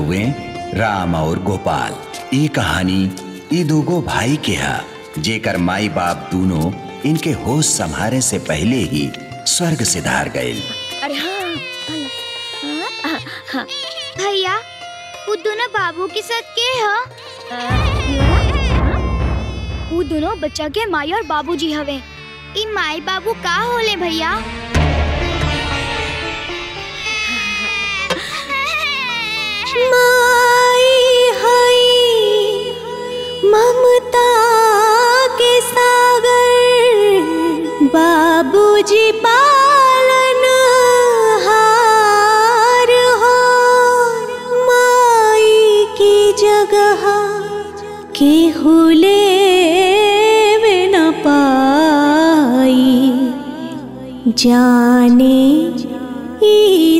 हुए राम और गोपाल ई कहानी ई दूगो भाई के हा जेकर माई बाप दोनों इनके होश संभारे से पहले ही स्वर्ग से धार गए अरे हाँ हाँ, हाँ, भैया वो दोनों बाबू के साथ के ह वो दोनों बच्चा के माई और बाबूजी हवे ई माई बाबू का होले भैया माई हई ममता के सागर बाबूजी पालन हार हो माई की जगह केहू ले न पाई जाने ई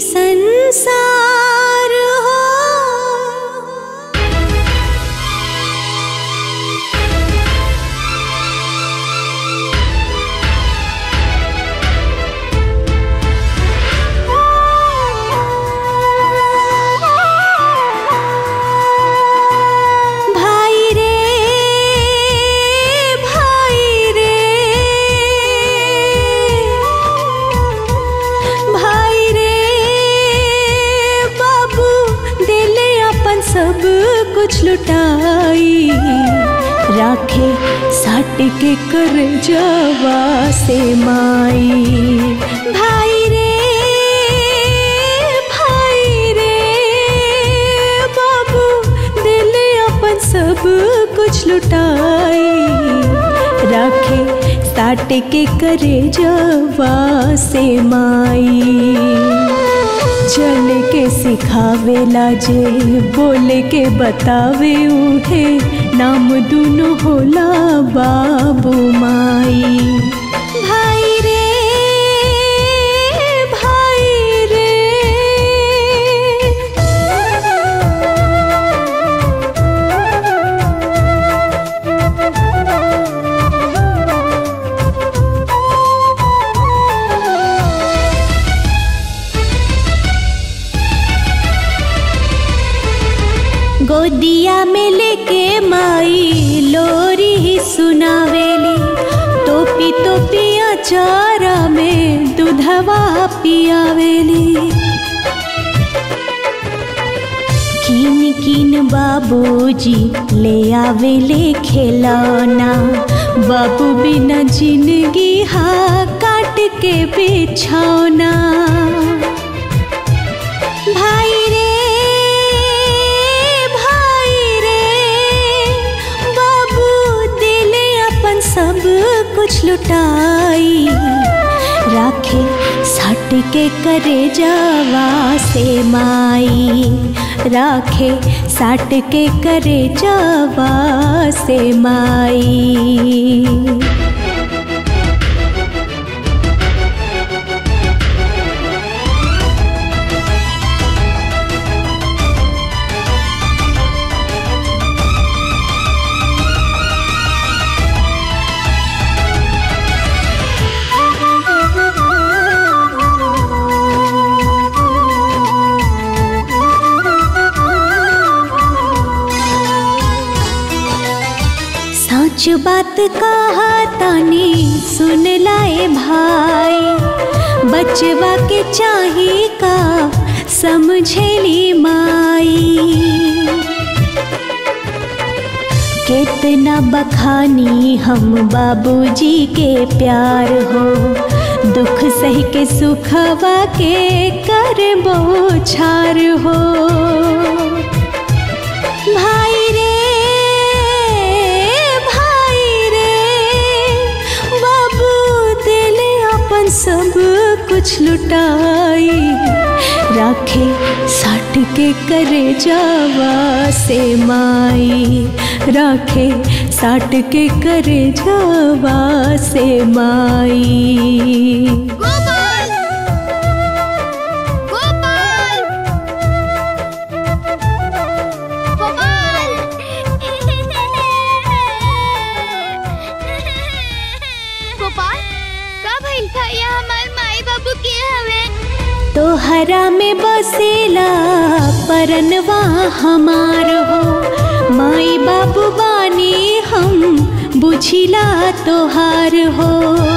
संसार हो भाई रे भाई रे भाई रे बाबू दिले अपन सब कुछ लुटाई राखे साट के कर जवा से माई भाई रे भाई रे बाबू दिल अपन सब कुछ लुटाई राखे साट के करे जवा से माई चल के सिखावेला जे बोले के बतावे उहे नाम दुनो होला बाबू माई भाई रे भाई रे गोदिया में लेके माई लोरी ही सुनावेली टोपी टोपिया चारा में दूधवा पियावेली किन किन बाबूजी ले आवेले खिलौना बाबू बिना जिंदगी हा काट के बिछौना भाई रे भाई रे बाबू दिले अपन सब कुछ लुटाई राखे सट के करे जावा से माई राखे साट के करे जावा से माई सच बात कहा तानी सुन लाए भाई बचवा के चाही का समझेली माई कितना बखानी हम बाबूजी के प्यार हो दुख सही के सुखवा के कर बोछार हो भाई रे भाई रे बाबू दिले अपन सब कुछ लुटाई राखे साट के करे जावा से माई राखे साट के करे जावा से माई गोपाल गोपाल गोपाल गोपाल का भइल भैया हमार माई बाबू के हवे तो तोहरा में बसेला परनवा हमार हो माई बाबू बानी हम बुझिला तोहार हो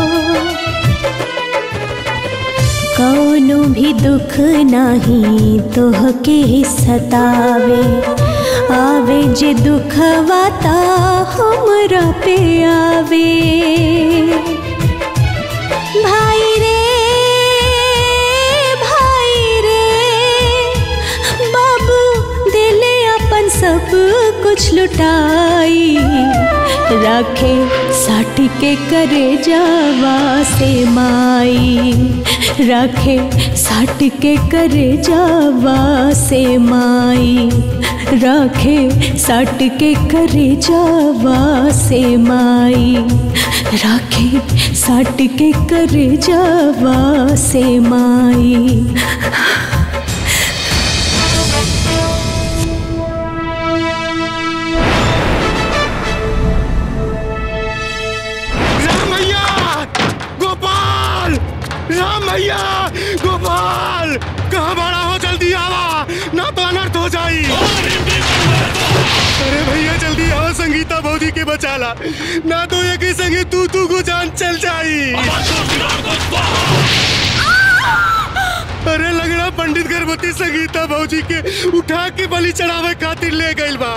कौनो भी दुख नाही तोहके सतावे आवे जे दुखवा ता हमरा पे आवे भाई रे भाई रे बाबू दिले अपन सब कुछ लुटाई राखे साट के करे जावा से माई राखे साट के करे जावा से माई राखे साट के करे जावा से माई राखे साट के करे जावा से माई रामैया गोपाल रामैया गोपाल कहाँ बड़ा हो जल्दी आवा ना तो अनर्थ हो जाई अरे भैया जल्दी आओ संगीता भौजी के बचाला ना तो एक ही संगे तू तू को जान चल जाई अरे लगड़ा पंडित गर्भवती संगीता भौजी के उठा के बलि चढ़ावे खातिर ले गइल बा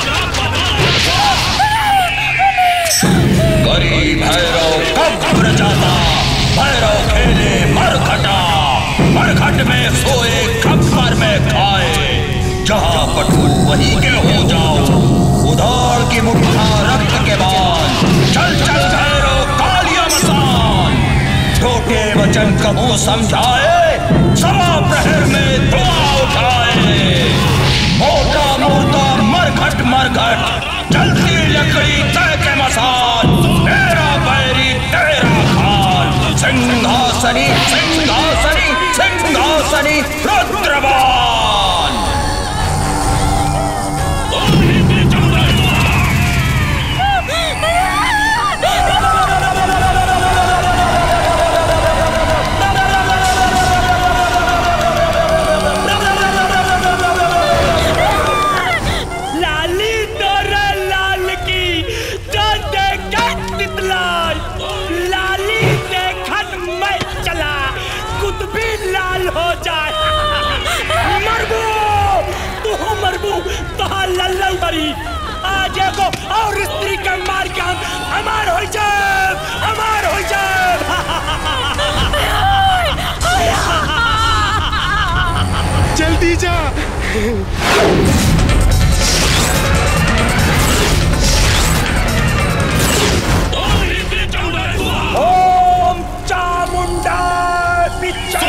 गरी भैरव कब्र जाता भैरव खेले मरघटा मरघट में सोए खप्पर में खाए जहाँ पटुन वहीं के हो जाओ उधार की मुठ्ठा रक्त के बाद चल चल भैरव कालिया मसान छोटे वचन कबू समझाए सवा प्रहर में दुआ उठाए मोटा मोटा मरघट मरघट जलती लकड़ी तय के मसान तेरा बैरी तेरा खान सिंहासनी सिंहासनी सिंहासनी रुद्रबान लाली तोरा लाल की जो देखत तितलाई लाली देखत मैं चला कुतबी लाल हो जाए मरबू तू मरबू तो लल्लन बरी आज एगो और स्त्री के मार के हम हमार हो जाए हमार हो जाए जल्दी जा ओम चामुंडा पिच्चा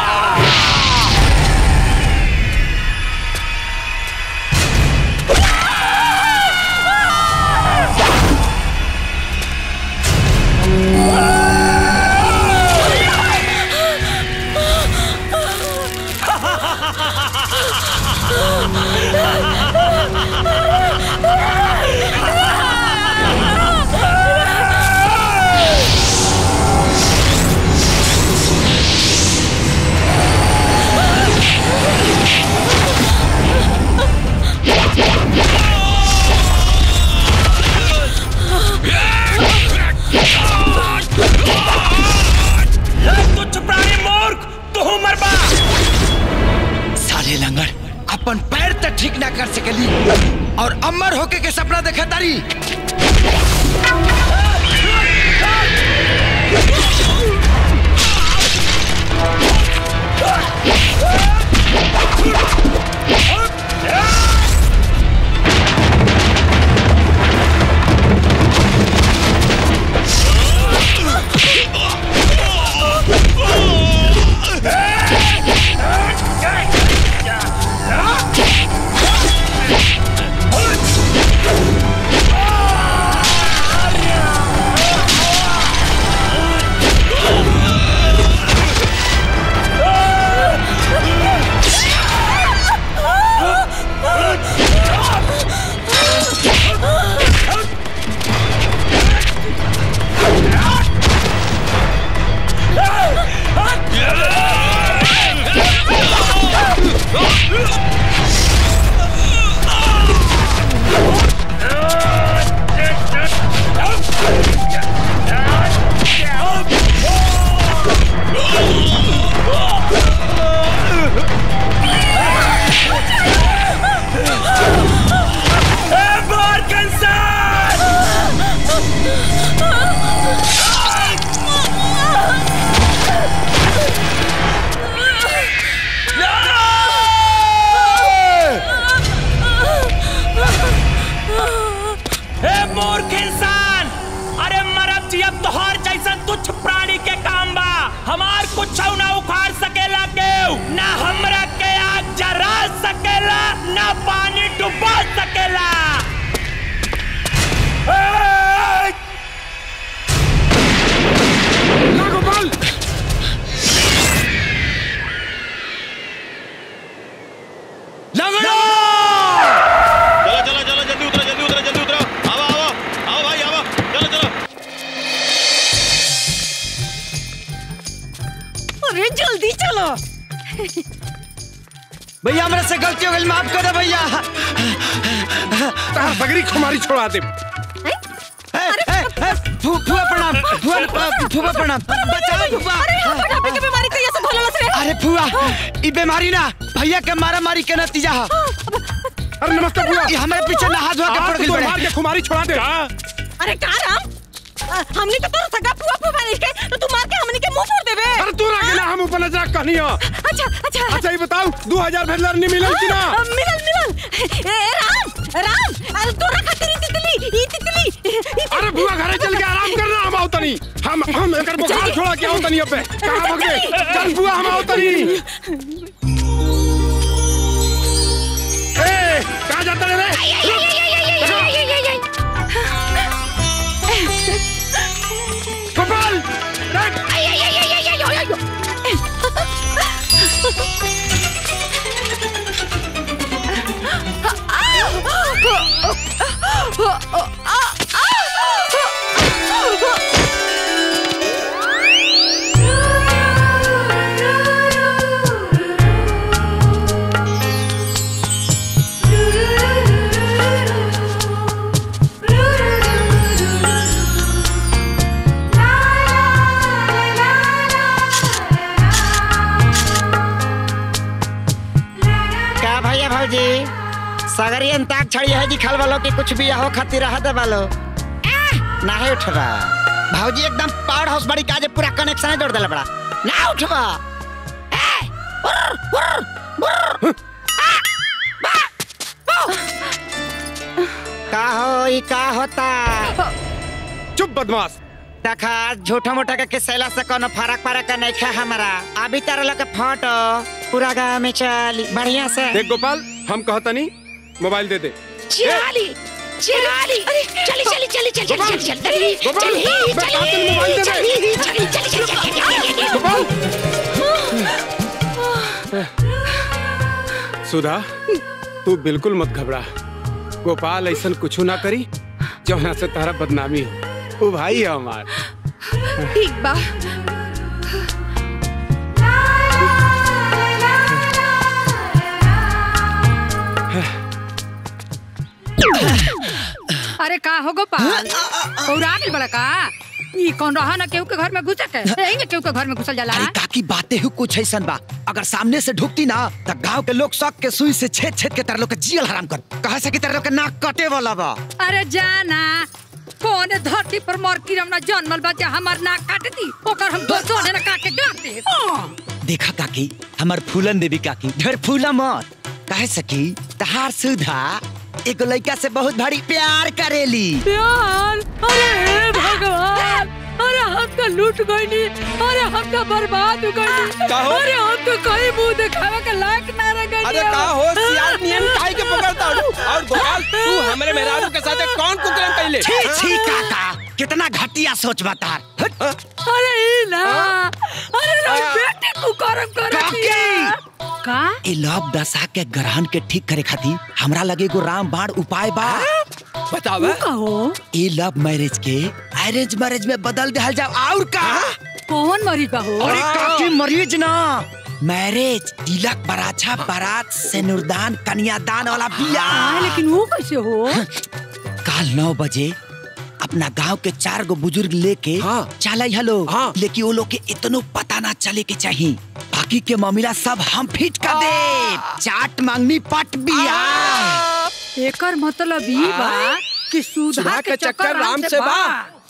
तू चुपरानी मूर्ख तू मरबा साले लंगड़ अपन पैर तक ठीक ना कर सकली और अमर होके के सपना देखे तारी ए मूर्ख इंसान अरे मरब जी अब तोहार जैसा तुच्छ प्राणी के काम बा हमार कुछ ना उखाड़ सकेला केहू ना हमरा के आग जरा सकेला ना पानी डुबा सकेला ए! ना गोपाल लंगड़ो चलो चलो चलो जल्दी उतरो जल्दी उतरो जल्दी उतरो आओ आओ आओ भाई आओ चलो चलो अरे जल्दी चलो भैया हमरा से गलती हो गई माफ कर दे भैया तार बगरी खुमारी छोड़ा दे ए, ए, ए, फू- फूफा प्रणाम फूफा फूफा प्रणाम बचाओ फूफा मोटापे की बीमारी तो ये सब भोला से अरे फूआ ई बीमारी ना भैया के मारा मारी के नतीजा है अरे नमस्ते बुआ ये हमारे पीछे नहा धोआ के पड़ आज गई तो बड़े मार के खुमारी छोड़ा दे अरे का राम अ, हमने तो तोर सगा फुआ फुआ नहीं के तो तू मार के हमने के मुंह फोड़ देबे अरे तू ना गेला हम ऊपर नजर कहनी हो अच्छा अच्छा अच्छा ये बताओ दो हजार भेजलर नहीं मिलल कि ना अ, मिलल मिलल ए ए, राम राम अरे तोरा खातिर ई तितली ई तितली ई तितली। अरे बुआ घरे चल के आराम करना हम आओ तनी हम हम एकर बुखार छोड़ा के आओ तनी अबे कहां भाग गए चल बुआ हम आओ तनी ए कहां जाता रे गोपाल देख का भैया भौजी सगरी अंताक छड़ी है जी खल वालो के कुछ भी हो खातिर रह दे वालो ना है उठबा भौजी एकदम पावर हाउस बड़ी काजे पूरा कनेक्शन जोड़ देला बड़ा ना उठबा ए, उर्र, उर्र, उर्र। आ, बा, बा। का हो ई का होता चुप बदमाश देखा झूठा मोटा के किसैला से कोनो फरक फरक नहीं खा हमारा अभी तारा लोग के फोटो पूरा गांव में चली बढ़िया से देख गोपाल हम कहतनी मोबाइल दे दे चिराली चिराली चली चली चली चली चली चली चली गोपाल मैं कहता हूं मोबाइल दे दे चली चली चली चली गोपाल सुधा तू बिल्कुल मत घबरा गोपाल ऐसा कुछ ना करी जौना से तारा बदनामी हो वो भाई है हमार ठीक बा अरे का हो गोपाल पौरा गेल बड़ा का ई कौन रहा ना केहू के घर में घुस के यही केहू के घर में घुसल जाला अरे काकी बातें ही कुछ ऐसा बा अगर सामने से ढुकती ना तो गांव के लोग शौक के सुई से छेद छेद के तरह लोग के जियल हराम कर कहा से कि तरह लोग के नाक कटे वाला बा अरे जाना कौन धरती पर मोर किरम ना जन्मल बा जे हमर नाक काट दी ओकर हम दो सोने ना काट के गाड़ दे हाँ। देखा काकी हमार फूलन देवी काकी ढेर फूला मत कहे सकी तहार सुधा एगो लड़का से बहुत भारी प्यार करेली प्यार अरे हे भगवान अरे हम तो लूट गईनी अरे हम तो बर्बाद हो गईनी का हो? अरे हम तो कहीं मुंह दिखावे के लायक ना रह गईनी अरे का हो सियार नियन काहे के पकड़ता हो और गोपाल तू हमरे मेहरारू के साथे कौन कुकर्म कैले छी छी काका कितना घटिया सोच बता अरे ई ना अरे रे बेटी तू करम कर का ए लव दशा के ग्रहण के ठीक करे खातिर हमरा लगे एगो राम बाण उपाय बा बतावा कहो ए लव मैरिज के अरेंज मैरिज में बदल दिया जाओ और का कौन मरी कहो अरे काकी मरीज ना मैरिज तिलक बराछा बारात सिनुरदान कन्यादान वाला हाँ, बियाह लेकिन वो कैसे हो काल नौ बजे अपना गांव के चार गो बुजुर्ग लेके हाँ। चल हलो हाँ। लेकिन वो लोग के इतनो पता ना चले के चाहिए बाकी के मामला सब हम फिट कर दे चाट मांगनी पट बिया एकर मतलब ई बा कि सुधा सुधा के चक्कर राम से बा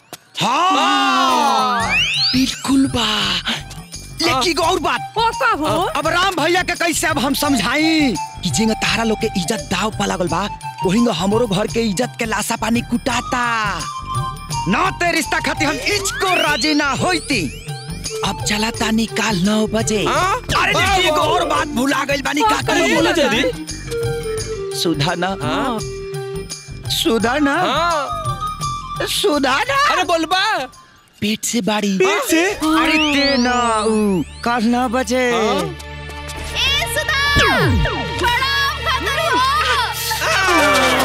हाँ बिल्कुल बा लेकिन एगो और बात ओ का हो अब राम भैया के कैसे अब हम समझाई कि जिंग तारा लोग के इज्जत दाव पा लागल बा वही हमरो घर के इज्जत के लाशा पानी कुटाता ना ते रिश्ता खातिर हम इचको राजी ना होती अब चला ता निकाल नौ बजे हाँ? अरे देखिए एगो और बात भुला गइल बानी का अरे बोला जल्दी सुधा ना हाँ सुधा ना हाँ सुधा ना अरे बोलबा पेट से बाड़ी पेट से अरे ते ना ऊ कल नौ बजे हाँ? ए सुधा प्रणाम खतर हो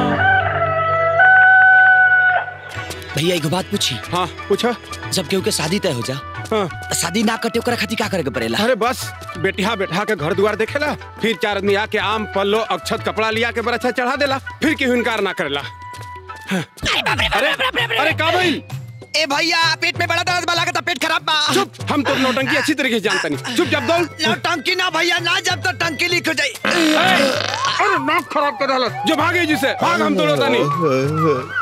भैया एगो बात पूछी हाँ पूछो जब केहू के शादी तय हो जा हाँ शादी ना कटे ओकरा खातिर का करे के पड़ेला अरे बस बेटिया बैठा के घर द्वार देखेला फिर चार आदमी आके आम पल्लो अक्षत कपड़ा लिया के बरछा चढ़ा देला फिर केहू इनकार ना करेला हाँ। अरे अरे का भइल ए भैया पेट में बड़ा दर्द बा लागता पेट खराब बा चुप हम तो नौटंकी अच्छी तरीके से जानता नहीं चुप जब दौड़ ना टंकी ना भैया ना जब तो टंकी लीक हो जाई अरे नाक खराब कर डाला जो भागे जिसे भाग हम तोड़ता नहीं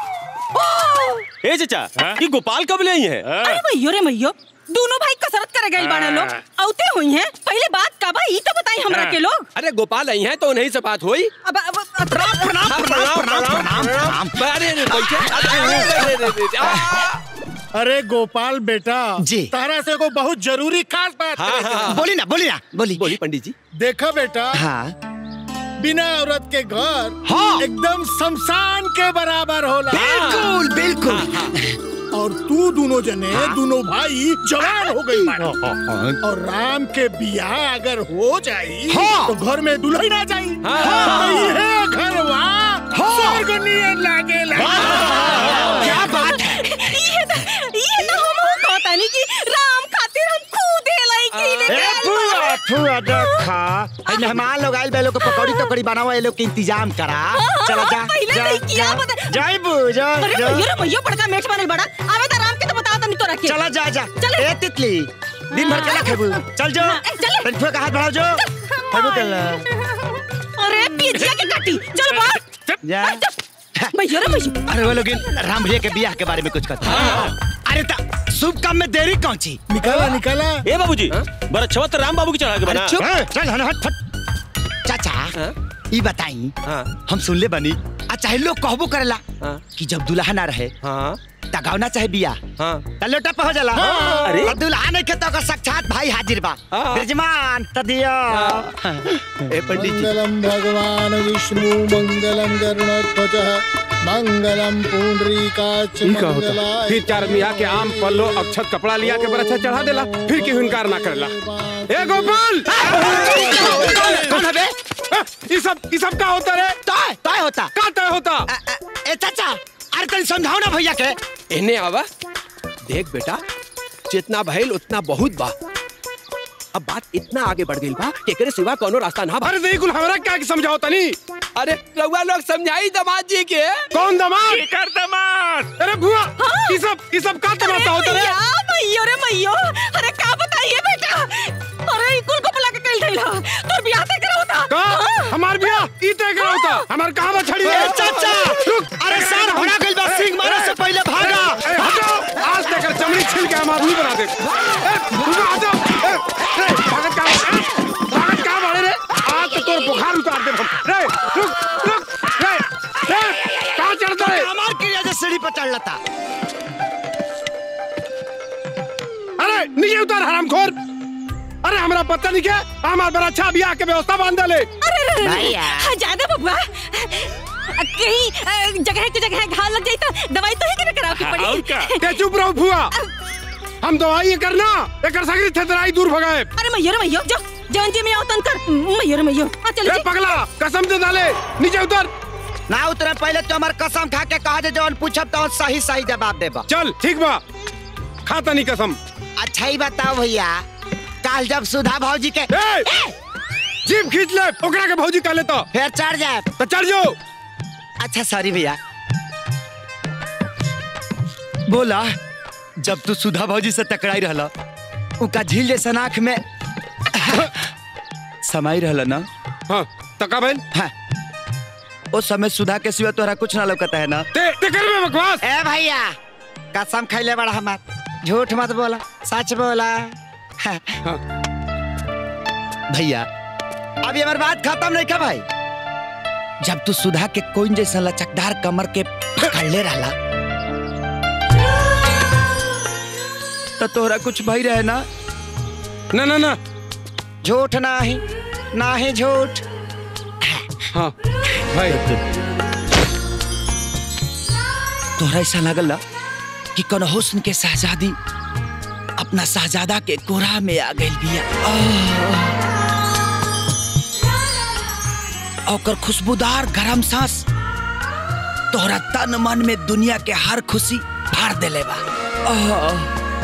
ए चाचा ये गोपाल कब ले आई है अरे मैयो रे मैयो दोनों भाई कसरत करे गए बाड़े लोग औते हुई हैं पहले बात का बा ई तो बताई हमरा के लोग अरे गोपाल आई हैं तो उन्हीं से बात हुई अब अब अब- प्रणाम प्रणाम हाँ, प्रणाम प्रणाम प्रणाम प्रणाम अरे अरे बैठे अरे, अरे, अरे, अरे, अरे, आ, अरे गोपाल बेटा जी। तारा से को बहुत जरूरी खास बात हाँ, करे के हाँ, बा। बोली ना बोली ना बोली बोली पंडित जी देखा बेटा हाँ बिना औरत के घर हाँ। एकदम शमशान के बराबर होला बिल्कुल बिल्कुल और तू दोनों जने दोनों भाई जवान हो गई बाड़े। और राम के बियाह अगर हो जाई हाँ। तो घर में दुल्हन आ जाई हाँ। तो ये घरवा हाँ। स्वर्ग नियन लागेला क्या बात है ये तो ये तो हम हो कहता नहीं कि राम खातिर हम खुद लाई की ले ए फुआ फुआ देखा ए मेहमान लोग आइल बे लोग के पकौड़ी तकौड़ी बनावा ए लोग के इंतजाम करा चला जा पहले जा नहीं किया, जा बता- जाई बू जा अरे जा। मैयो रे मैयो बड़का मेठ बनल बड़ा आवे तो राम के तो बता तनी तोरा के चला जा जा चले। ए तितली दिन भर केला खेबू चल जो ए, चले। तन फुआ का हाथ बढ़ाओ जो खेबू केला अरे पिजिया के काटी चल बात जा मैयो रे मैयो अरे वो लोग इन राम भैया के बियाह के बारे में कुछ कहते हैं अरे ता शुभ काम में देरी कौन ची निकाला निकाला ए बाबूजी बरछवा तो राम बाबू की चढ़ा के बना चुप चल हन हट फट चाचा हाँ? ई बताई हाँ हम सुन ले बनी आ चाहे लोग कहबो करेला हाँ कि जब दुल्हा ना रहे हाँ तगावना चाहे बिया हाँ तलोटा पे हो जाला अरे। और दुल्हा नहीं खेतो का साक्षात भाई हाजिर बा हाँ। ब्रजमान तदिया ए पंडित जी मंगलम भगवान विष्णु मंगलम गरुणध्वज मंगलम पुंडरीकाच ई का होता फिर चार आदमी आके आम पल्लो अक्षत कपड़ा लिया के बरछा चढ़ा देला फिर केहू इनकार ना करेला ए गोपाल कौन है बे हाँ, ई सब ई सब का होता रे तय तय होता का तय होता अ, अ, ए चाचा अरे तनी समझाओ ना भैया के इन्हें आवा देख बेटा जितना भइल उतना बहुत बा अब बात इतना आगे बढ़ गई बा कि एकरे सिवा कोनो रास्ता ना बा अरे नहीं कुल हमरा क्या समझाओ तनी अरे रउआ लोग समझाई दामाद जी के कौन दमाद कर दमाद अरे बुआ ई सब ई सब का तमाशा होता रे मैया, मैयो रे मैयो अरे का बताइए बेटा अरे ई कुल को बुला के कल थैला तो बियाह तय करा होता का हमार बिया ई तय करा होता हमार कहां बछड़ी ए है चाचा रुक अरे सर भड़ा गइल बा सिंह मारे से पहले भागा ए, हटो आज तक चमड़ी छिल के हमार मुंह बना दे ए, रुको, हटो ए, रे, भागत का भागत का मारे रे आज तो तोर बुखार उतार दे हम रे रुक रुक रे रे कहां चढ़ता रे हमार क्रिया से सीढ़ी पर चढ़ लता अरे नीचे उतार हरामखोर अरे हमरा पता नहीं क्या हमार बड़ा अच्छा बियाह के व्यवस्था बांध ले अरे रे रे भैया। रे ज्यादा बबुआ कहीं अ, जगह के जगह घाव लग जाई तो दवाई तो ही के कराव की पड़ी ते चुप रहो फुआ हम दवाई ये करना एकर सगरी थेतराई दूर भगाए अरे मैयो रे मैयो जो जवन जी में आओ तन कर मैयो रे मैयो आ चल ए पगला कसम दे डाले नीचे उतर ना उतरे पहले तो हमार कसम खा के कहा जे जौन पूछब तो सही सही जवाब देबा चल ठीक बा खाता नहीं कसम अच्छा ही बताओ भैया काल जब सुधा भौजी के ए जीप खींच ले ओकरा के भौजी कह लेता फिर चढ़ जाए तो चढ़ जाओ अच्छा सॉरी भैया बोला जब तू सुधा भौजी से टकराई रहला उका झील जैसा आँख में समाई रहला ना हाँ तका बहन हाँ। उस समय सुधा के सिवा तोहरा कुछ ना लौकता है ना ते ते कर में बकवास ए भैया कसम खैले बड़ा हमार झूठ मत बोला सच बोला हाँ। भैया अभी हमारी बात खत्म नहीं का भाई जब तू सुधा के कोइन जैसा लचकदार कमर के पकड़ ले रहा तो तोहरा कुछ भाई रहे ना ना ना ना झूठ ना ही ना ही झूठ हाँ भाई तोहरा ऐसा लगल ना कि कौन हुस्न के शहजादी अपना शहजादा के कोरा में आ गई बिया आह। ओकर खुशबूदार गरम सांस तोहरा तन मन में दुनिया के हर खुशी भर देले बा आह।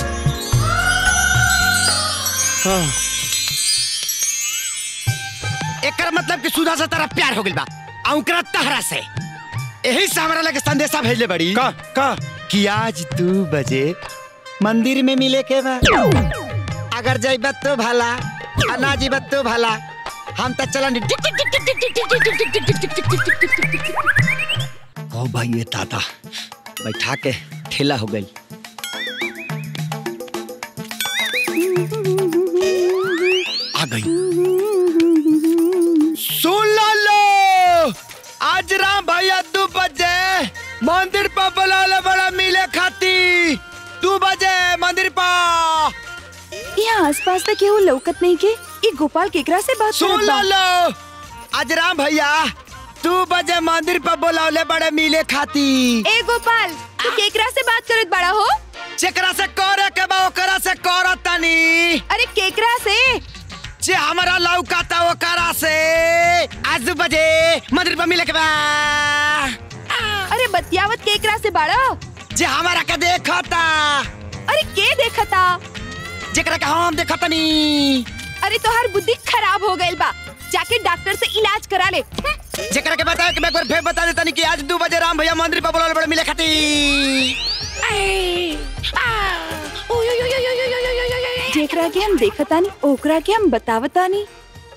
एकर मतलब कि सुधा से तेरा प्यार हो गइल बा आ ओकरा तहरा से यही से हमरा लगे संदेशा भेजले बड़ी का का कि आज दू बजे मंदिर में मिले के बा अगर जइबत तो भला आ ना जीबत तो भला हम तो चलन ओ भाई ये दादा बैठा के ठेला हो गई आ गई सुन लो लो आज राम भैया दो बजे मंदिर पर बुलाले बड़ा मिले खाती दो बजे मंदिर पर यहाँ आसपास तक केहू लौकत नहीं के ई गोपाल केकरा से बात सुन करत लो बा? लो आज राम भैया दो बजे मंदिर पर बुलावले बड़े मिले खाती ए गोपाल तू केकरा से बात करत बड़ा हो जेकरा से करे के बा ओकरा से करत तनी अरे केकरा से जे हमरा लौकाता ओकरा से आज दो बजे मंदिर पर मिले के बा अरे बतियावत केकरा से बड़ा जे हमारा के देखता अरे के देखता जेकरा के हम देखतनी अरे तोहार बुद्धि खराब हो गइल बा जाके डॉक्टर से इलाज करा ले जेकरा के बताओ कि मैं एक बार फिर बता देता कि आज दो बजे राम भैया मंदिर पर बुलावले बड़े मिले खाती जेकरा के हम देखतानी ओकरा के हम बतावतानी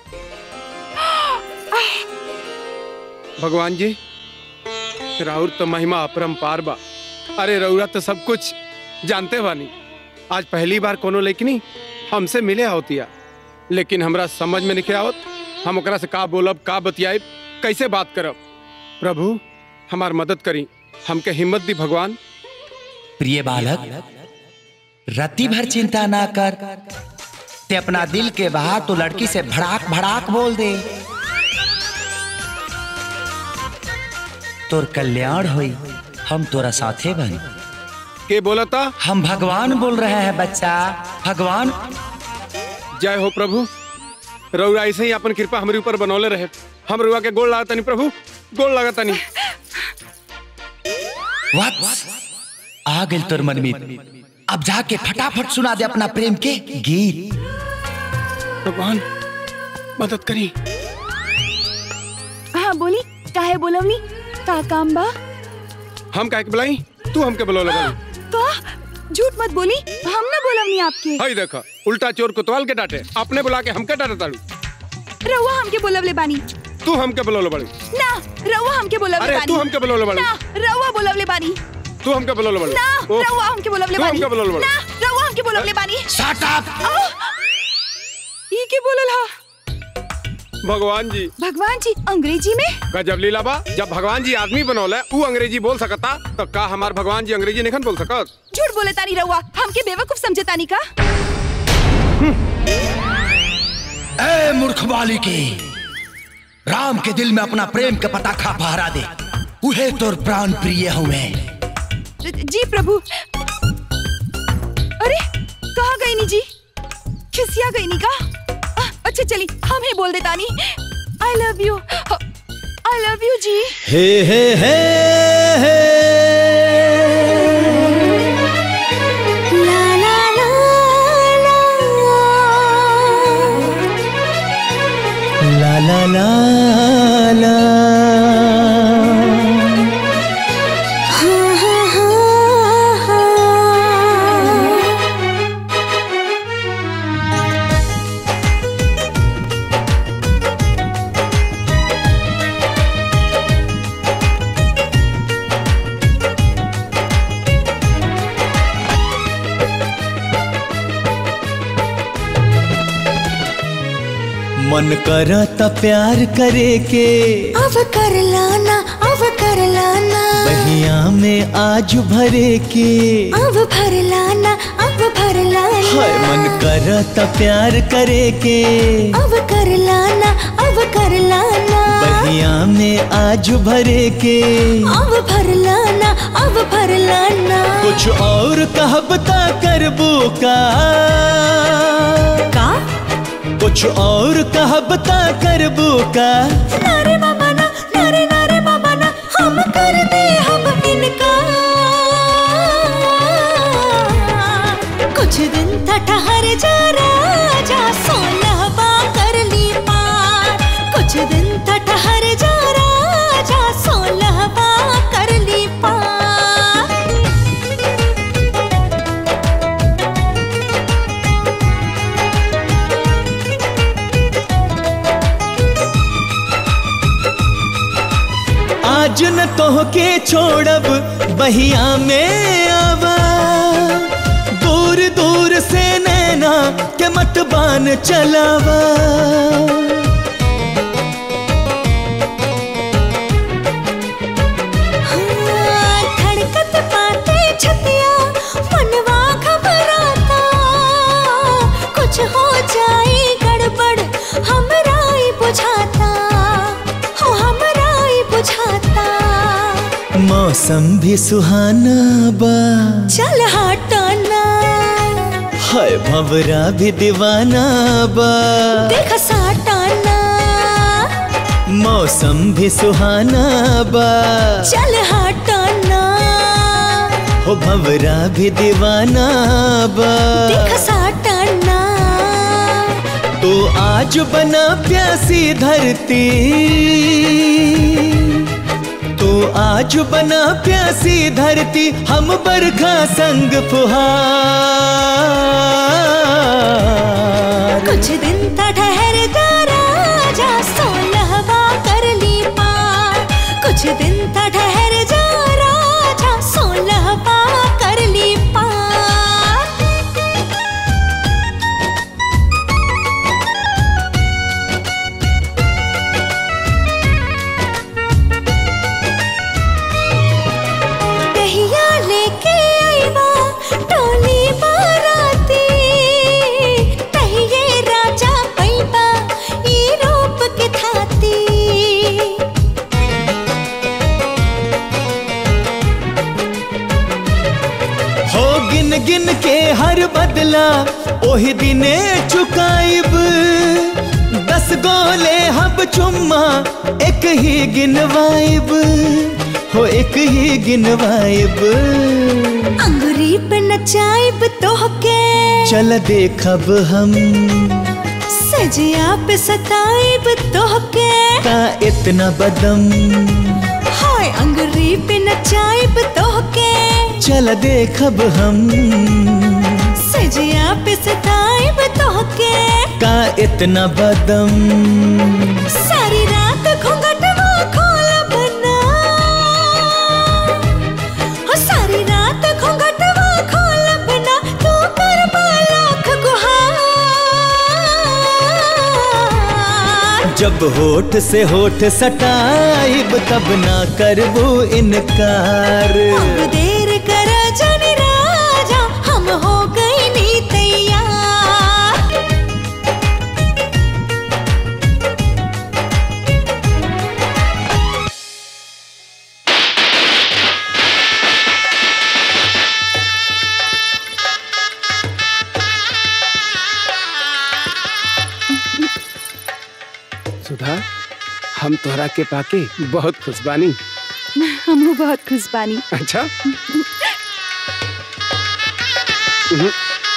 भगवान जी राउर तो महिमा अपरंपार बा अरे रउरा तो सब कुछ जानते बानी आज पहली बार कोनो लेकिनी हमसे मिले होतिया लेकिन हमरा समझ में नहीं आवत हम ओकरा से का बोलब का बतियाब कैसे बात करब प्रभु हमार मदद करी हमके हिम्मत दी भगवान प्रिय बालक रति भर चिंता ना कर ते अपना दिल के बाहर तो लड़की से भड़ाक भड़ाक बोल दे तोर कल्याण होई हम तोरा साथे बन के बोला था हम भगवान बोल रहे हैं बच्चा भगवान जय हो प्रभु रउरा ऐसे ही अपन कृपा हमारे ऊपर बनौले रहे हम रुआ के गोल लागतनी प्रभु गोल लागतनी वत्स आ गइल तोर मनमीत अब जाके फटाफट सुना दे अपना प्रेम के गीत भगवान मदद करी हाँ बोली काहे बोलवनी का काम बा हम काहे के बुलाई तू हमके बुलौले बानी का झूठ मत बोली हम ना बोलवनी आपके हई देखा उल्टा चोर कोतवाल के डांटे अपने बुला के हमके डांटे ताड़ू रउआ हमके बोलवले बानी तू हमके बुलौले बाड़ी ना रउआ हमके बोलवले अरे, बानी तू हमके बोलवले बानी। ना रउआ बोलवले बानी तू हमके बुलौले बाड़ी ना ओह, रउआ हमके बोलवले तू बानी हमके बुलौले बाड़ी ना रउआ हमके बोलवले बानी शट अप ई के बोलल हा भगवान जी भगवान जी अंग्रेजी में गजब लीला बा जब भगवान जी आदमी बनौले ऊ अंग्रेजी बोल सकता तो का हमार भगवान जी अंग्रेजी नहीं बोल सकत झूठ बोले तानी रउआ हमके बेवकूफ समझे तानी का ए मूर्ख बालिके राम के दिल में अपना प्रेम के पताखा फहरा दे उहे तोर प्राण प्रिय हुए जी प्रभु अरे कहाँ गई नी जी खिसिया गई नी का आ, अच्छा चली हम ही बोल देता नी I love you I love you जी हे हे हे हे ला ला ला ला ला ला ला हा हा हा हा ला मन करता प्यार करे के अब कर लाना अब कर लाना बहिया में आज भरे के अब भर लाना अब भर लाना हाय मन करता प्यार करे के अब कर लाना अब कर लाना बहिया में आज भरे के अब भर लाना अब भर लाना कुछ और कहबता करबू का का कुछ और कहबता करबू का नारे बाबा ना नारे नारे बाबा ना हम कर दे हम इनका कुछ दिन था ठहर जा राजा सोलह बा कर ली पार कुछ दिन था ठहर जा राजा सोलह बा कर ली पार आज न तोह के छोड़ब बहिया में आवा दूर दूर से नैना के मत बान चलावा हाँ, धड़कत पाते छतिया मनवा घबराता कुछ हो जाए गड़बड़ हमरा ही बुझाता हो हमरा ही बुझाता मौसम भी सुहाना बा चल हटाना हाय भंवरा भी दीवाना बा देख साटाना मौसम भी सुहाना बा चल हटाना हो भंवरा भी दीवाना बा देख साटाना तो आज बना प्यासी धरती तो आज बना प्यासी धरती हम बरखा संग फुहार कुछ दिन था ठहर जा राजा सोलहवा कर ली पार कुछ दिन था ठहर जा राजा सोलहवा कर ली पार कहिया लेके आईवा टोली बाराती कहिए राजा पैबा ई रूप के थाती हो गिन गिन के हर बदला ओही दिने चुकाइब दस गोले हब चुम्मा एक ही गिनवाइब हो एक ही गिनवाइब अंगुरी पे नचाइब तोहके चल देखब हम सजिया पे सताइब तोहके का इतना बदम हाय अंगुरी पे नचाइब तोहके चल देखब हम सजिया पे सताइब तोहके का इतना बदम सारी रात घूंघटवा खोलब ना हो सारी रात घूंघटवा खोलब ना तू कर लाख गुहार जब होठ से होठ सटाइब तब ना करबू इनकार अब देर कर जाने राजा हम हो गए नी तैयार सुधा हम तोहरा के पाके बहुत खुश बानी हमहू बहुत खुश बानी अच्छा हम्म,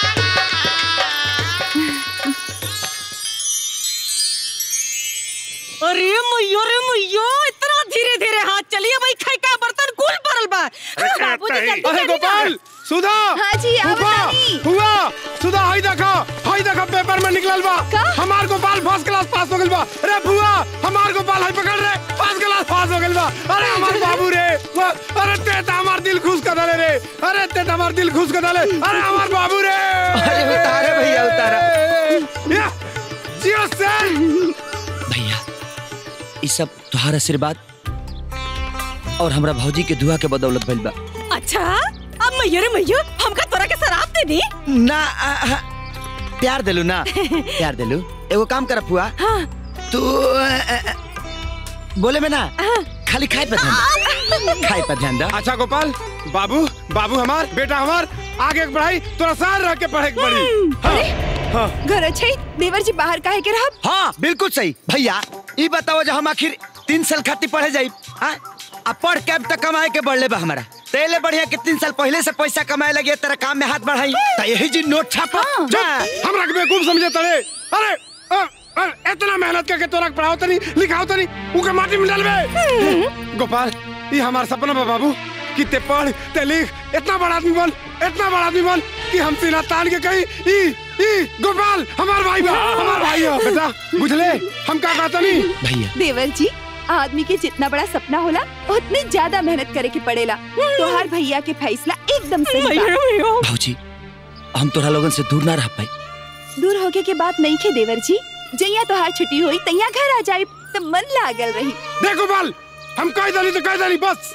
अरे मैयो रे मैयो इतना धीरे धीरे हाथ चलिए भाई खाई का बर्तन कुल भरल बा बाबूजी जल्दी अरे जल्दी गोपाल सुधा हाँ जी, आओ हुआ बतानी। हुआ सुधा हाई देखा हाई देखा पेपर में निकलल बा हमार गोपाल फर्स्ट क्लास पास हो गइल बा अरे बुआ हमार गोपाल हाई पकड़ रे फर्स्ट क्लास पास हो गइल बा अरे हमार बाबू रे वो- अरे ते त हमार दिल खुश कर दले रे अरे ते त हमार दिल खुश कर दले अरे हमार बाबू रे अरे उतारे भैया, उतारा। या, जियो से भैया ई सब तुहार आशीर्वाद और हमरा भौजी के दुआ के बदौलत भइल बा अच्छा अब मैयो रे मैयो हमका तोरा के शराब दे दी ना आ, आ, प्यार दिलू ना प्यार दिलू एगो काम कर फुआ तू आ, आ, आ, बोले में ना खाली खाए पे ध्यान दे। खाए पे ध्यान दे अच्छा गोपाल बाबू बाबू हमार बेटा हमार आगे के पढ़ाई तोरा सार रह के पढ़े के पड़ी हाँ, हाँ। घर अच्छे देवर जी बाहर काहे के रहब हाँ बिल्कुल सही भैया ई बताओ जो हम आखिर तीन साल खातिर पढ़े जाई हाँ अब पढ़ के अब तक कमाए के बढ़ले बा हमारा तेले बढ़िया कि तीन साल पहले से पैसा कमाए लगे तेरा काम में हाथ बढ़ाई तो यही जी नोट छापा चुप हमरा के बेवकूफ समझे तड़े अरे अ, अ, इतना मेहनत करके तोरा के पढ़ाओ तनी लिखाओ तनी उके माटी में डालबे गोपाल ये हमार सपना बा बाबू कि ते पढ़ ते लिख इतना बड़ा आदमी बन इतना बड़ा आदमी बन कि हम सीना तान के कहीं ई ई गोपाल हमार भाई बा हमार भाई हो बेटा बुझले हम का कहता नहीं भैया देवर जी आदमी के जितना बड़ा सपना होला उतनी ज्यादा मेहनत करे के पड़ेला तोहार भैया के फैसला एकदम सही बा भौजी हम तोरा लोगन से दूर ना रह पाई दूर होके के बात नहीं खे देवर जी जैया तोहार छुट्टी हुई तैया घर आ जाए तो मन लागल रही देख गोपाल हम कह दनी तो कह दनी बस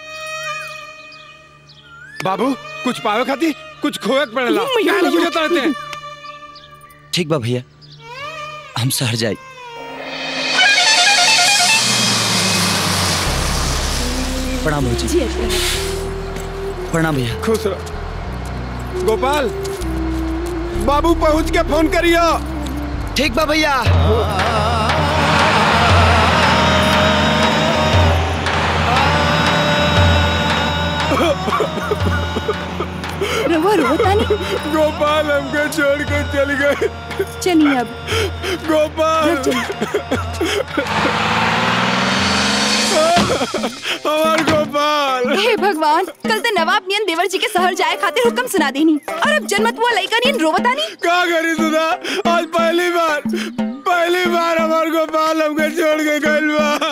बाबू कुछ पावे खाती कुछ खोए के पड़ेला मैया, काहे बुझे रहते हैं ठीक बा भैया हम शहर जाई प्रणाम भौजी प्रणाम भैया खुश रहो गोपाल बाबू पहुंच के फोन करियो ठीक बा भैया रवा रो तानी गोपाल हमको छोड़ कर चल गए चलिए अब गोपाल हमार गोपाल हे भगवान कल तो नवाब नियन देवर जी के शहर जाए खातिर हुक्म सुना देनी और अब जन्मत हुआ लड़का नियन रोवतानी का करी सुधा आज पहली बार पहली बार हमार गोपाल हमको छोड़ के गइल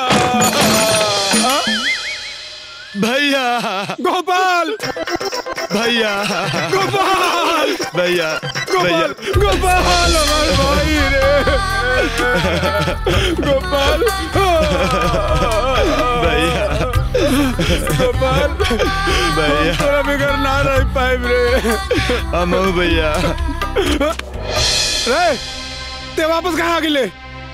बा भैया गोपाल भैया गोपाल भैया गोपाल गोपाल हमार भाई रे गोपाल भैया गोपाल भैया तोरा बिगर ना रह पाइब रे हम भैया रे ते वापस कहाँ आ गिले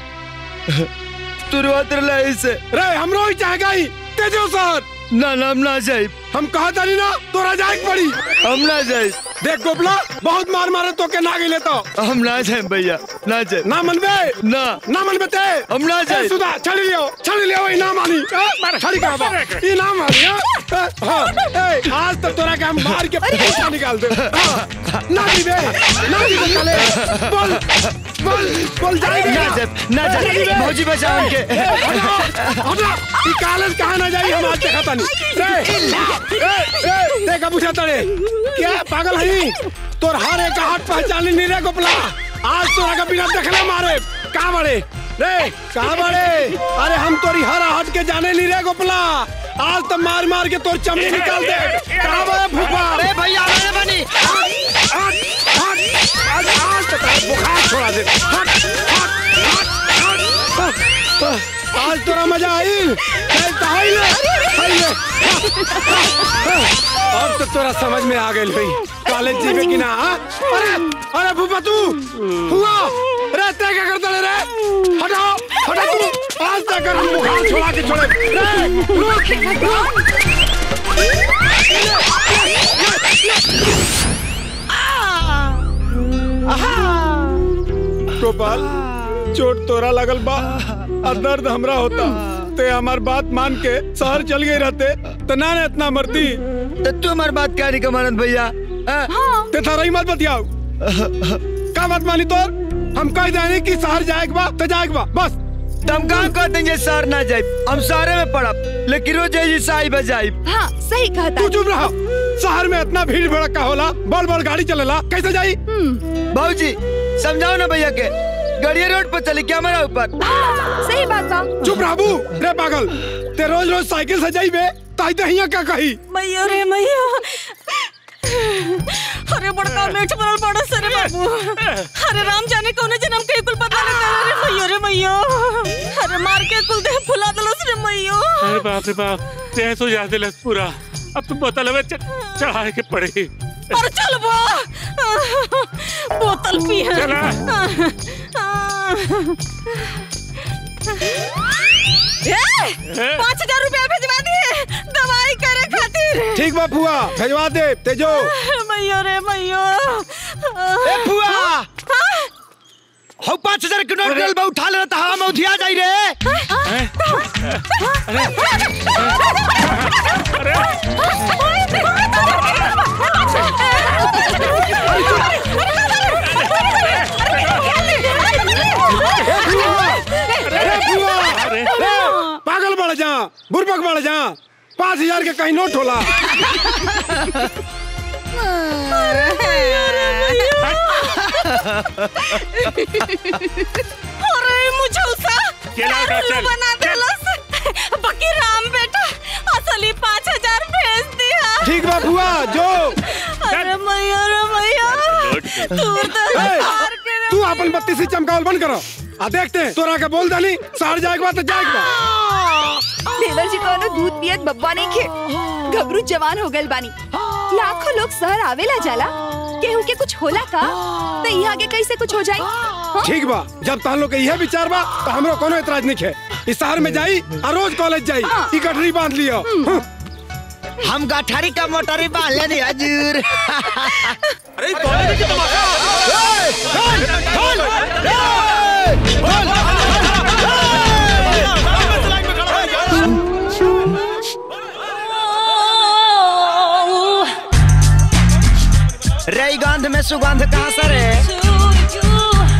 तुरंत रही से रे हमरो ही चाह गई तेजो सर ना ना हम ना जाए हम कहा था नहीं ना तोरा जाए के पड़ी हम ना जाए देख गोपला बहुत मार मारे तो के ना गिले तो हम ना जाए भैया ना जाए ना मनबे ना ना मनबे ते हम ना जाए ए, सुधा छड़ी लियो छड़ी लियो ई ना मानी मार छड़ी का बा ई ना मानी हां हां ए आज तो तोरा के हम मार के पैसा निकाल दे हाँ, ना दीबे ना दीबे चले बोल बोल बोल जाएगा ना जाए ना जाए भौजी बचाओ उनके हटा ई कॉलेज कहां ना जाई हम आज देखा तानी रे ए ए देखा बुझा तड़े क्या पागल हई तोर हर एक हाथ पहचान नहीं रे गोपला आज तोरा का बिना देखले मारे कहां बड़े रे कहां बड़े अरे हम तोरी हर हाथ के जाने नहीं रे गोपला आज तो मार मार के तोर चमड़ी निकाल दे कहां बड़े फूफा अरे भैया आने बनी आज आज आज आज तो तेरा बुखार छोड़ा दे हट हट हट हट हट। आज तोरा मजा आई चल तो आई ले आई ले अब तो तोरा समझ में आ गई भाई कॉलेज जीवे कि ना हाँ? अरे अरे फूफा तू हुआ रे ते क्या करता रे हटाओ हटा तू आज तक हम बुखार छोड़ा के छोड़े रे रुक रुक गोपाल चोट तोरा लगल बा और दर्द हमरा होता ते हमार बात मान के शहर चल गई रहते तो ना ना इतना मरती तो तू हमारी बात क्या नहीं कमानत भैया हाँ? ते थारा ही मत बतियाओ का बात मानी तोर हम कह जाने कि शहर जाए के बा तो जाए के बा बस तुम कहाँ कहते हैं शहर ना जाए हम शहर में पड़ब लेकिन रोज जी साई बजाई हाँ सही कहा तू चुप रहा शहर में इतना भीड़ भड़का होला बड़ बड़ गाड़ी चलेला कैसे जाई भाजी समझाओ ना भैया के गड़िया रोड पर चले क्या हमारा ऊपर सही बात बा चुप रहबू रे पागल ते रोज रोज साइकिल से जाइबे ताई ते हिया का कही मैया रे मैया अरे बड़का मेठ बनल बड़ा सरे बाबू अरे राम जाने कौन जन्म के कुल पता नहीं रे मैयो अरे मार के कुल देह फुला दलस रे मैयो अरे बाप रे बाप तेज हो जाते लस पूरा अब तुम बोतल में च- चढ़ाए के पड़े पर चल बो बोतल पी है चला। पाँच हजार रुपया भिजवा दिए दवाई करे खातिर ठीक बा फुआ भेजवा दे तेजो मैयो रे मैयो ए फुआ हो पाँच हजार के नोट गल बा उठा ले तो हम उधिया जाई रे पागल बढ़ जा बुरबक बढ़ जा पाँच हजार के कहीं नोट होला अरे मुझे उसा चला उठा, चल, बना देलस बाकी राम बेटा असली पाँच हजार भेज दिया ठीक बा फुआ जो अरे मैया रे मैया दूर तो ए, हार के रे तू अपन बत्ती से चमकावल बंद करो आ देखते हैं तोरा के बोल दानी सार जाएगा बा तो जाएगा बा देवर जी कोनो दूध पियत बब्बा नहीं खे घबरू जवान हो गल बानी लाखों लोग शहर आवेला जाला केहू के कुछ होला का तो यहाँ के कैसे कुछ हो जाई हाँ? ठीक बा जब तहन लोग के यह विचार बा तो हमरो कोनो एतराज नहीं है इस शहर में जाई और रोज कॉलेज जाई ई गठरी बांध लियो हाँ। हम गठारी का मोटरी बांध लेनी हजूर अरे कॉलेज की तमाशा रे गंध में सुगंध कहाँ से रे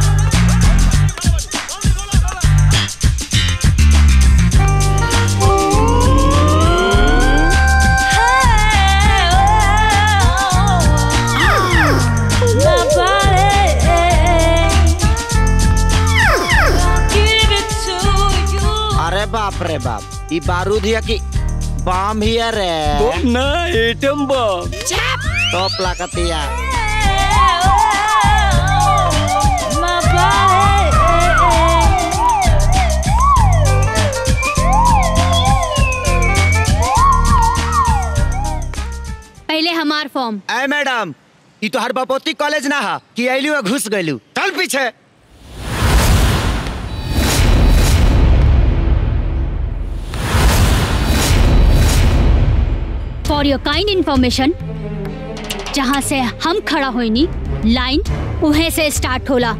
अरे बाप रे बाप ई बारूद है कि बम ही है रे ना एटम बम टॉप लागतिया पहले हमार फॉर्म ए मैडम ई तो हर बपोती कॉलेज ना हा कि अइलू और घुस गइलू चल पीछे फॉर योर काइंड इंफॉर्मेशन जहाँ से हम खड़ा होइनी लाइन उहे से स्टार्ट होला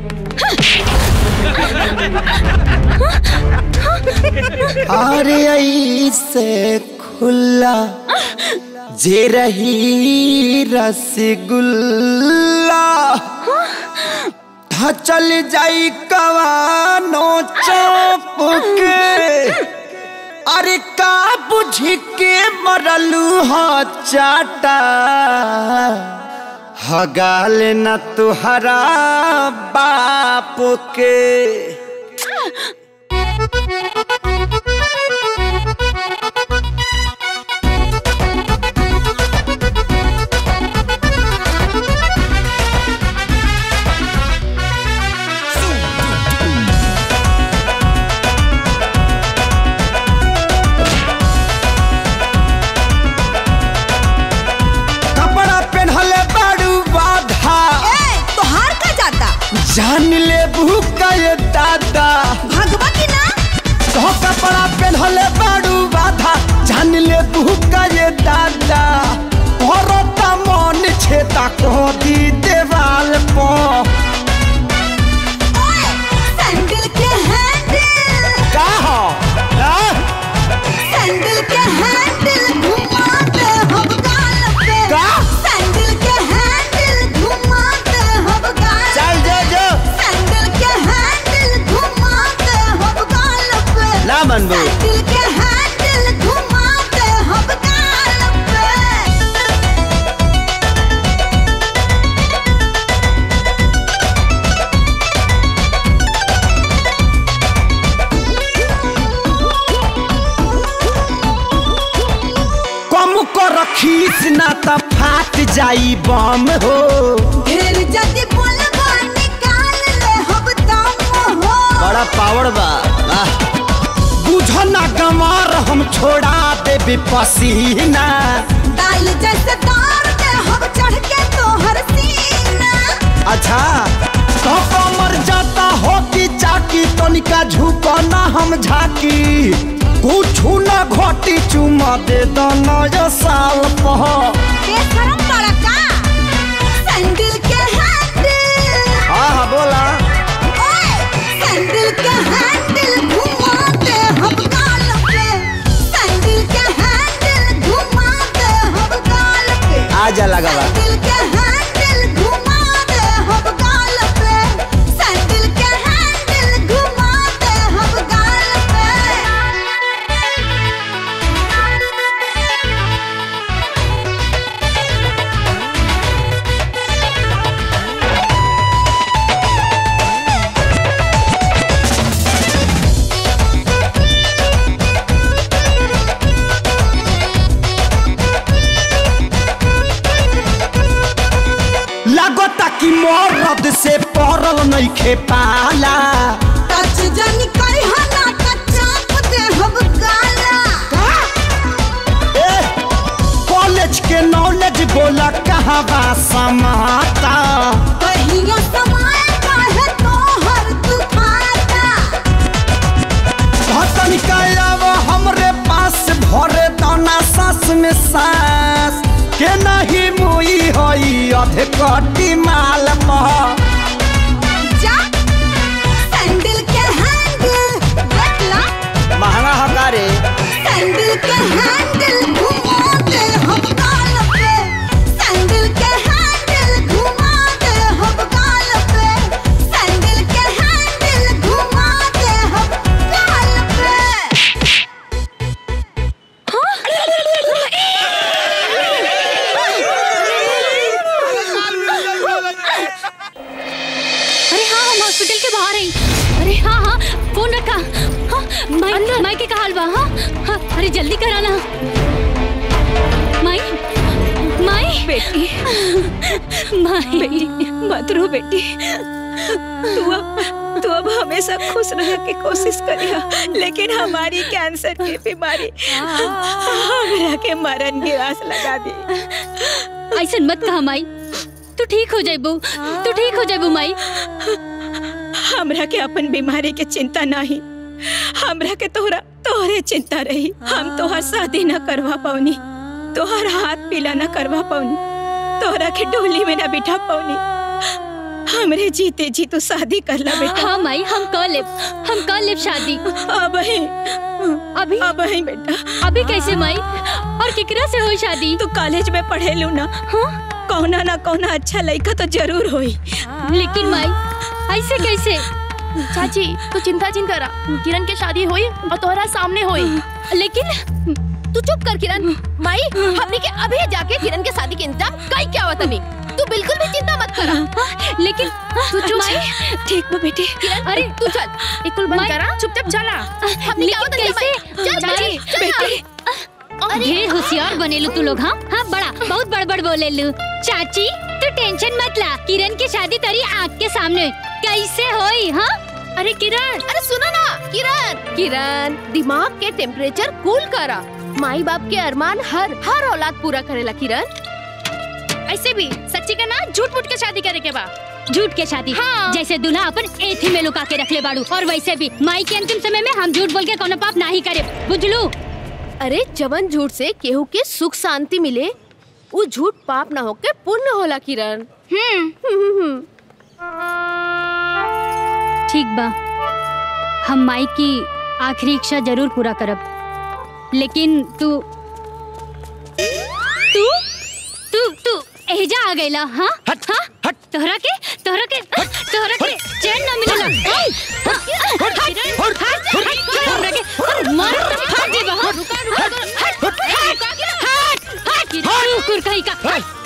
अरे ऐसे खुला जे रही रसगुल्ला था चल जाई कवानो चौप के अरे का बुझ के मरलू हा चाटा हगाल न तुहरा बाप के कपड़ा पहनले बाड़ू बाधा तोहार का जाता जान ले भूखा ये दादा भगवा की ना तो कपड़ा पहनले बाड़ू बाधा जान ले भूखा ये दादा औरता मन छेता को दी देवाल पो सैंडल के हैंडल का हो आ? सैंडल के हैंडल घुमाते हम गाल पे का? सैंडल के हैंडल घुमाते हम गाल चल जो जो सैंडल के हैंडल घुमाते हम गाल पे ना मनबू सैंडल के हैंडल घुमाते हम गाल पे कम को रखीस ना त फाट जाई बम हो ढेर जदी बोलबा निकाल ले हम दम हो बड़ा पावर बा वाह बुझो ना गमार हम छोड़ा देबे पसीना दाल जैसे तार के हम चढ़ के तोहर सीना अच्छा तो कमर जाता हो कि चाकी तनिका झुको ना हम झाकी कुछ ना घोटी चुमा दे दो नया साल पह बेशरम बड़ा का सैंडल के हैंडल हाँ हाँ बोला ओए सैंडल के हैंडल घुमाते हम गाल पे सैंडल के हैंडल घुमाते हम गाल पे आजा लगा बा सैंडल के हैंडल घुमाते हम गाल पे सैंडल के हैंडल घुमाते हम गाल पे लगता कि मरद से पड़ल नहीं खे पाला टच जनी करी हना कचाप दे हम गाला कॉलेज के नॉलेज बोला कहाँ बा समाता कहियो समय काहे तोहर दुखाता भतन कायाव हमरे पास भरे दाना सास में सास के नहीं मुई होई अधे कटी माल मह जा सैंडल के हैंडल देख ला महंगा हका रे सैंडल के हैंडल घुमा दे हम गाल पे सैंडल के हैंडल घुमा दे हम गाल पे सैंडल के हैंडल घुमा दे हम गाल पे अरे हाँ हम हॉस्पिटल के बाहर हैं अरे हाँ हाँ फोन रखा हाँ माई माई के का हाल बा हाँ हाँ अरे जल्दी कराना माई माई बेटी माई बेटी मत रो बेटी तू अब तू अब हमेशा खुश रहने की कोशिश करिया लेकिन हमारी कैंसर की बीमारी हमरा के मरण की आस लगा दी ऐसा मत कहा माई तू ठीक हो जाइबू तू ठीक हो जाइबू माई हमरा के अपन बीमारी के चिंता नहीं हमरा के तोहरा तोहरे चिंता रही हम तोहर शादी न करवा पाऊनी तोहर हाथ पीला न करवा पाऊनी तोहरा के डोली में न बिठा पाऊनी हमरे जीते जी तू शादी कर ला बेटा हाँ माई हम कर लेब हम कर लेब शादी अब ही अभी अब ही बेटा अभी कैसे माई और केकरा से हो शादी तू कॉलेज में पढ़े लू ना हाँ कौना ना कौना अच्छा लड़का तो जरूर होई लेकिन माई ऐसे कैसे चाची तू चिंता चिंता करा किरण के शादी होई और तोहरा सामने होई लेकिन तू चुप कर किरण माई हमने के अभी जाके किरण के शादी के इंतजाम कई क्या हुआ तनी तू बिल्कुल भी चिंता मत करा लेकिन तू चुप माई ठीक बा बेटी किरण अरे तू चल एक कुल बंद माई- करा चुपचाप चला हमने क्या होता कैसे? चल चाची चल बेटी ढेर होशियार बनेलू तू लोग हाँ हाँ बड़ा बहुत बड़बड़ बोलेलू चाची तू टेंशन मत ला किरण की शादी तेरी आँख के सामने कैसे होई हाँ अरे किरण अरे सुनो ना किरण किरण दिमाग के टेम्परेचर कूल करा माई बाप के अरमान हर हर औलाद पूरा करेला किरण ऐसे भी सच्ची का ना झूठ मूठ के शादी करे के बा झूठ के शादी हाँ। जैसे दूल्हा अपन एथी में लुका के रख ले बाड़ू और वैसे भी माई के अंतिम समय में हम झूठ बोल के कोनो पाप नहीं करे बुझलू अरे जवन झूठ से केहू के सुख शांति मिले वो झूठ पाप ना होके पुण्य होला किरण हम्म ठीक बा हम माई की आखिरी इच्छा जरूर पूरा करब लेकिन तू तू तू तू एजा आ गईला हाँ हाँ तोहरा के तोहरा के तोहरा के चैन ना मिलेला हट, हट, हट, हट, हट, हमरा के अरे मार तो फाड़ जेबा हाँ हट, हट, हट, हट, हट, कुकुर कहीं का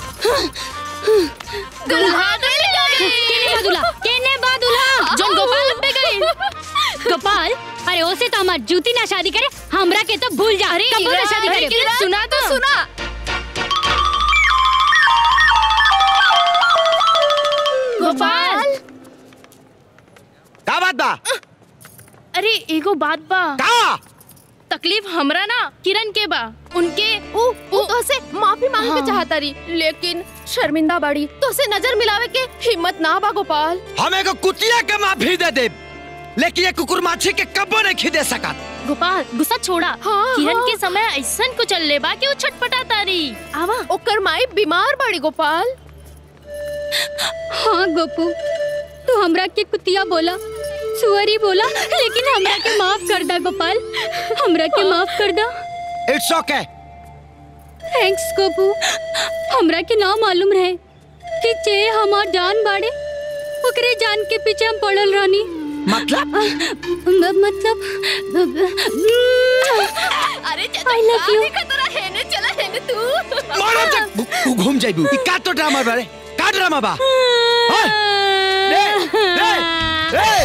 दुल्हा केने बा दुल्हा केने बा दुल्हा जोन गोपाल लंबे गए गोपाल अरे ओसे तो हमार जूती ना शादी करे हमरा के तो भूल जा अरे कबो ना शादी अरे करे किरण, सुना तो सुना गोपाल का बात बा अरे एगो बात बा का तकलीफ हमरा ना किरण के बा उनके उ उ तो से माफी मांगे के हाँ। चाहता रही लेकिन शर्मिंदा बाड़ी तो से नजर मिलावे के हिम्मत ना बा गोपाल हम एगो कुतिया के माफी दे दे लेकिन ये कुकुर माछी के कब्बो नहीं खिदे सकत गोपाल गुस्सा छोड़ा हाँ, किरण हाँ। के समय ऐसन कुछ चल बा कि वो छटपटा तारी आवा ओकर माई बीमार बाड़ी गोपाल हाँ गोपू तू हमरा के कुतिया बोला सुअरी बोला लेकिन हमरा के माफ कर दा गोपाल हमरा के माफ कर दा इट्स ओके थैंक्स गोपू हमरा के ना मालूम रहे कि चे हमार जान बाड़े ओकरे जान के पीछे हम पड़ल रहनी मतलब मतलब अरे I love you. देखा तोरा हेने चला हेने तू मारो तक तू घूम जाइबू ई का तो ड्रामा बारे का ड्रामा बा हाँ? रे रे रे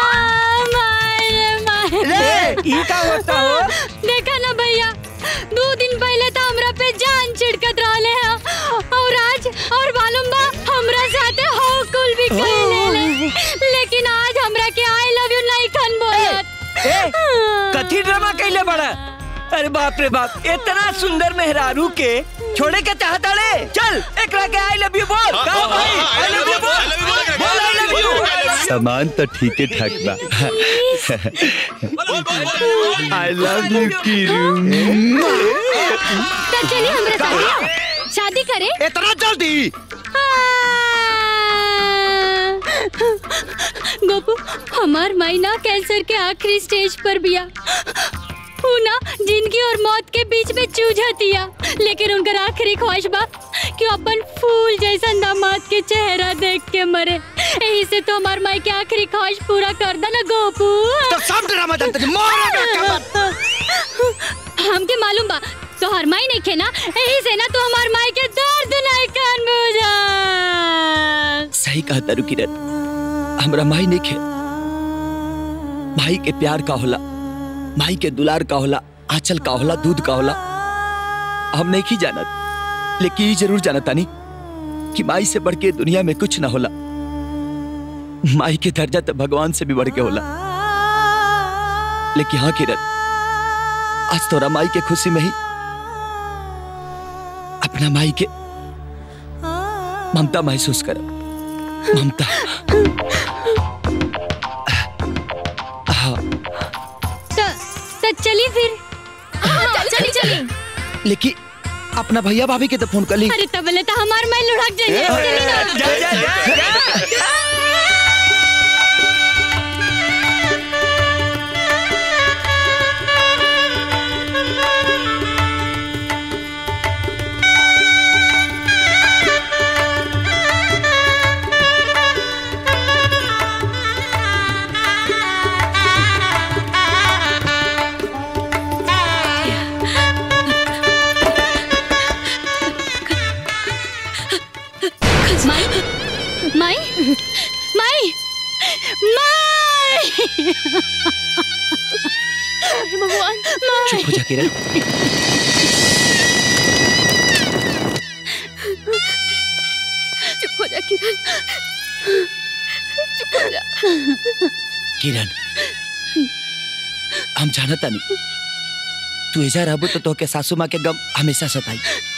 रे ई का होता हो देखा ना भैया दो दिन पहले तो हमरा पे जान छिड़कत रहले हैं और आज और मालूम बा हमरा साथे हो कुल भी कहले ले लेकिन आज हमरा के आई लव यू नहीं खन बोलत ए कथी ड्रामा कैले बड़ा अरे बाप रे बाप इतना सुंदर मेहरारू के छोड़े के चाहता रे चल एकरा के आई लव यू बोल कहो भाई आई लव यू बोल बोल आई लव यू सामान तो ठीक है ठाक बा आई लव यू किरू तो चलिए हमरा साथे शादी करें इतना जल्दी गोपू हमार मायना कैंसर के आखिरी स्टेज पर बिया ऊ ना जिंदगी और मौत के बीच में जूझतिया लेकिन उनकर आखिरी ख्वाहिश बा कि अपन फूल जैसा दामाद के चेहरा देख के मरे यही से तो हमार माई के आखिरी ख्वाहिश पूरा कर दे ना गोपू तो सब ड्रामा जानते थे मारो बेटा हमके मालूम बा तो हर माई नहीं खे ना यही से ना तो हमार माई के दर्द नहीं कान बुझा सही कहा तारू किरण हमरा माई नहीं खे माई के प्यार का होला माई के दुलार का होला आंचल का होला दूध का होला हम नहीं की जानत लेकिन ये जरूर जानत तानी कि माई से बढ़ के दुनिया में कुछ ना होला माई के दर्जा तो भगवान से भी बढ़ के होला लेकिन हाँ किरण आज तोरा माई के खुशी में ही अपना माई के ममता महसूस कर ममता हाँ तो, तो चलिए फिर चली चली लेकिन अपना भैया भाभी के तो फोन कर ली अरे तबले तो हमार माई लुढ़क जाइए चली ना जा जा जा जा माई माई माई माई भगवान चुप हो जा किरण चुप हो जा किरण चुप हो जा किरण हम जानता नहीं तू ऐजा रहबो तो तोके सासू माँ के गम हमेशा सताई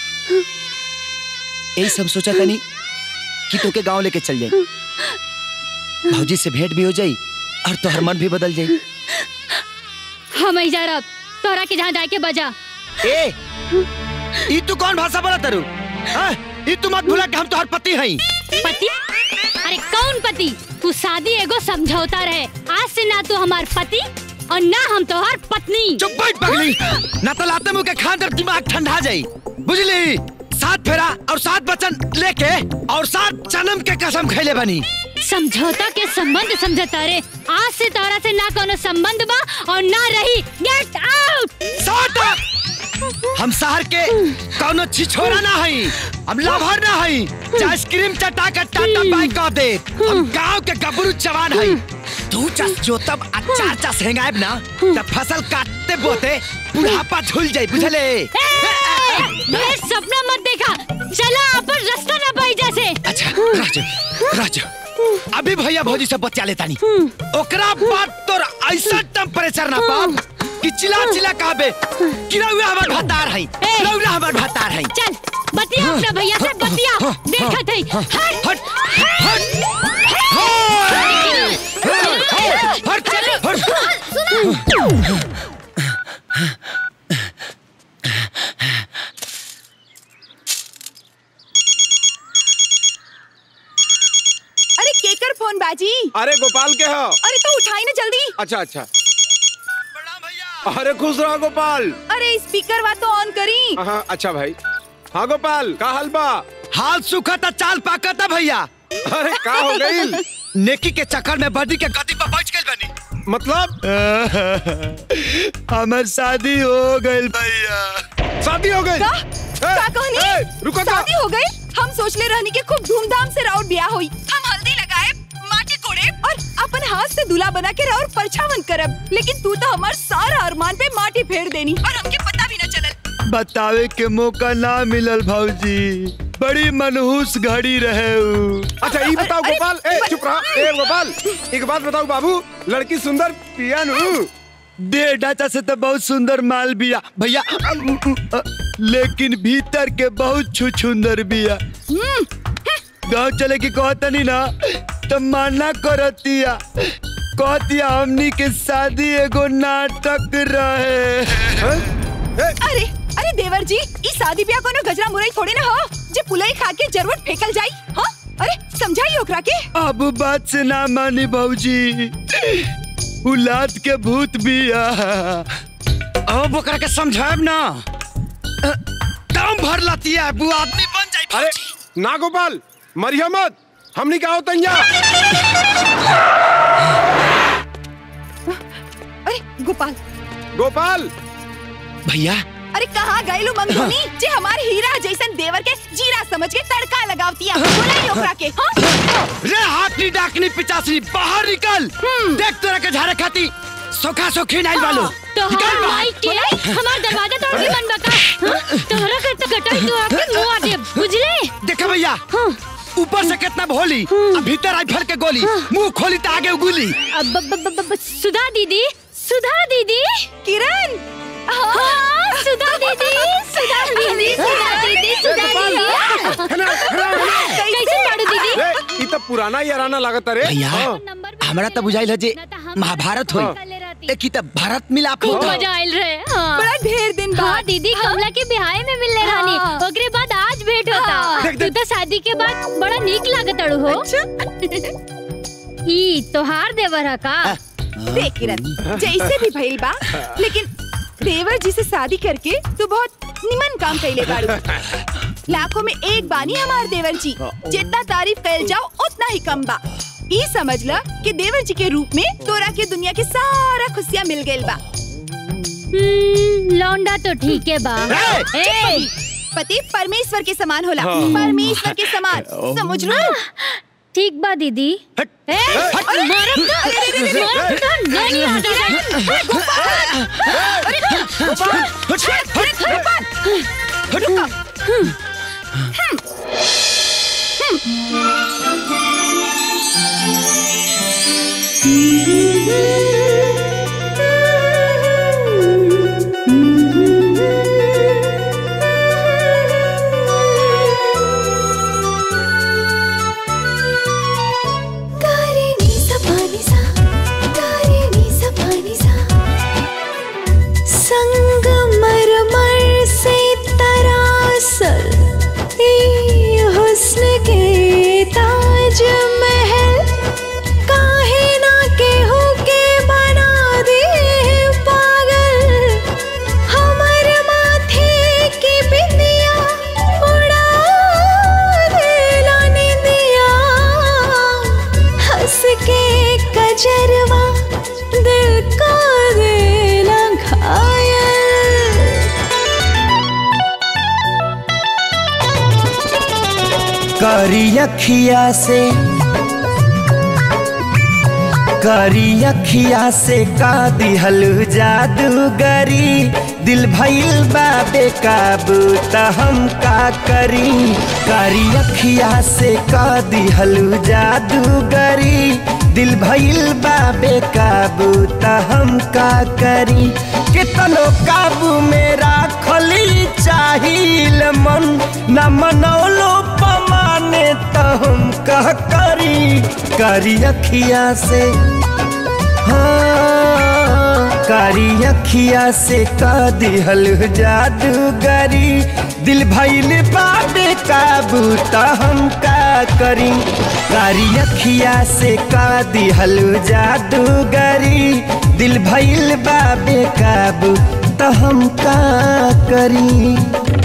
यही सब सोचा था नहीं कि तोके गांव लेके चल जाई भौजी से भेंट भी हो जाई और तोहर मन भी बदल जाई हम ही जा रहा तोरा के जहाँ जाके बजा ए ई तू कौन भाषा बोला तरु हाँ? ई तू मत भूला कि हम तोहर पति हई पति अरे कौन पति तू शादी एगो समझौता रहे आज से ना तू हमार पति और ना हम तोहार पत्नी चुप बैठ पगली ना तो लाते मुंह के खान कर दिमाग ठंडा जाई बुझली सात फेरा और सात बचन लेके और सात जन्म के कसम खैले बनी समझौता के संबंध समझौता रे आज से तोरा से ना कोनो संबंध बा और ना रही गेट आउट सात हम शहर के कौनो छिछोरा ना हई हम लाभर ना हई जे आइसक्रीम चटा के टाटा बाई कह दे हम गांव के गबरू जवान हई तू चस जो तब अचार चस हेंगाएब ना तब फसल काटते बोते बुढ़ापा झुल जाई बुझले ये सपना मत देखा चला अपन रास्ता ना पाई जैसे अच्छा राजू राजू अभी भैया भौजी से बच्चा लेता नहीं ओकरा बाद तोर ऐसा टेम्परेचर ना पाप कि चिल्ला चिल्ला कहबे कि रउआ हमर भतार है रउआ हमर भतार है चल बतिया अपना भैया से बतिया देखत है हट हट अरे केकर फोन बाजी अरे गोपाल के हो अरे तो उठाई ना जल्दी अच्छा अच्छा अरे खुश रहो गोपाल अरे स्पीकर वा तो ऑन करी हाँ अच्छा भाई हाँ गोपाल का हाल बा हाल सुखा था चाल पाका था भैया अरे का हो गई नेकी के चक्कर में बदी के गदी पर बैठ गई बनी मतलब हमार शादी हो गई भैया शादी हो गई का का कहनी रुको शादी हो गई हम सोचले रहनी के खूब धूमधाम से राउर ब्याह होई हम हल्दी लगाए माटी कोड़े और अपन हाथ से दूल्हा बना के राउर परछावन करब लेकिन तू तो हमार सारा अरमान पे माटी फेर देनी और हमके पता भी न चलल बतावे के मौका ना मिलल भौजी बड़ी मनहूस घड़ी रहे उ। अच्छा ये बताओ गोपाल ए चुप रहा ए गोपाल एक बात बताओ बाबू लड़की सुंदर पिया नु दे ढांचा से तो बहुत सुंदर माल बिया भैया लेकिन भीतर के बहुत छुछुंदर बिया गाँव चले की कहतनी ना तो माना करतिया कहतिया हमनी के शादी एगो नाटक रहे अरे अरे देवर जी ई शादी ब्याह कोनो गजरा मुरई थोड़ी ना हो जे पुलई खा के जरूर फेकल जाई हां अरे समझाई ओकरा के अब बात से ना मानी भौजी उलाद के भूत बिया अब ओकरा के समझाब ना दम भर लतिया बु आदमी बन जाई अरे ना गोपाल मरिया मत हमनी का होता अरे गोपाल गोपाल भैया अरे कहाँ गए लो मंगोनी जे हमारे हीरा जैसन देवर के जीरा समझ के तड़का लगावतिया बुलाई ओकरा के हाँ रे हाथनी डाकनी पिचासनी बाहर निकल देख तोरा के झारे खाती सोखा सोखी नाइल वालो तो हमार माई के हमार दरवाजा तोड़ के मन बका हाँ? तोहरा के तो कटाई तो आके मुआ दे बुझले देखा भैया ऊपर से कितना भोली आ भीतर राइफल के गोली मुंह खोली तो आगे उगुली अब ब- ब- ब- ब- सुधा दीदी सुधा दीदी किरण हाँ सुधा दीदी सुधा दीदी सुधा दीदी सुधा दीदी कैसे बाड़ू दीदी रे ई तो पुराना याराना लागत रे भैया हाँ। हमरा तो बुझाइल है जे महाभारत होई एक त भारत मिलाप खूब होता मजा आयल रहे हाँ। बड़ा ढेर दिन हाँ बाद दीदी कमला के बिहाय में मिलने रानी हाँ। ओकरे बाद आज भेंट होता तू तो शादी के बाद बड़ा नीक लागत अड़ू हो ई तोहार देवर है का देख किरण जैसे भी भइल बा लेकिन देवर जी से शादी करके तू बहुत निमन काम कैले बाड़ू लाखों में एक बानी हमार देवर जी जितना तारीफ कैल जाओ उतना ही कम बा ई समझ ल कि देवर जी के रूप में तोरा के दुनिया के सारा खुशियाँ मिल गइल बा हम्म, लौंडा तो ठीक है बा ए, पति परमेश्वर के समान होला हाँ। परमेश्वर के समान समझ लो ठीक बा दीदी ए, अरे, मारब तो- अरे, अरे, अरे, मारब तो नहीं आता संग मरमर से तरासल ये हुस्न के ताज महल काहे ना केहू के बना दे पागल हमर माथे की बिंदिया उड़ा देला निंदिया हंस के कजरवा दिल का देला घायल करी अखिया से करी अखिया से का दिहल जादूगरी दिल भइल बा बेकाबू त हम का करी करी अखिया से का दिहल जादूगरी दिल भइल बा बेकाबू त हम का करी कितनो काबू में राखली चाहिल मन न मनौलो पमाने त हम का करी करी अखिया से हाँ कारी अखिया से का दिहल जादूगरी दिल भइल बाबे काबू त हम का करी कारी अखिया से का दिहल जादूगरी दिल भइल बाबे काबू त हम का करी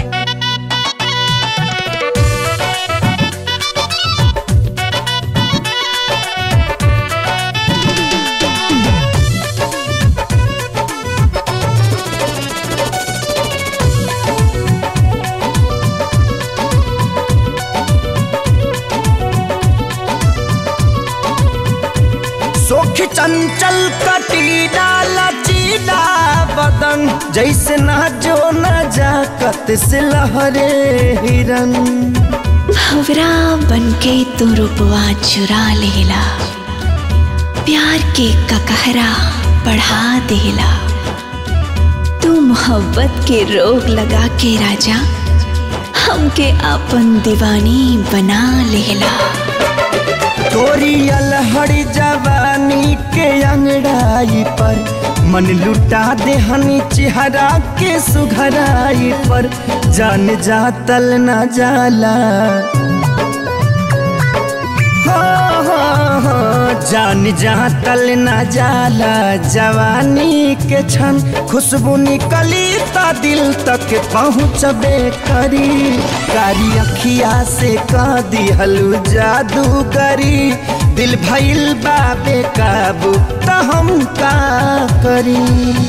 सोख चंचल कटीला लचीला बदन जैसे ना जो न जाकत से लहरे हिरन भवरा बनके तू रुपवा चुरा लेला प्यार के ककहरा बढ़ा देला तू मोहब्बत के रोग लगा के राजा हमके अपन दीवानी बना लेला तोरी अलहड़ी जवानी के अंगड़ाई पर मन लुटा दे हनी चेहरा के सुघराई पर जान जातल न जाला हाँ, हाँ, हाँ, जान जातल न जाला जवानी के क्षण खुशबू निकली ता दिल तक पहुँचबे करी कारी अखिया से का दिहलू जादू करी दिल भइल बाबे काबू त हम का करी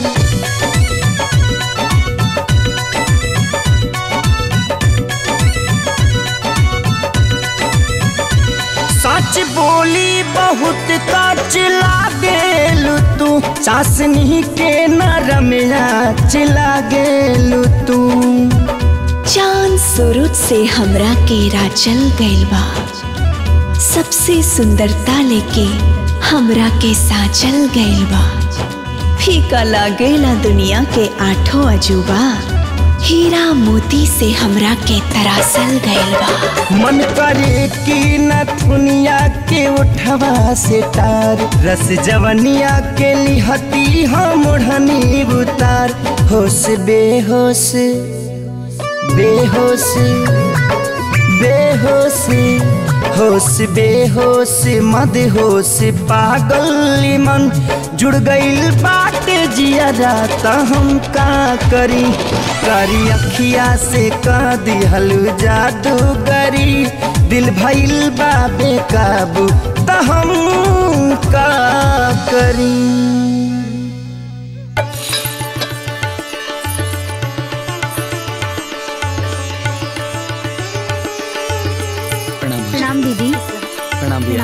सच बोली बहुत काच लागेलू तू चासनी के नरमिया चिला गेलू तू चांद सूरज से हमरा के राचल गइल बा सबसे सुंदरता लेके हमरा के साचल गइल बा फीका लागेला दुनिया के आठों अजूबा हीरा मोती से हमरा के तरासल गइल बा मन करे कि न दुनिया के उठवा से तार रस जवनिया के लिहती हम ओढ़नी उतार होश बेहोश बेहोश बेहोश होश बेहोश मद होश पागल मन जुड़ गइल बाटे जिया त हम का करी करी अखिया से का दिहल जादूगरी दिल भइल बाबे काबू त हम का करी प्रणाम दीदी प्रणाम भैया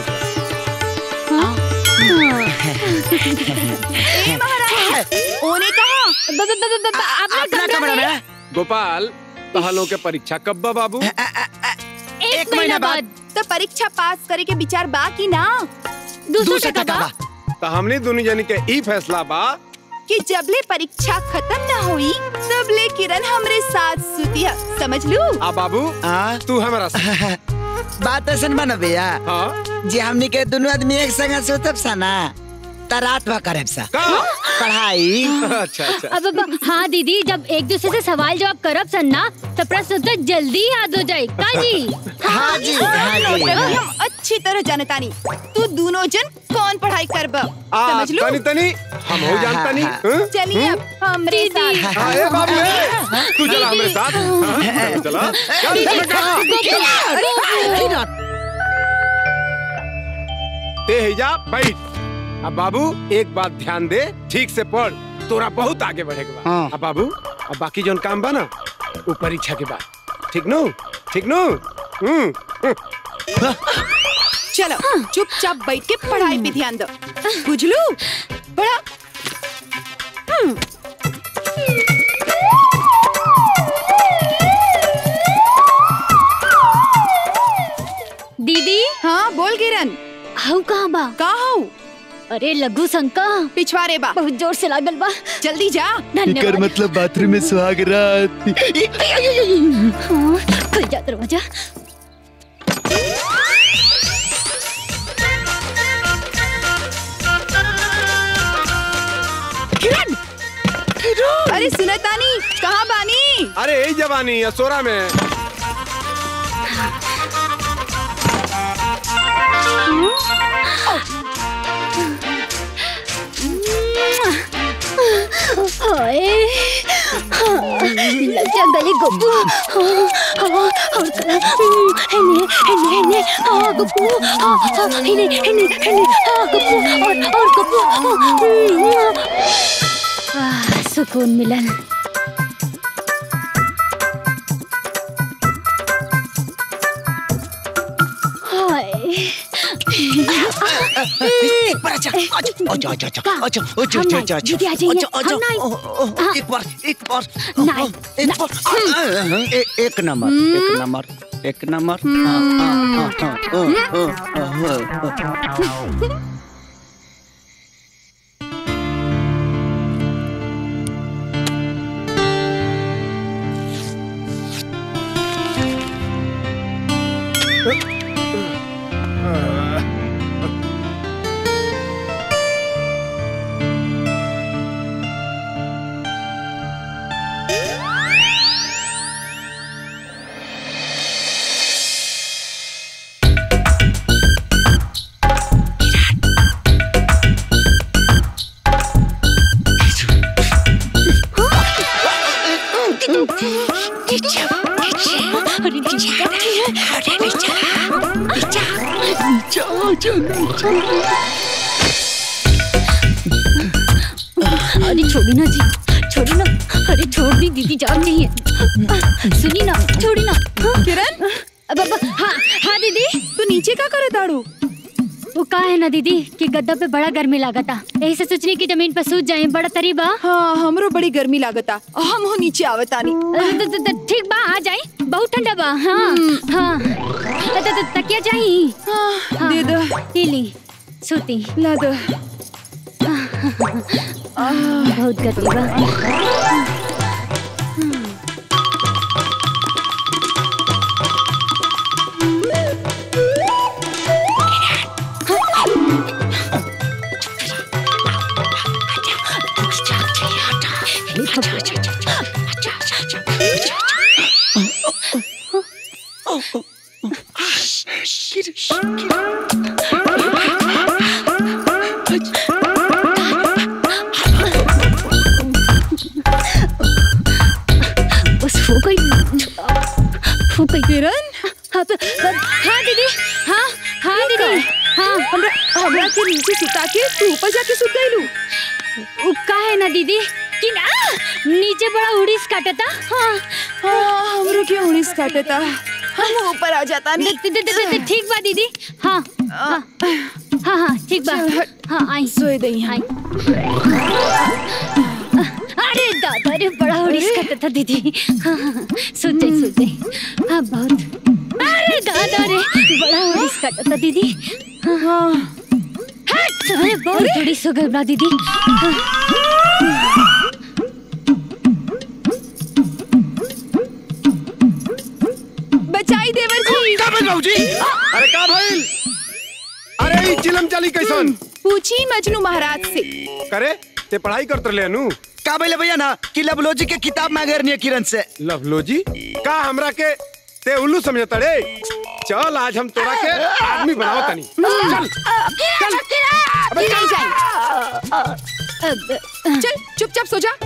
ओने कहा अपना कमरा में गोपाल तहलों के परीक्षा कब बा बाबू एक महीना बाद तो परीक्षा पास करे के विचार बा की ना दूसरा टका बा तो हमने दोनों जनी के ई फैसला बा कि जबले परीक्षा खत्म ना हुई तबले किरण हमरे साथ सुतिया समझ लू आ बाबू तू हमारा बात ऐसा बना भैया जे हमनी के दोनों आदमी एक संग सुतब सा ना त रात भर करब सा पढ़ाई अच्छा अब अब हाँ दीदी जब एक दूसरे से सवाल जवाब करब सन ना तो प्रश्न उत्तर जल्दी याद हो जाए का जी हाँ जी, हाँ जी। हम अच्छी तरह जानतानी तू दोनों जन कौन पढ़ाई करब आ समझ लू तनी तनी हम हो जानता नहीं हाँ? चलिए अब हमरे साथ हाँ, ए बाबू ए, तू चला हमारे साथ हाँ, चला चल, चल, ते हिजा बैठ अब बाबू एक बात ध्यान दे ठीक से पढ़ तोरा बहुत आगे बढ़ेगा बा अब बाबू अब बाकी जोन काम बा ना वो परीक्षा के बाद ठीक नो ठीक नो हम्म चलो चुपचाप बैठ के पढ़ाई पे ध्यान दो बुझलू पढ़ा हम्म। दीदी हाँ बोल किरण हाउ कहाँ बा का हाउ अरे लघु शंका पिछवारे बा बहुत जोर से लागल बा जल्दी जा एकर धन्यवाद मतलब बाथरूम में सुहाग रात हाँ, खुल जा दरवाजा किरण अरे सुनतानी कहाँ बानी अरे यही जवानी असोरा में हाय हाँ, लग जा गले गप्पू हाँ, हाँ, और करा हेने हेने हेने हाँ गप्पू हाँ हाँ हेने हेने हेने हाँ गप्पू और और गप्पू हाँ, हम्म, आह, सुकून मिलन हाय पर अच्छा अच्छा अच्छा अच्छा अच्छा का? अच्छा अच्छा हम अच्छा नहीं, अच्छा दीदी आ जाइए, अच्छा अच्छा हम नहीं। ओ, ओ, ओ, एक बार एक बार नहीं, एक बार ए- एक नंबर एक नंबर एक नंबर हाँ, हाँ, हाँ, हाँ, हाँ, हाँ, हाँ, हाँ। अरे छोड़ी ना जी छोड़ी ना अरे छोड़ दी दीदी जान नहीं है सुनी ना छोड़ी ना किरण अब अब हाँ हाँ दीदी तू नीचे का करे दाड़ू वो का है ना दीदी कि गद्दा पे बड़ा गर्मी लगा था यही से सोचने की जमीन पर सूझ जाए बड़ा तरीबा हाँ हमरो बड़ी गर्मी लागता हम हो नीचे आवतानी त- त- त- ठीक बा आ जाए बहुत ठंडा बा हाँ हाँ त- त- त- तकिया चाहिए हाँ, दे दो ये ली सूती ला दो बहुत गर्मी बा बस हो गई हो गई किरण हाँ प- प- हाँ दीदी हाँ हाँ दीदी हाँ हमरा हमरा के नीचे सुता के तू ऊपर जाके सुत गईलू उ का है ना दीदी कि ना नीचे बड़ा उड़ीस काटता हाँ हाँ हमरो के उड़ीस काटता हम ऊपर आ जाता द- द- द- द- द- ठीक बा दीदी हाँ हाँ हाँ हाँ ठीक बा हाँ आई सोए दई आई अरे दादा रे बड़ा उड़ीस काटता दीदी हाँ हाँ हाँ, सोच जाई सोच जाई हाँ बहुत अरे दादा रे बड़ा उड़ीस काटता दीदी हाँ हाँ हट अरे बहुत उड़ीस हो गई बा दीदी हाँ। बचाई देवर जी का भइल बाबूजी अरे का भइल अरे ई चिलम चली कैसन पूछी मजनू महाराज से करे ते पढ़ाई करत रहे नु का बोले भैया ना कि लवलोजी के किताब मांगे रहनी है किरण से लवलोजी का हमरा के ते उल्लू समझता रे चल आज हम तोरा के आदमी बनावत तनी चल चल अबे नहीं जाए चल चुपचाप सो जा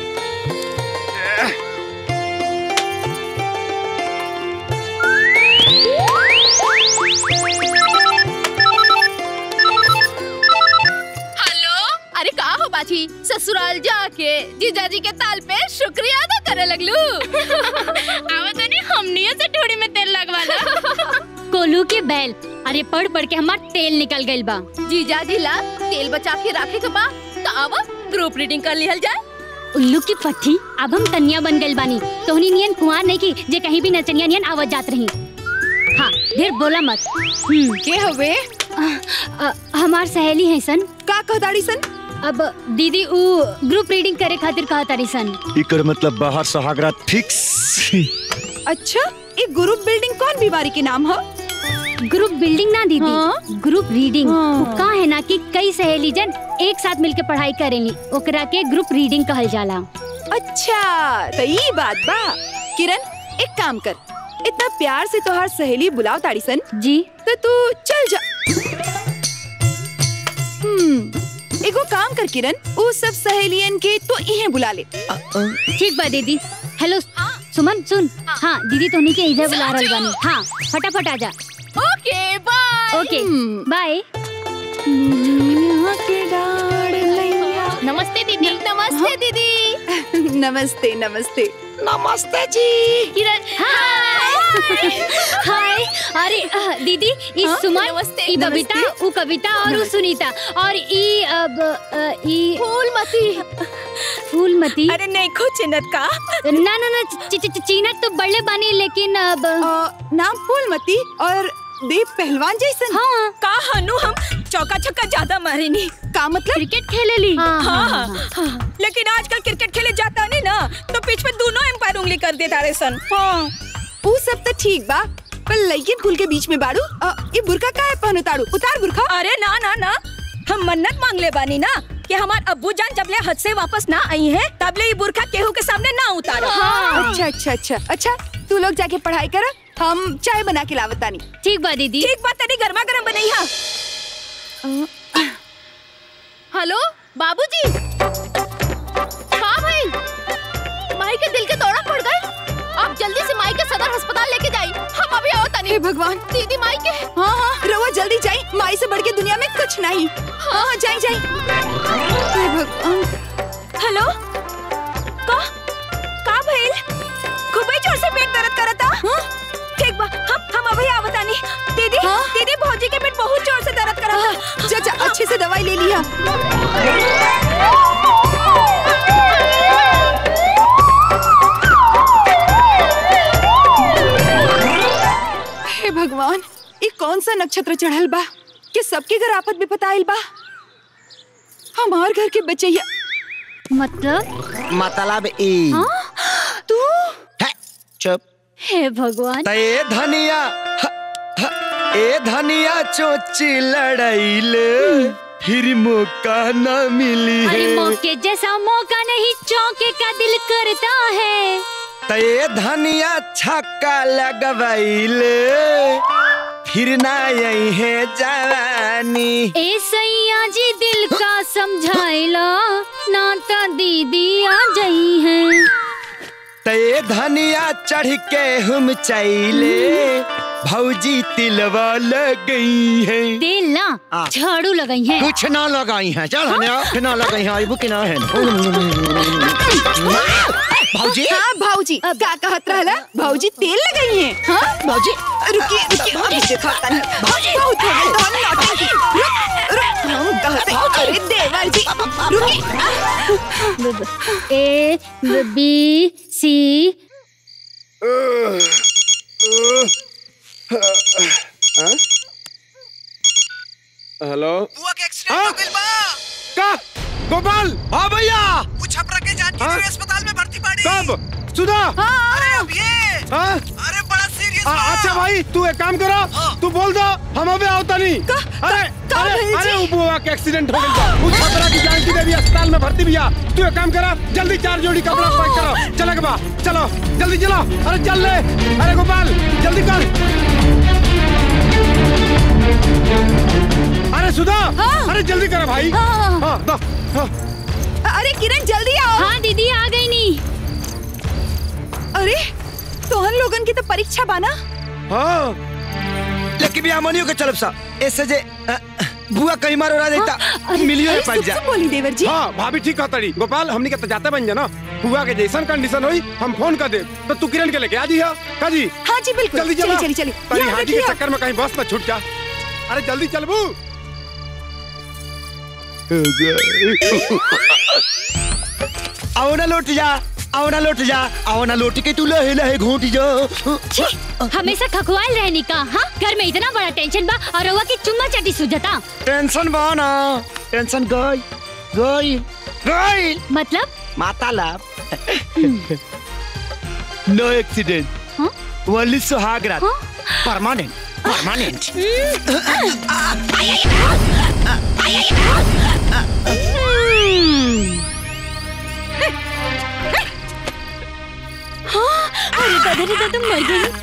हेलो अरे का हो बाजी ससुराल जाके जीजाजी के ताल पे शुक्रिया अदा करे लगलू आवत नहीं हमनियों से ठोड़ी में तेल लगवा ला कोलू के बैल अरे पढ़ पढ़ के हमार तेल निकल गइल बा जीजा जी ला तेल बचा के रखे के बा तो अब ग्रुप रीडिंग कर लिहल जाए उल्लू की पट्टी अब हम कन्या बन गइल बानी तोहनी नियन कुंवार नहीं की जे कहीं भी नचनिया नियन आवत जात रही हाँ ढेर बोला मत हम्म के हवे हमार सहेली है सन का कहताड़ी सन अब दीदी उ ग्रुप रीडिंग करे खातिर कहतारी सन इकर मतलब बाहर सहागरात फिक्स अच्छा ये ग्रुप बिल्डिंग कौन बीमारी के नाम है ग्रुप बिल्डिंग ना दीदी ग्रुप रीडिंग उ का है ना कि कई सहेली जन एक साथ मिलके पढ़ाई करेली ओकरा के ग्रुप रीडिंग कहल जाला अच्छा तो ये बात बा किरण एक काम कर इतना प्यार से तोहार सहेली बुलाओ ताड़ी सन जी तो तू चल जा हम्म एगो काम कर किरण वो सब सहेलियन के तो इहे बुला ले ठीक बा दीदी हेलो सुमन सुन हाँ दीदी तोहनी के इधर बुला रहल बानी हाँ फटाफट आ जा ओके बाय ओके बाय नमस्ते दीदी नमस्ते दीदी नमस्ते नमस्ते नमस्ते जी किरण हाय हाय अरे अ, दीदी ई हाँ, सुमन नमस्ते, ई बबीता उ कविता और उ सुनीता और ई अब अ, ई फूलमती फूलमती अरे नहीं खो चिन्हत का ना ना ना ची- ची- ची- चीनत तो बड़े बानी लेकिन अब नाम फूलमती और देव पहलवान जैसन हाँ का हनु हम चौका छक्का ज्यादा मारे नहीं का मतलब क्रिकेट खेले ली हाँ, हाँ, हाँ। लेकिन आजकल क्रिकेट खेले जाता नहीं ना तो बीच में दोनों एम्पायर उंगली कर देता रे सन हाँ वो सब तो ठीक बा पर लइकिन कुल के बीच में बाड़ू अ, ये बुरका का है पहनो ताड़ू उतार बुरका अरे ना ना ना हम मन्नत मांग ले बानी ना कि हमार अब्बू जान जब ले हद से वापस ना आई है तब ले ये बुरखा केहू के सामने ना उतारो अच्छा अच्छा अच्छा अच्छा तू लोग जाके पढ़ाई कर हम चाय बना के लावत तानी ठीक बा दीदी ठीक बात तेरी गर्मा गर्म बनैया हेलो बाबूजी का भाई माई के दिल के दौरा पड़ गई आप जल्दी से माई के सदर अस्पताल लेके जाई हम अभी आओ तनी हे भगवान दीदी माई के हाँ हाँ रवा जल्दी जाई माई से बढ़ के दुनिया में कुछ नहीं हाँ हाँ जाई जाई हे भगवान हेलो का का भइल खूबे जोर से पेट दर्द करता हाँ? ठीक बा हम हम अभी आवतानी दीदी हाँ? दीदी भौजी के पेट बहुत जोर से दर्द करता जा जा अच्छे से दवाई ले लिया हे भगवान ये कौन सा नक्षत्र चढ़ल बा कि सबके घर आफत विपत आइल बा हमार घर के बचैया मतलब मतलब ई तू है, चुप हे भगवान ए धनिया ह, ह, ए धनिया चोची लड़ाइले फिर मौका न मिली अरे है मौके जैसा मौका नहीं चौके का दिल करता है ते धनिया छक्का लगवाइले फिर ना यही है जवानी ए सैया जी दिल का समझाइला ना तो दीदी आ जाई है ते धनिया चढ़ के हम चैले भौजी तिलवा लग है तेल ना आ। झाड़ू लगाई है कुछ ना लगाई है चल हने कुछ ना लगाई है आइबू कि ना है भौजी हाँ भाऊजी का कहत रहला भाऊजी तेल लगाई है हाँ भाऊजी रुकिए रुकिए अभी देखा तनी भाऊजी बहुत हो गई तो नौटंकी रुक रुक हम कहते अरे देवर जी रुकिए ए बी सी हेलो बुआ के एक्सीडेंट हो गइल बा का गोपाल हाँ भैया वो छपरा के जानकी हाँ? देवी अस्पताल में भर्ती पड़ी कब सुधा अरे अब ये हाँ? अरे बड़ा सीरियस आ, अच्छा भाई तू एक काम करो तू बोल दो हम अबे आवता नहीं अरे अरे अरे वो बुआ के एक्सीडेंट हो गया वो छपरा की जानकी देवी अस्पताल में भर्ती भैया तू एक काम करो जल्दी चार जोड़ी कपड़ा पैक करो चलो के बा चलो जल्दी चलो अरे चल ले अरे गोपाल जल्दी कर अरे सुधा अरे जल्दी करो भाई हाँ। हाँ, दो, हाँ। अरे किरण जल्दी आओ हाँ दीदी आ गई नी अरे तोहन लोगन की तो परीक्षा बाना हाँ लेकिन भी हमनियो के चलब सा ऐसे जे अ, बुआ कहीं मारो रहा देता मिलियो अरे पाइप सुप जा सुप बोली देवर जी हाँ भाभी ठीक कहतड़ी गोपाल हमनी के तो जाते बन जाना हुआ के जैसन कंडीशन हुई हम फोन कर दे तो तू किरण के लेके आ जी का जी हाँ जी बिल्कुल जल्दी चली चलो चली चली तारी याद हाथी के रखिए चक्कर में कहीं बस न छूट जा अरे जल्दी चलबू आओ ना लौट जा आओ ना लौट जा आओ ना लौट के तू लहे लहे घूट जा छी, हमेशा खखवाल रहनी का हाँ घर में इतना बड़ा टेंशन बा और रउआ की चुम्मा चाटी सुझता टेंशन बा ना टेंशन गई गई गई मतलब माता लाभ नो एक्सीडेंट ओनली सुहाग रात परमानेंट परमानेंट हाँ, अरे दादा रे दादा मर गई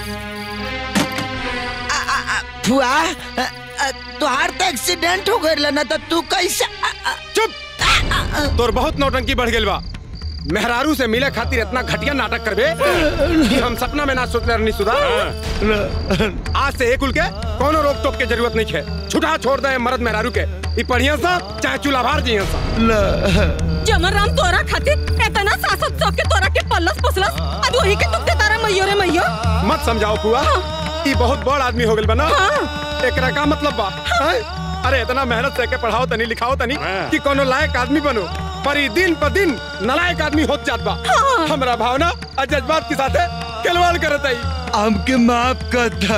फुआ अ, अ, तुहार तो एक्सीडेंट हो गइल ना तो तू कैसे चुप तोर बहुत नौटंकी बढ़ गेल बा मेहरारू से मिले खातिर इतना घटिया नाटक करबे कि हम सपना में ना सोचले रहनी सुधा आज से एक उल के कोनो रोक टोक के जरूरत नहीं है छुटा छोड़ दे मर्द मेहरारू के ई पढ़िया सा चाहे चूल्हा भार जिया सा जमर राम तोरा खातिर एतना सासत सौ के तोरा के पल्लस पसलस अब वही के तुमके तारा मैयो रे मैयो मत समझाओ पुआ ई बहुत बड़ आदमी हो गेल बना एकरा का मतलब बा हैं? अरे इतना मेहनत से के पढ़ाओ तनी लिखाओ तनी कि कोनो लायक आदमी बनो पर ई दिन पर दिन नलायक आदमी होत जात बा हमरा भावना और जज्बात के साथे खिलवाड़ करत आई हमके माफ कर दा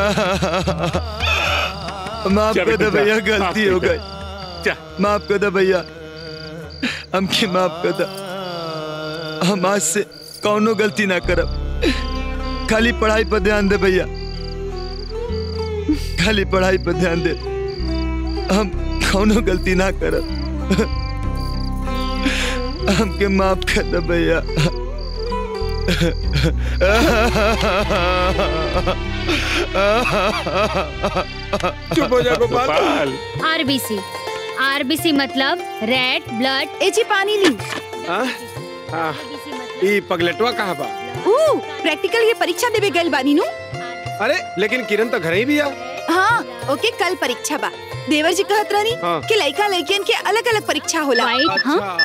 माफ चल कर दे बेटा, भैया माफ गलती हो कर दे। गई माफ कर दे भैया हमके माफ कर दा हम आज से कौनो गलती ना करब खाली पढ़ाई पर ध्यान दे भैया खाली पढ़ाई पर ध्यान दे हम कौनो गलती ना करब हमके माफ कर दे भैया चुप हो जा गोपाल आरबीसी आरबीसी मतलब रेड ब्लड ए जी पानी ली हाँ? हाँ, ई पगलेटवा कहाँ बा ऊ प्रैक्टिकल ये परीक्षा देवे गइल बानी नु अरे लेकिन किरण तो घर ही भी आ हाँ ओके कल परीक्षा बा देवर जी कहत रहनी हाँ। कि लड़का लड़कियन के अलग अलग परीक्षा होला अच्छा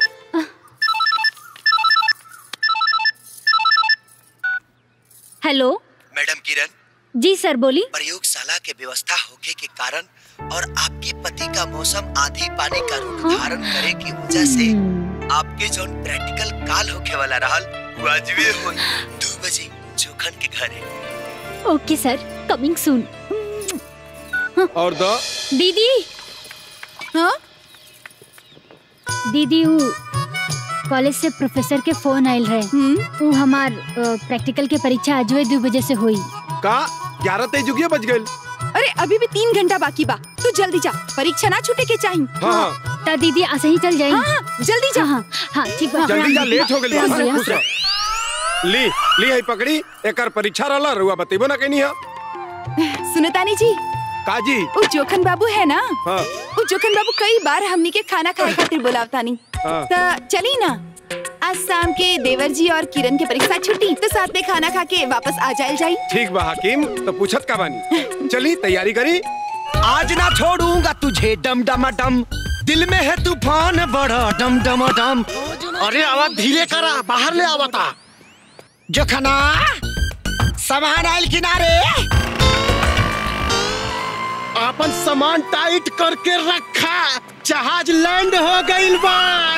हेलो मैडम किरण जी सर बोली प्रयोगशाला के व्यवस्था होने के कारण और आपके पति का मौसम आधी पानी का रूप धारण करे की वजह से आपके जो प्रैक्टिकल काल होके वाला रहल वो अजवे हो दो बजे जोखन के घरे ओके सर कमिंग सून और दो दीदी हाँ दीदी वो कॉलेज से प्रोफेसर के फोन आयल रहे वो हमार अ, प्रैक्टिकल के परीक्षा आज दो बजे से हुई का ग्यारह तेईस जुगिया बज गए अरे अभी भी तीन घंटा बाकी बा तू जल्दी जा परीक्षा ना छूटे के चाहिए हाँ ता दीदी ऐसे ही चल जाई हाँ, जल्दी जा हाँ हाँ ठीक बा जल्दी जा लेट हो गइल खुश बा रहिया। खुश रह। ली ली है पकड़ी एकर परीक्षा रहला रुआ बतेबो ना कहनी है सुनतानी जी काजी वो जोखन बाबू है ना हाँ वो जोखन बाबू कई बार हमनी के खाना खाए खातिर बुलावतानी हाँ। तो चली ना आज शाम के देवर जी और किरण के परीक्षा छुट्टी तो साथ में खाना खा के वापस आ जाए जाई ठीक बा हकीम तो पूछत का बानी चली तैयारी करी आज ना छोड़ूंगा तुझे डम डम डम दिल में है तूफान बड़ा डम डम डम अरे आवाज धीरे करा बाहर ले आवता जोखना सामान आयल किनारे अपन सामान टाइट करके रखा जहाज लैंड हो गइल बा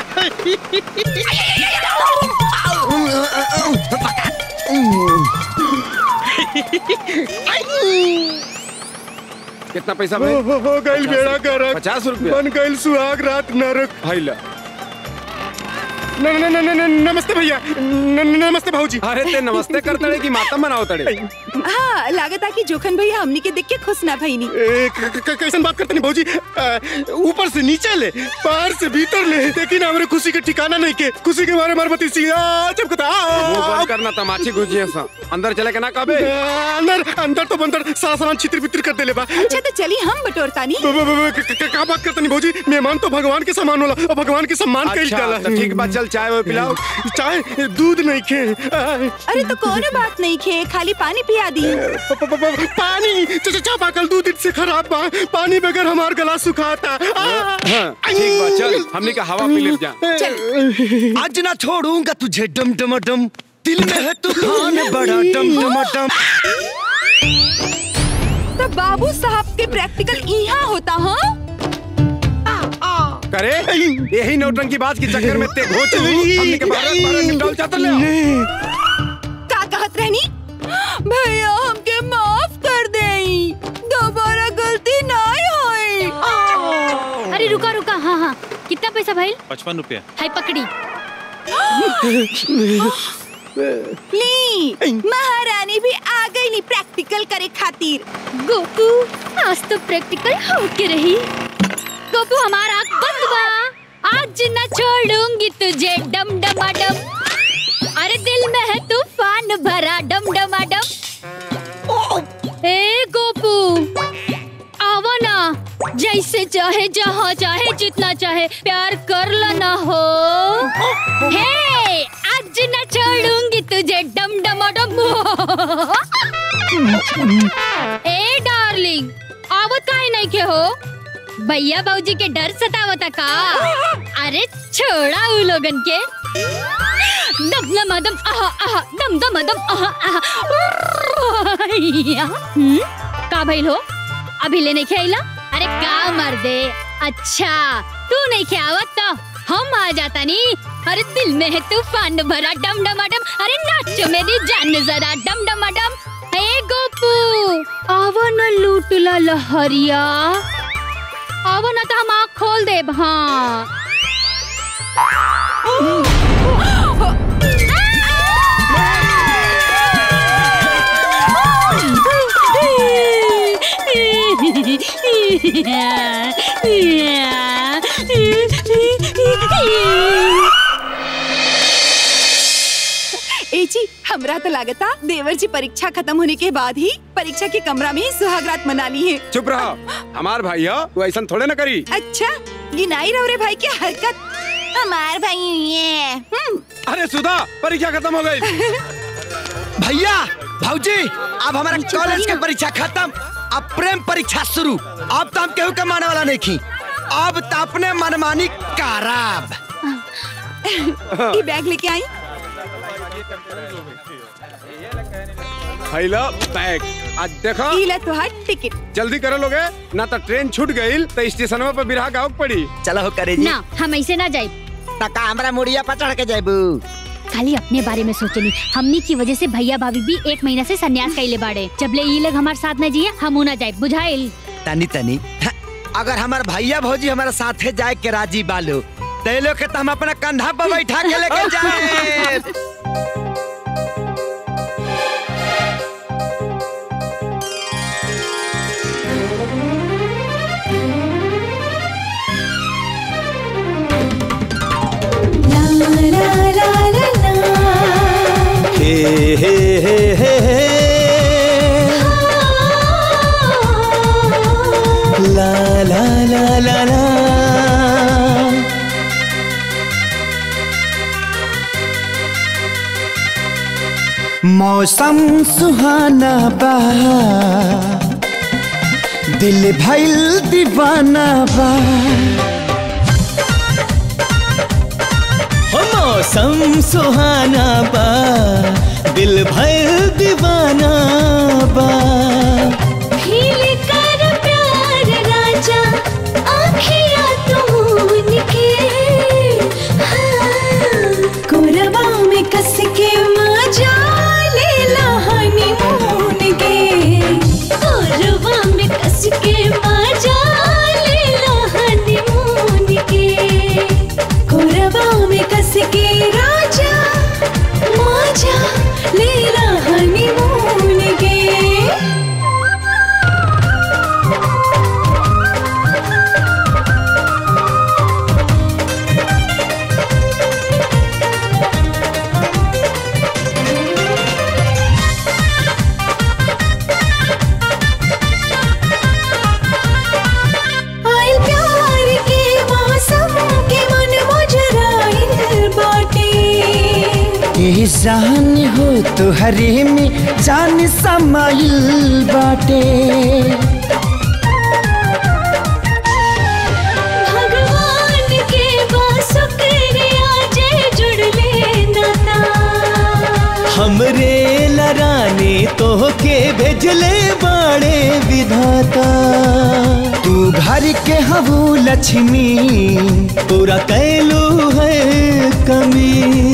कितना पैसा हो, हो, हो गइल बेड़ा गरक पचास रुपया बन गइल सुहाग रात नरक भाई ला न, न, न, न, न, नमस्ते भैया न, न, नमस्ते भाऊजी अरे ते नमस्ते करते रहे कि माता मनाओ तड़े हाँ लागता कि जोखन भैया हमनी के देख के खुश ना भईनी ए, क- क- क- कैसन बात करते नहीं भाऊजी अ, ऊपर से नीचे ले बाहर से भीतर ले लेकिन हमारे खुशी के ठिकाना नहीं के खुशी के मारे मारबती सी आ, चमकता आ, वो बंद करना तमाची घुसिए सा अंदर चले के ना कबे अंदर अंदर तो बंदर सारा सामान छितर बितर कर देले बा अच्छा तो चली हम बटोरतानी ब- ब- ब- क- क- का बात करते नहीं भाऊजी मेहमान तो भगवान के सम्मान होला और भगवान के सम्मान कइल अच्छा, जाला तो ठीक बा, चल चाय वो पिलाओ चाय दूध नहीं खे आ, अरे तो कोनो बात नहीं खे खाली पानी पिया दी प- प- प- पानी च- च- चापाकल दूध से खराब बा पानी बगैर हमार गला सुखाता आ, हाँ, ठीक बा चल हमने का हवा पी ले जा आज ना छोड़ूंगा तुझे डम डम डम दिल में है तूफान बड़ा डम डम डम तो बाबू साहब के प्रैक्टिकल यहाँ होता हाँ करे यही नौटंकी बाज के चक्कर में ते घोच ली हमने के बारह बारह निपटाल चाहते ले आओ। का कहत रहनी भैया हमके माफ कर देई दोबारा गलती ना होई अरे रुका रुका हाँ हाँ कितना पैसा भाई पचपन रुपया हाय पकड़ी ली महारानी भी आ गई ली प्रैक्टिकल करे खातिर गोपू आज तो प्रैक्टिकल होके रही गोपू हमारा आँख बंद बा आज न छोड़ूंगी तुझे डम डमा डम अरे दिल में है तूफान भरा डम डमा डम ए गोपू आवो ना जैसे चाहे जहाँ चाहे जितना चाहे प्यार कर लेना हो हे आज न छोड़ूंगी तुझे डम डमा डम ए डार्लिंग आवत काहे नहीं के हो भैया बाबूजी के डर सतावता का अरे छोड़ा उ लोगन के दम दम दम आहा आहा दम दम दम आहा आहा हम्म, का भइल हो अभी ले नहीं खेला अरे का मर दे अच्छा तू नहीं खेवत तो हम आ जाता नी अरे दिल में है तूफान भरा डम डम डम अरे नाचो मेरी जान जरा डम डम डम हे गोपू आवो न लूटला लहरिया आवो न तो हम आँख खोल देब हाँ ए जी हमरा तो लागता देवर जी परीक्षा खत्म होने के बाद ही परीक्षा के कमरा में ही सुहागरात मना ली है चुप रहो हमार भाई है तू ऐसा थोड़े ना करी अच्छा गिनाई रहो रे भाई की हरकत हमार भाई ये हम्म अरे सुधा परीक्षा खत्म हो गई भैया भाऊजी अब हमारा कॉलेज के परीक्षा खत्म अब प्रेम परीक्षा शुरू अब तो हम केहू के माने वाला नहीं खी अब तो अपने मनमानी कराब ये बैग लेके आई हैला बैग आज देखो इला तुहार टिकट जल्दी करो लोगे ना तो ट्रेन छूट गई तो स्टेशन पर बिरहा गाँव पड़ी चलो हो करे ना हम ऐसे ना जाए तका हमरा मुड़िया पर चढ़ के जाबू खाली अपने बारे में सोचनी हमनी की वजह से भैया भाभी भी एक महीना से सन्यास कैले बाड़े जब ले ये लोग हमारे साथ न जिए हम ना जाए बुझाइल तनी तनी हाँ, अगर हमार भैया भौजी हमारे साथे जाए के राजी बालो ते लोग के तो हम अपना कंधा पर बैठा के लेके जाए हे हे हे हे हे ला ला ला ला ला मौसम सुहाना बा दिल भइल दीवाना बा हो मौसम सुहाना बा दिल भर दीवाना बा भील कर प्यार राजा आखिया तून के हाँ, कोरबा में कस के मजा ले लहानी मून के कोरबा में कस के मजा ले लहानी मून के कोरबा में कस के राजा मजा ले लहानी मून के आइल प्यार के मौसम के मन मुजराइल बाटे यही जान हो तुहरे में जान समाइल बाटे भगवान के बासुकरिया जे जुड़ले नाता हमरे लराने तो के भेजले बाड़े विधाता के हबू लक्ष्मी पूरा कैलू है कमी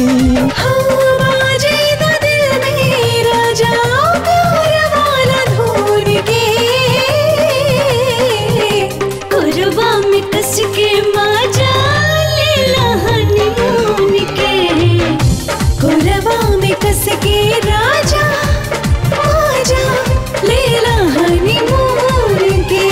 राजा आजा लेला हनीमून के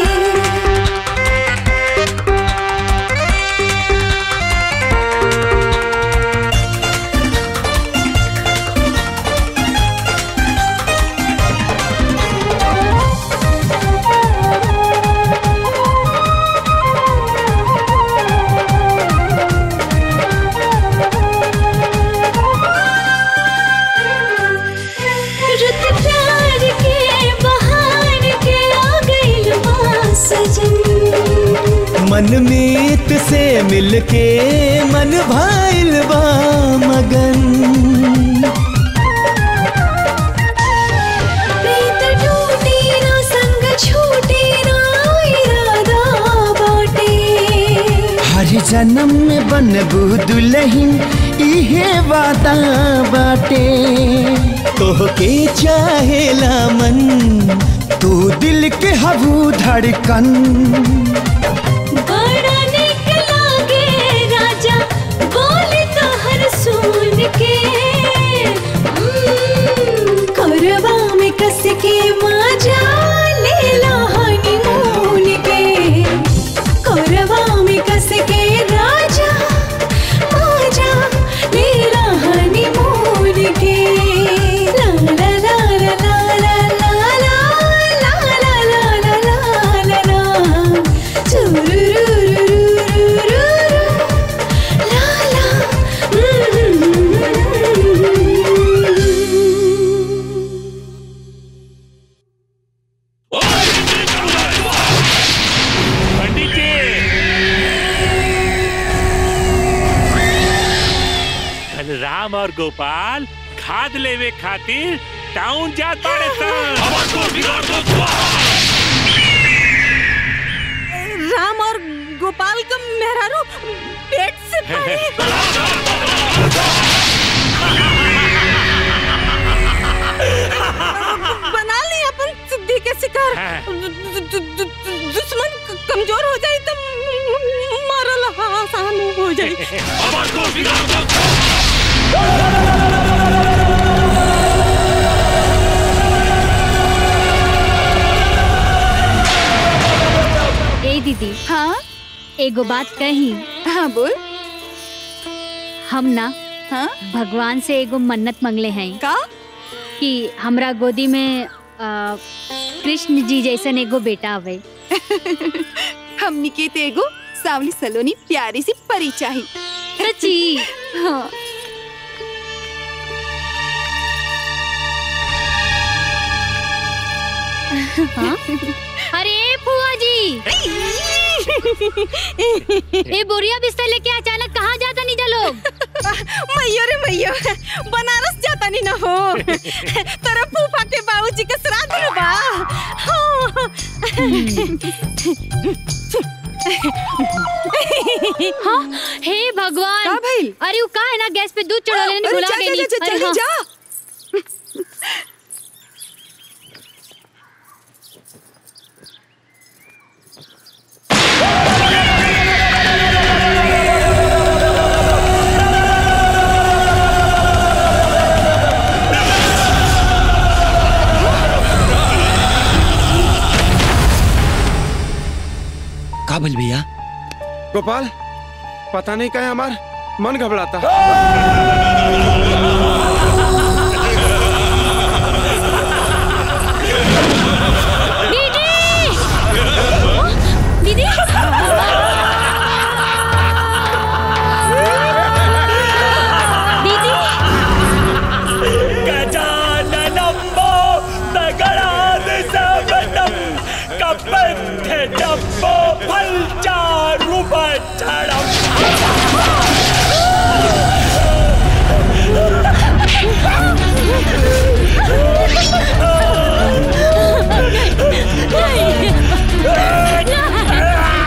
रुत प्यार के बहार के आ गइल बा सजन मन मीत से मिलके मन भाइल बा मगन प्रीत टूटी ना संग छूटी ना इरादा बाटे हर जन्म में बनबू दुल्हन इहे वादा बाटे तोहके चाहेला मन तू दिल के हबू धड़कन बड़ा निक लागे राजा बोले तो हर सुन के हम्म, करवा में कस के माजा ले ला हनीमून के करवा में कस के राजा माजा ले ला हनीमून के ला ला ला ला ला ला ला ला ला ला ला ला ला ला ला पंडित जी कल राम और गोपाल खाद लेवे खातिर टाउन जात बाड़े राम और गोपाल का मेहरारू पेट से पानी बना ली अपन सिद्धि के शिकार दु- दु- दु- दु- दु- दुश्मन क- कमजोर हो जाए तो मारल आसान हो जाए ए दीदी हाँ एगो बात कही हाँ बोल हम ना हाँ भगवान से एगो मन्नत मंगले हैं का कि हमरा गोदी में आ, कृष्ण जी जैसन एगो बेटा आवे हमनी के ते एगो सावली सलोनी प्यारी सी परी चाही सच्ची हाँ हाँ? अरे फुआ जी ए बोरिया बिस्तर लेके अचानक कहाँ जाता नीजा लोग मैयो रे मैयो बनारस जाता नहीं ना हो तेरा फूफा के बाबूजी के श्राद्ध में बा हाँ हे भगवान का भइल? अरे वो का है ना गैस पे दूध चढ़ा लेने अरे भुला जा, गई जा, जा, अरे जल्दी हाँ। जा। का बोल भैया गोपाल पता नहीं क्या हमार मन घबराता दीदी गजाननम्बो दगडादिसवनं कपन्थजम्बो फलचारुपचरम् नहीं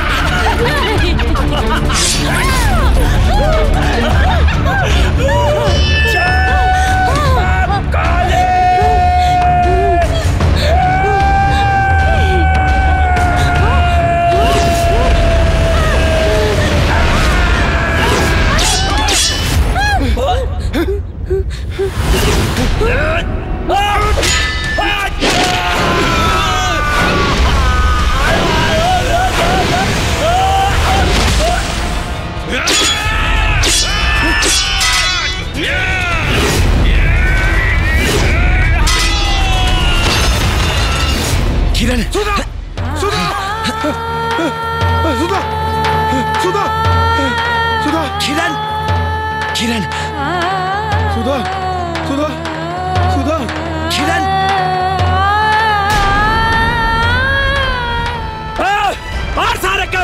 सुधा सुधा सुधा सुधा किरण किरण सुधा सुधा सुधा किरण और सारे के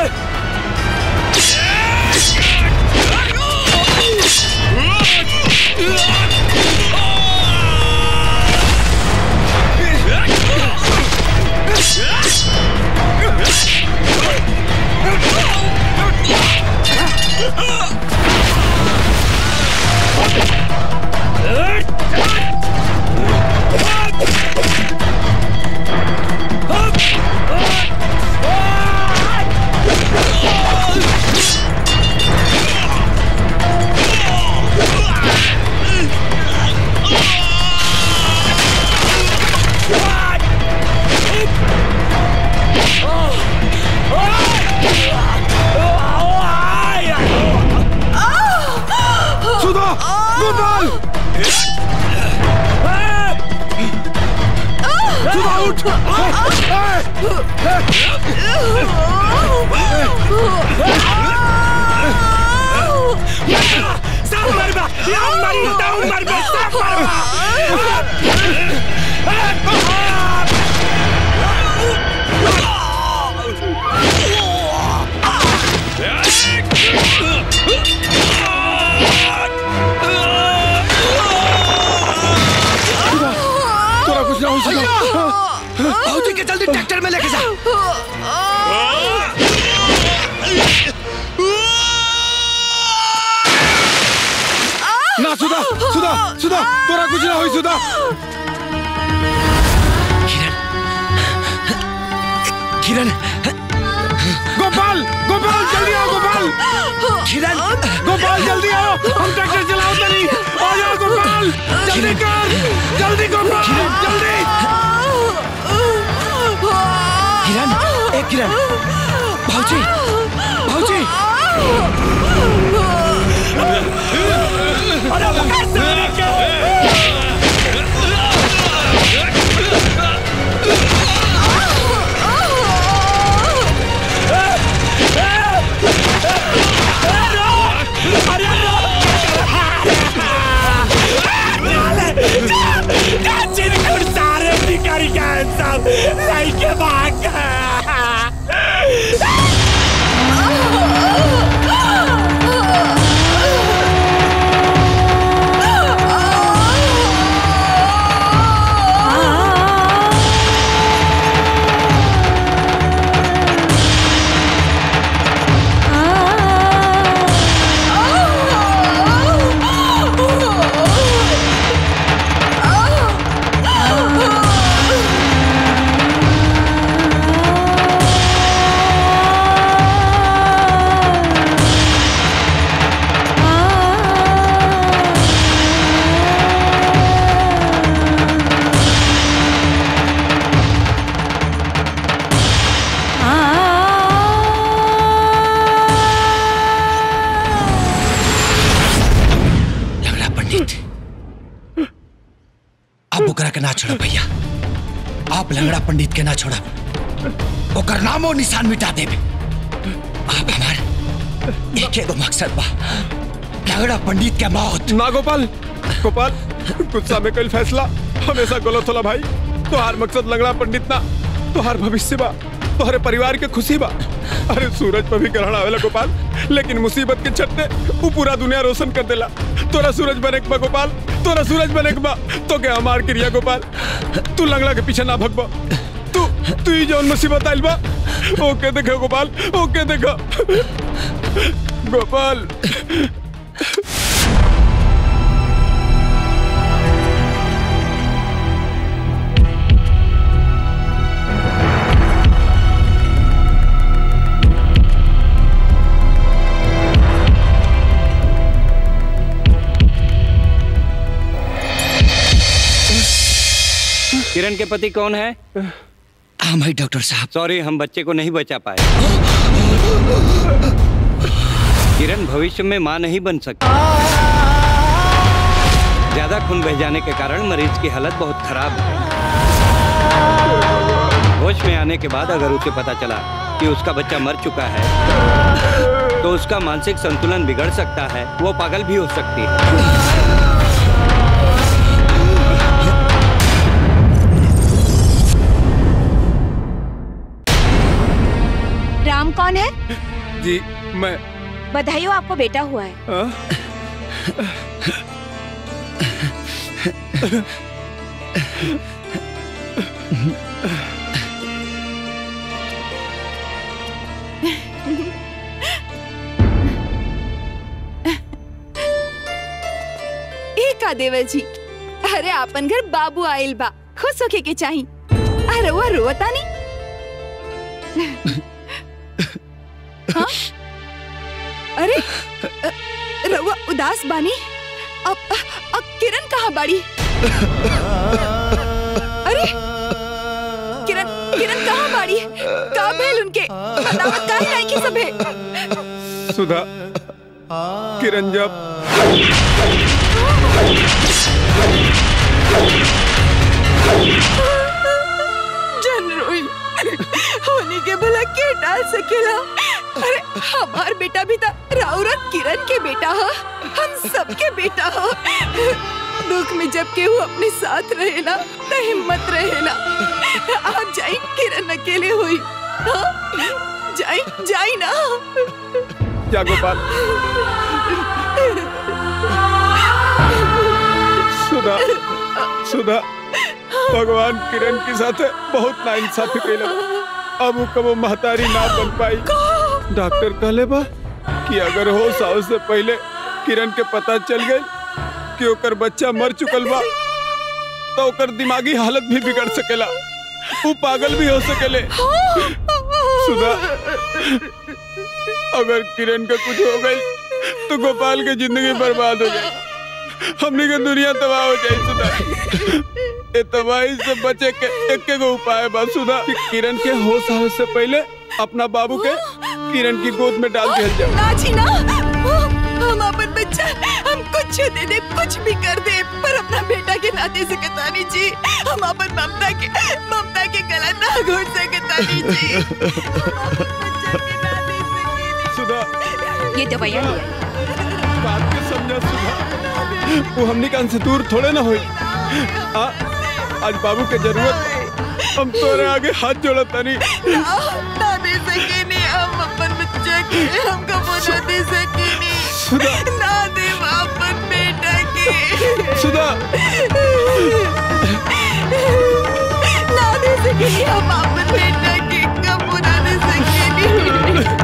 सुधा गोपाल सुधा उठ सब मरबा या मरी डाउन मरबा सब मरबा तोरा कुछ ना हो सुधा भौजी के जल्दी ट्रैक्टर में लेके जा ना सुधा सुधा सुधा तोरा कुछ ना हो सुधा किरण गोपाल गोपाल जल्दी आओ गोपाल किरण गोपाल जल्दी आओ हम ट्रैक्टर चलाओ तनी आ जाओ गोपाल जल्दी कर जल्दी गोपाल जल्दी किरण ए किरण भौजी भौजी सारे भिखारी का सब लेके भाग गया लंगड़ा पंडित अब ओकरा के ना छोड़ा भैया आप लंगड़ा पंडित के ना छोड़ा ओकर नामो निशान मिटा देबे आप हमार एक एगो मकसद बा लंगड़ा पंडित के मौत ना गोपाल गोपाल गुस्सा में कल फैसला हमेशा गलत होला भाई तोहार मकसद लंगड़ा पंडित ना तोहार भविष्य बा तोहरे परिवार के खुशी बा अरे सूरज पर भी ग्रहण आवेला गोपाल लेकिन मुसीबत के छत्ते वो पूरा दुनिया रोशन कर देला तोरा सूरज बने के बा गोपाल तोरा सूरज बने के बा तो के हमार क्रिया गोपाल तू लंगड़ा के पीछे ना भगबा तू तू ही जौन मुसीबत आइल बा ओके देखो गोपाल ओके देखो गोपाल किरण के पति कौन है हम है डॉक्टर साहब सॉरी हम बच्चे को नहीं बचा पाए किरण भविष्य में मां नहीं बन सकती ज्यादा खून बह जाने के कारण मरीज की हालत बहुत खराब है होश में आने के बाद अगर उसे पता चला कि उसका बच्चा मर चुका है तो उसका मानसिक संतुलन बिगड़ सकता है वो पागल भी हो सकती है राम कौन है जी मैं बधाई हो आपको बेटा हुआ है हाँ? ए का देवर जी अरे आपन घर बाबू आइल बा खुश होके के चाही अरे वो रोता नहीं हाँ? अरे अ, रउआ उदास बानी अब अब किरण कहाँ बाड़ी अरे किरण किरण कहाँ बाड़ी का भेल उनके बतावत काहे नहीं की सबे सुधा किरण जब जन रोई होनी के भला के डाल सकेला अरे हमार बेटा भी था राउर और किरण के बेटा हो हम सबके बेटा हो दुख में जब केहू अपने साथ रहेला तो हिम्मत रहेला आप जाई किरण अकेले हुई हाँ? जाई जाई ना जा गोपाल सुधा सुधा भगवान किरण के साथ बहुत नाइंसाफी कैला अब वो कबो महतारी ना बन पाई डॉक्टर कहले बा कि अगर हो साल से पहले किरण के पता चल गई कि ओकर बच्चा मर चुकल बा तो ओकर दिमागी हालत भी बिगड़ सकेला वो पागल भी हो सकेले सुधा अगर किरण का कुछ हो गई तो गोपाल की जिंदगी बर्बाद हो जाए हमने के दुनिया तबाह हो जाए सुधा ए तबाही से बचे के एक गो उपाय बा सुधा कि किरण के होश आवे से पहले अपना बाबू के किरण की गोद में डाल दिया जाए ना जी ना हम अपन बच्चा हम कुछ दे दे कुछ भी कर दे पर अपना बेटा के नाते से कतानी जी हम अपन ममता के ममता के गला ना घोट से कतानी जी सुधा ये दवाइयाँ ले आई। बात के समझा सुधा वो हमने कान से दूर थोड़े ना हुई आ, आज बाबू के जरूरत हम तोरे आगे हाथ जोड़ा तनी ना ना दे सके नहीं हम अपन बच्चा के हमको वो ना दे सके नहीं सुधा ना दे अपन बेटा के सुधा ना दे सके नहीं हम अपन बेटा के कब ना दे सके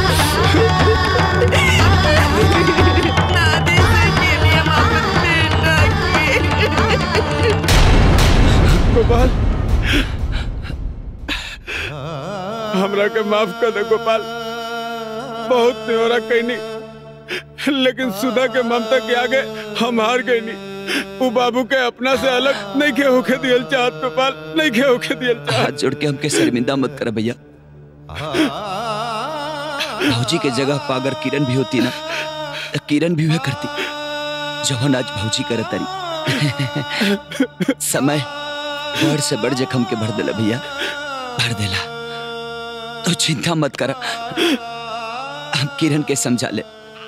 नहीं ना दे सके नहीं हम अपन बेटा के गोपाल हमरा के माफ कर दे गोपाल बहुत न्योरा कहनी लेकिन सुधा के ममता के आगे हम हार गए नहीं वो बाबू के अपना से अलग नहीं के होके दियल चाहत गोपाल नहीं के होके दियल हाथ जोड़ के हमके शर्मिंदा मत कर भैया भौजी के जगह पर अगर किरण भी होती ना तो किरण भी वह करती जवन आज भौजी करे तरी समय बढ़ से बढ़ जखम के भर देला भैया भर देला तो चिंता मत कर हम किरण के समझा ले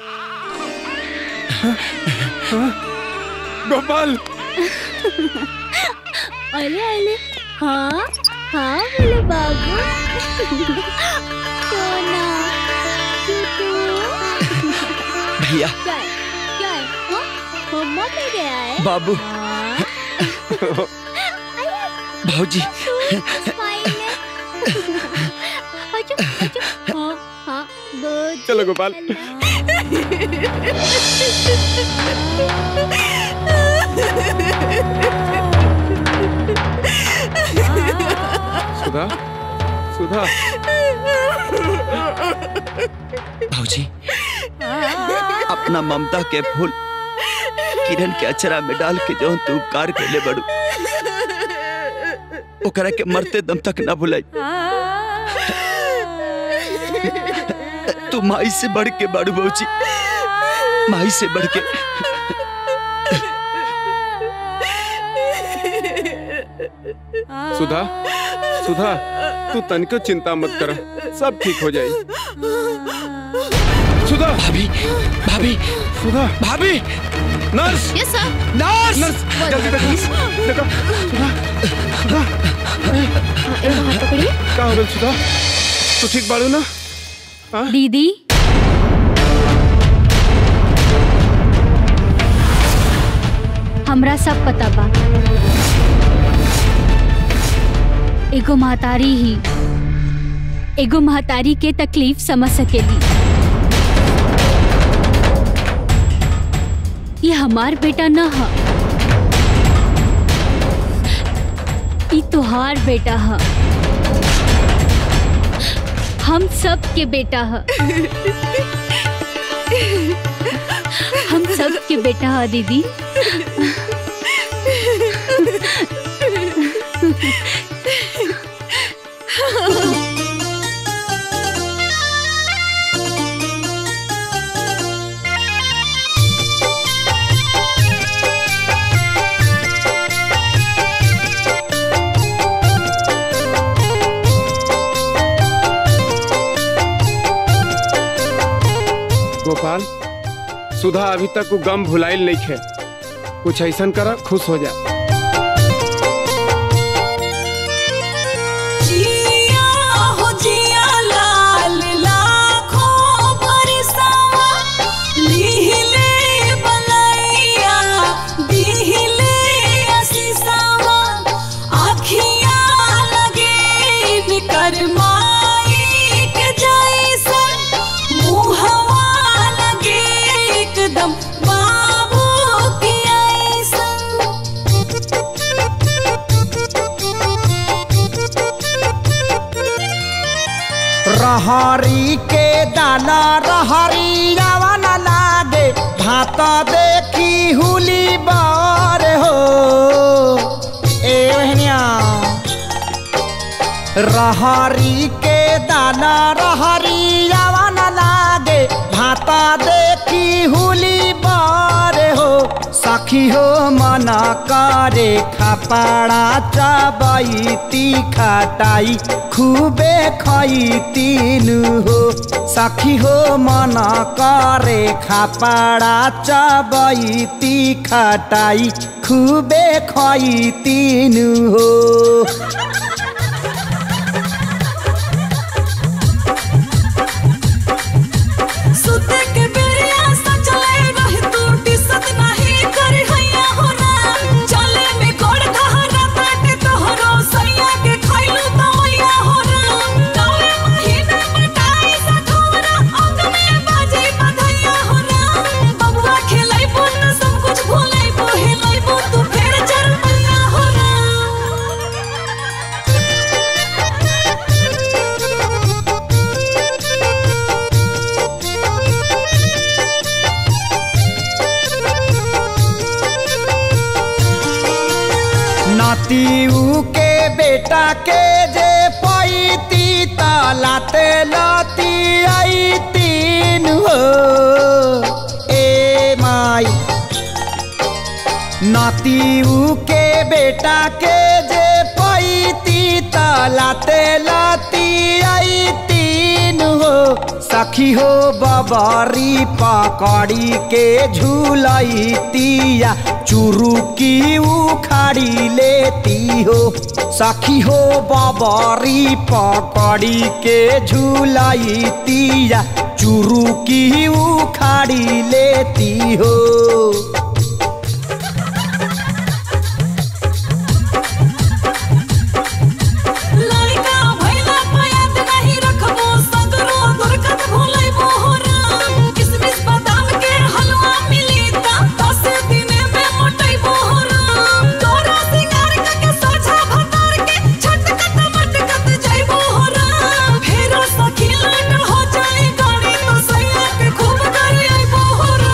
गोपाल अले अले हाँ हाँ बोले बाबू सोना टूटू भैया क्या है क्या है हाँ मम्मा पे गया है बाबू हाँ? भौजी स्माइल है अच्छा अच्छा हाँ हाँ गुड चलो गोपाल सुधा सुधा भौजी अपना ममता के फूल किरण के अचरा में डाल के जो तू उपकार कैले बड़ू ओकरा के मरते दम तक ना भुलाई तू माई से बढ़ के बड़ू भौजी माई से बढ़ के सुधा सुधा तू तनिको चिंता मत कर सब ठीक हो जाए सुधा भाभी भाभी सुधा भाभी nurse yes sir nurse nurse जल्दी देखो देखो सुधा सुधा हाथ पकड़िए का हो गइल सुधा तू ठीक बाड़ू ना दीदी हमरा सब पता बा एगो महतारी ही एगो महतारी के तकलीफ समझ सकेली ये हमार बेटा न ह ई तोहार बेटा ह हम सब के बेटा ह हम सब के बेटा ह दीदी गोपाल सुधा अभी तक वो गम भुलाइल नहीं खे कुछ ऐसा करा खुश हो जा जिया हो जिया लाल लाखों बरसावा लीहिले बलैया दीहिले असीसावा आखिया लगे निकर माई के जैसन मुहवा लगे एकदम बाबू के रहरी के दाना रहरी रावण लागे भात देखी हुली बार हो ए बहनिया रहरी के दाना रहरी रावण लागे भात देखी हुली बार हो सखी हो मना करे खपाड़ा चबैती खटाई खूबे खैतीनु हो सखी हो मना करे खपाड़ा चबैती खटाई खूबे खैतीनु हो सुते के बेरिया सचले रह तू दिसत नाही कर हैया हो ना चले में गोड़ धहरा बाटे तोहरो सैया के खैलू तो मैया हो ना नवे महीने मटाई सखोरा अंग में बाजे बधैया हो ना बबुआ खेलै पुन सब कुछ भूलै बोहेलै बो तू फेर चर मैया हो नातीऊ के बेटा के जे पैती तलाते लती आई तीन हो ए माई नातीऊ के बेटा के जे पैती तलाते लती आई तीन हो सखी हो बबरी पकड़ी के झूलैतिया चुरुकी उखाड़ी लेती हो सखी हो बबरी पकड़ी के झूलैतिया चुरुकी उखाड़ी लेती हो लड़का भैला पयात नहीं रखबो सगरो दुर्गत भूलै मोहरा किसमिस बादाम के हलवा मिली ता दस दिन में मोटै मोहरा तोरा सिंगार के सोझा भतार के छटकत मटकत जाई मोहरा फेरो सखी लट हो जाई गाड़ी तो सैया के खूब करे आई मोहरा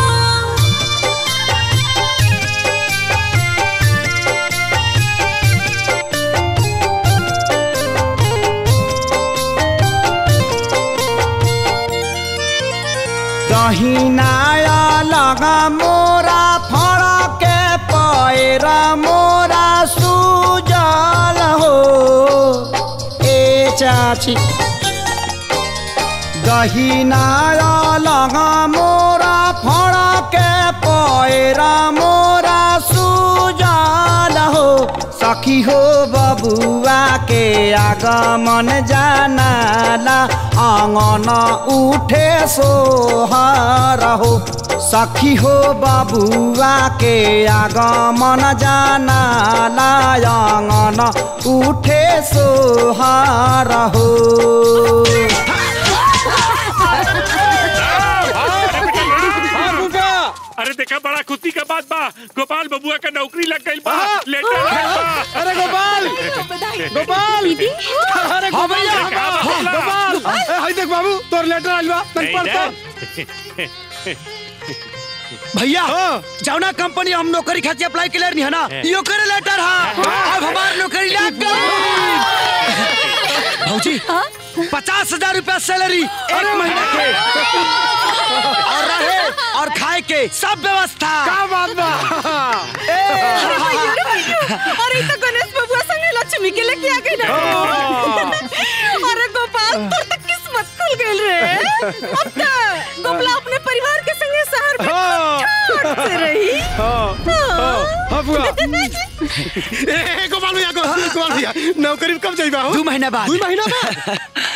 दहिनाया लगा मोरा फड़ा के पैरा मोरा सुजल हो बाची दहिना लगा मोरा फड़ा के पैरा मोरा सुजाल हो सखी हो बबुआ के आगमन जानाला आंगन उठे सोहर हो सखी हो बबुआ के आगमन जानाला आंगन उठे सोहर हो अरे देखा बड़ा खुशी का बात बा गोपाल बबुआ का नौकरी लग गई बा लेटर आइल बा। अरे गोपाल गोपाल अरे हाँ गोपाल भैया, हाँ, गोपाल ए, हाय देख बाबू तोर लेटर आइल बा तन पढ़ तो भैया जौना कंपनी हम नौकरी खातिर अप्लाई क्लियर नहीं है ना यो करे लेटर हा अब हमार नौकरी लग गई भौजी पचास हजार रूपया सैलरी एक महीना के और रहे और खाए के सब व्यवस्था क्या बात बा अरे तो गणेश बबुआ संगे लक्ष्मी के लेके आ गई ना अरे गोपाल तोर तो किस्मत खुल गइल रे अब तो गोपला अपने परिवार के संगे शहर में ठाठ से रही हाँ बुआ ए, ए, गोपाल भैया गो- गोपाल भैया नौकरी में कब जाइबा हो दो महीना बाद दो महीना बाद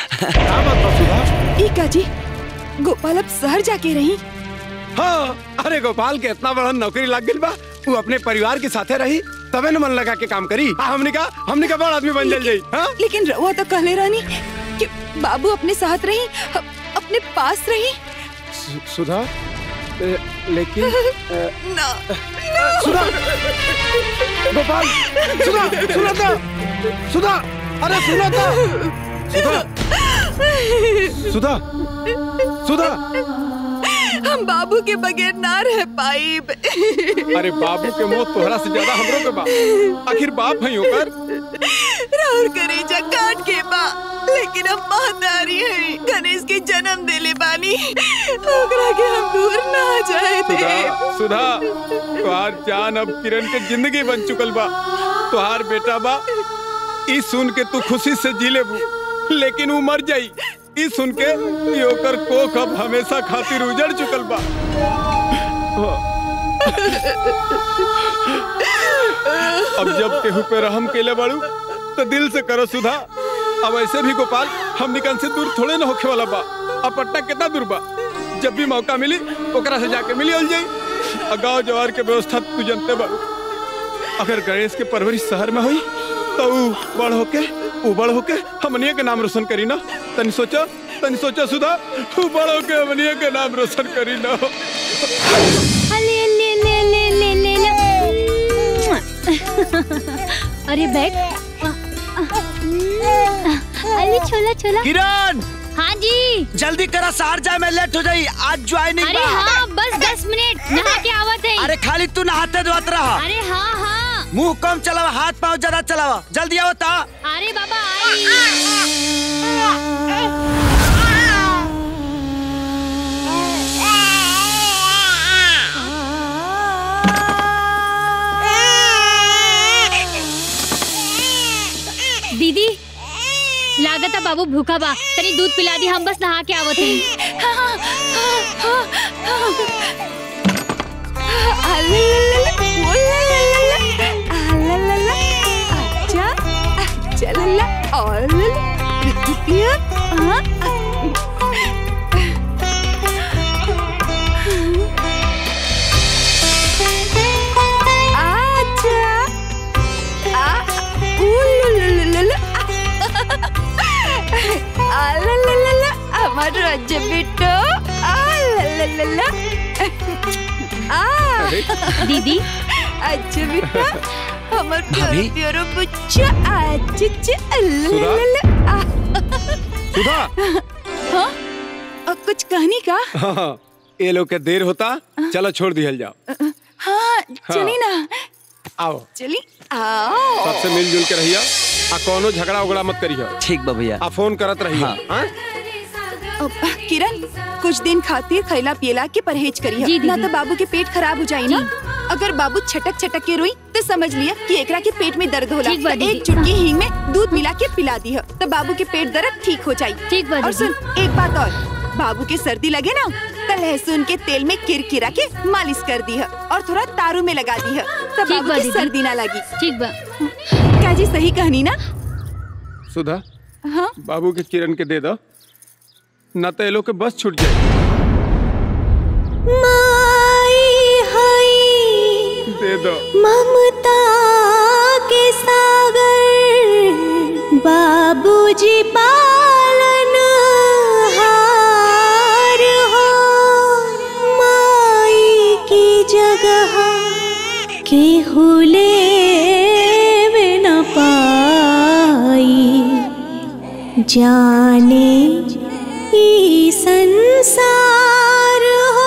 ई का जी गोपाल अब शहर जाके रही हाँ अरे गोपाल के इतना बड़ा नौकरी लग गई बा वो अपने परिवार के साथे रही तबे न मन लगा के काम करी आ, हमने का हमने का बड़ा आदमी बन जल जाई हाँ लेकिन रउआ तो कहले रहनी कि बाबू अपने साथ रही अ- अपने पास रही सु- सुधा ए, लेकिन ए, ना सुधा गोपाल सुधा सुधा था सुधा अरे सुधा था सुधा सुधा सुधा हम बाबू के बगैर ना रह पाई अरे बाबू के मौत तोहरा से ज्यादा हमरो के बा आखिर बाप है ओकर राहुल करेजा काट के बा लेकिन अब महतारी है गणेश के जन्म देले बानी ओकरा के हम दूर ना जाए दे सुधा सुधा तुहार जान अब किरण के जिंदगी बन चुकल बा तुहार बेटा बा ई सुन के तू खुशी से जी लेबू लेकिन वो मर जाई ई सुन के ई ओकर कोख अब हमेशा खातिर उजड़ चुकल बा अब जब केहू पे रहम केले बाड़ू तो दिल से करो सुधा अब ऐसे भी गोपाल हम निकल से दूर थोड़े ना होखे वाला बा अब पटना कितना दूर बा जब भी मौका मिली ओकरा से जाके मिली हो जाई आ गाँव जवार के व्यवस्था तू जानते बाड़ू अगर गणेश के परवरिश शहर में हुई तो ऊ बड़ होके ऊ बड़ होके हमनिया के नाम रोशन करी ना तनी सोचो तनी सोचो सुधा ऊ बड़ होके हमनिया के नाम रोशन करी ना ले ले ले ले ले ले ले अरे बैग अरे छोला छोला किरण हाँ जी जल्दी करा शहर जाए मैं लेट हो जाई आज ज्वाइनिंग अरे हाँ बस दस मिनट नहा के आवत है अरे खाली तू नहाते धोत रहा अरे हाँ हाँ मुंह कम चलावा हाथ पाँव ज्यादा चलावा जल्दी आओ ता अरे बाबा आई दीदी लागता बाबू भूखा बा तनी दूध पिला दी हम बस नहा के आवत हैं আমার রাজ্য বিট্টু दीदी अच्छा बेटा हमर प्यारो भाभी? प्यारो बच्चा आज सुधा हाँ अब कुछ कहनी का हाँ, ये लोग के देर होता चलो छोड़ दिहल जाओ हाँ चली ना आओ चली आओ सबसे मिलजुल के रहिया आ कोनो झगड़ा उगड़ा मत करियो ठीक बा भैया आ फोन करत रहियो हाँ। हाँ? अब, किरण कुछ दिन खातिर खैला पियला के परहेज करिए जी, ना दीदी। तो बाबू के पेट खराब हो जाए ना अगर बाबू छटक छटक के रोई तो समझ लिया कि एकरा के पेट में दर्द होला ठीक बा तो दीदी। एक चुटकी हींग में दूध मिला के पिला दी तो बाबू के पेट दर्द ठीक हो जाये ठीक बा और दीदी। सुन एक बात और बाबू के सर्दी लगे ना तो लहसुन के तेल में किरकिरा के मालिश कर दी है और थोड़ा तारू में लगा दी है तो ठीक बाबू बा की दीदी। सर्दी ना लगी ठीक बा क्या जी सही कहनी ना सुधा हाँ बाबू के किरण के दे दो न तो ये लोग के बस छूट जाए दे दो ममता के सागर बाबूजी पालन हार हो माई की जगह के हुले न पाई जाने ई संसार हो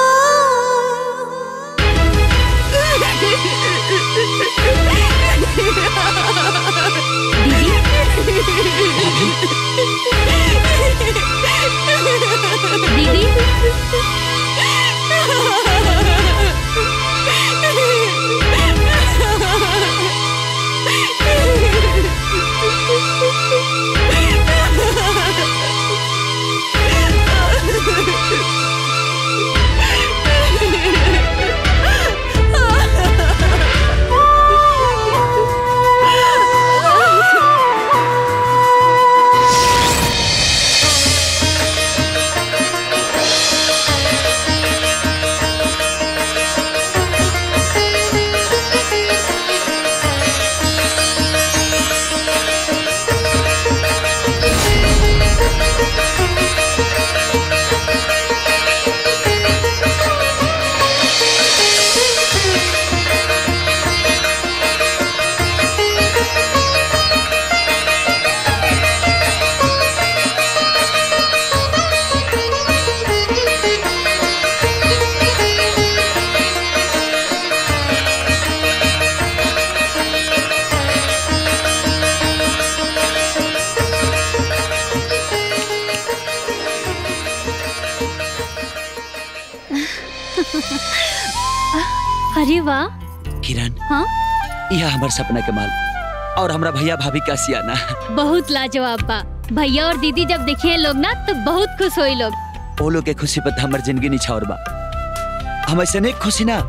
अरे वाह किरण हाँ यह हमार सपना के माल और हमरा भैया भाभी का सियाना बहुत लाजवाब बा भैया और दीदी जब देखिए लोग ना तो बहुत खुश होई लोग वो लोग के खुशी पर हमर जिंदगी निछावर बा हम ऐसे नहीं खुशी ना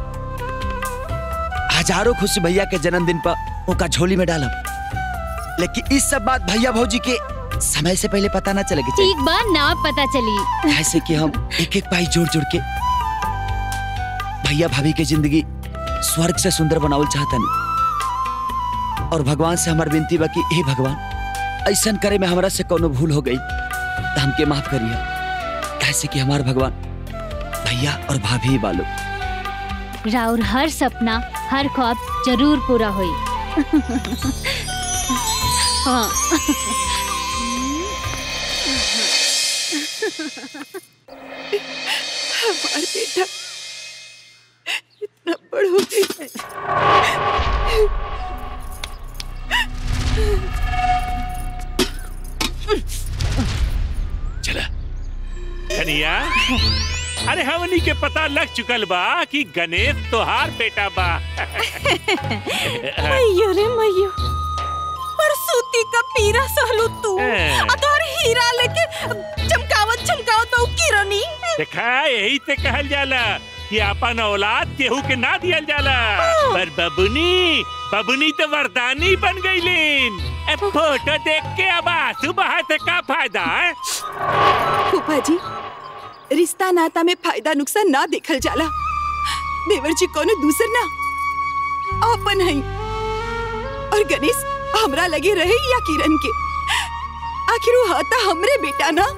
हजारों खुशी भैया के जन्मदिन पर उनका झोली में डालब लेकिन इस सब बात भैया भौजी के समय से पहले पता ना चले ठीक बा ना पता चली ऐसे कि हम एक एक पाई जोड़ जोड़ के भैया भाभी के जिंदगी स्वर्ग से सुंदर बनावल चाहता नहीं और भगवान से हमार विनती बा कि हे भगवान ऐसा करे में हमरा से कोनो भूल हो गई तो हमके माफ करिए ऐसे कि हमार भगवान भैया और भाभी ही बालो राउर हर सपना हर ख्वाब जरूर पूरा होई हाँ हमार बेटा इतना बड़ हो गई है चला कन्हैया अरे हमनी के पता लग चुकल बा कि गणेश तोहार बेटा बा मैयो रे मैयो पर सूती का पीरा सहलू तू हाँ। आ तोहर हीरा लेके चमकावत चमकावत बहू किरनी देखा यही से कहल जाला कि अपन औलाद केहू के ना दियल जाला पर बबुनी बबुनी तो वरदानी बन गईलीन ए फोटो देख के अब आंसू बहा से का फायदा है फूफा जी रिश्ता नाता में फायदा नुकसान ना देखल जाला देवर जी कोनो दूसर ना अपन है और गणेश हमरा लगे रहे या किरण के आखिर वो हता हमरे बेटा ना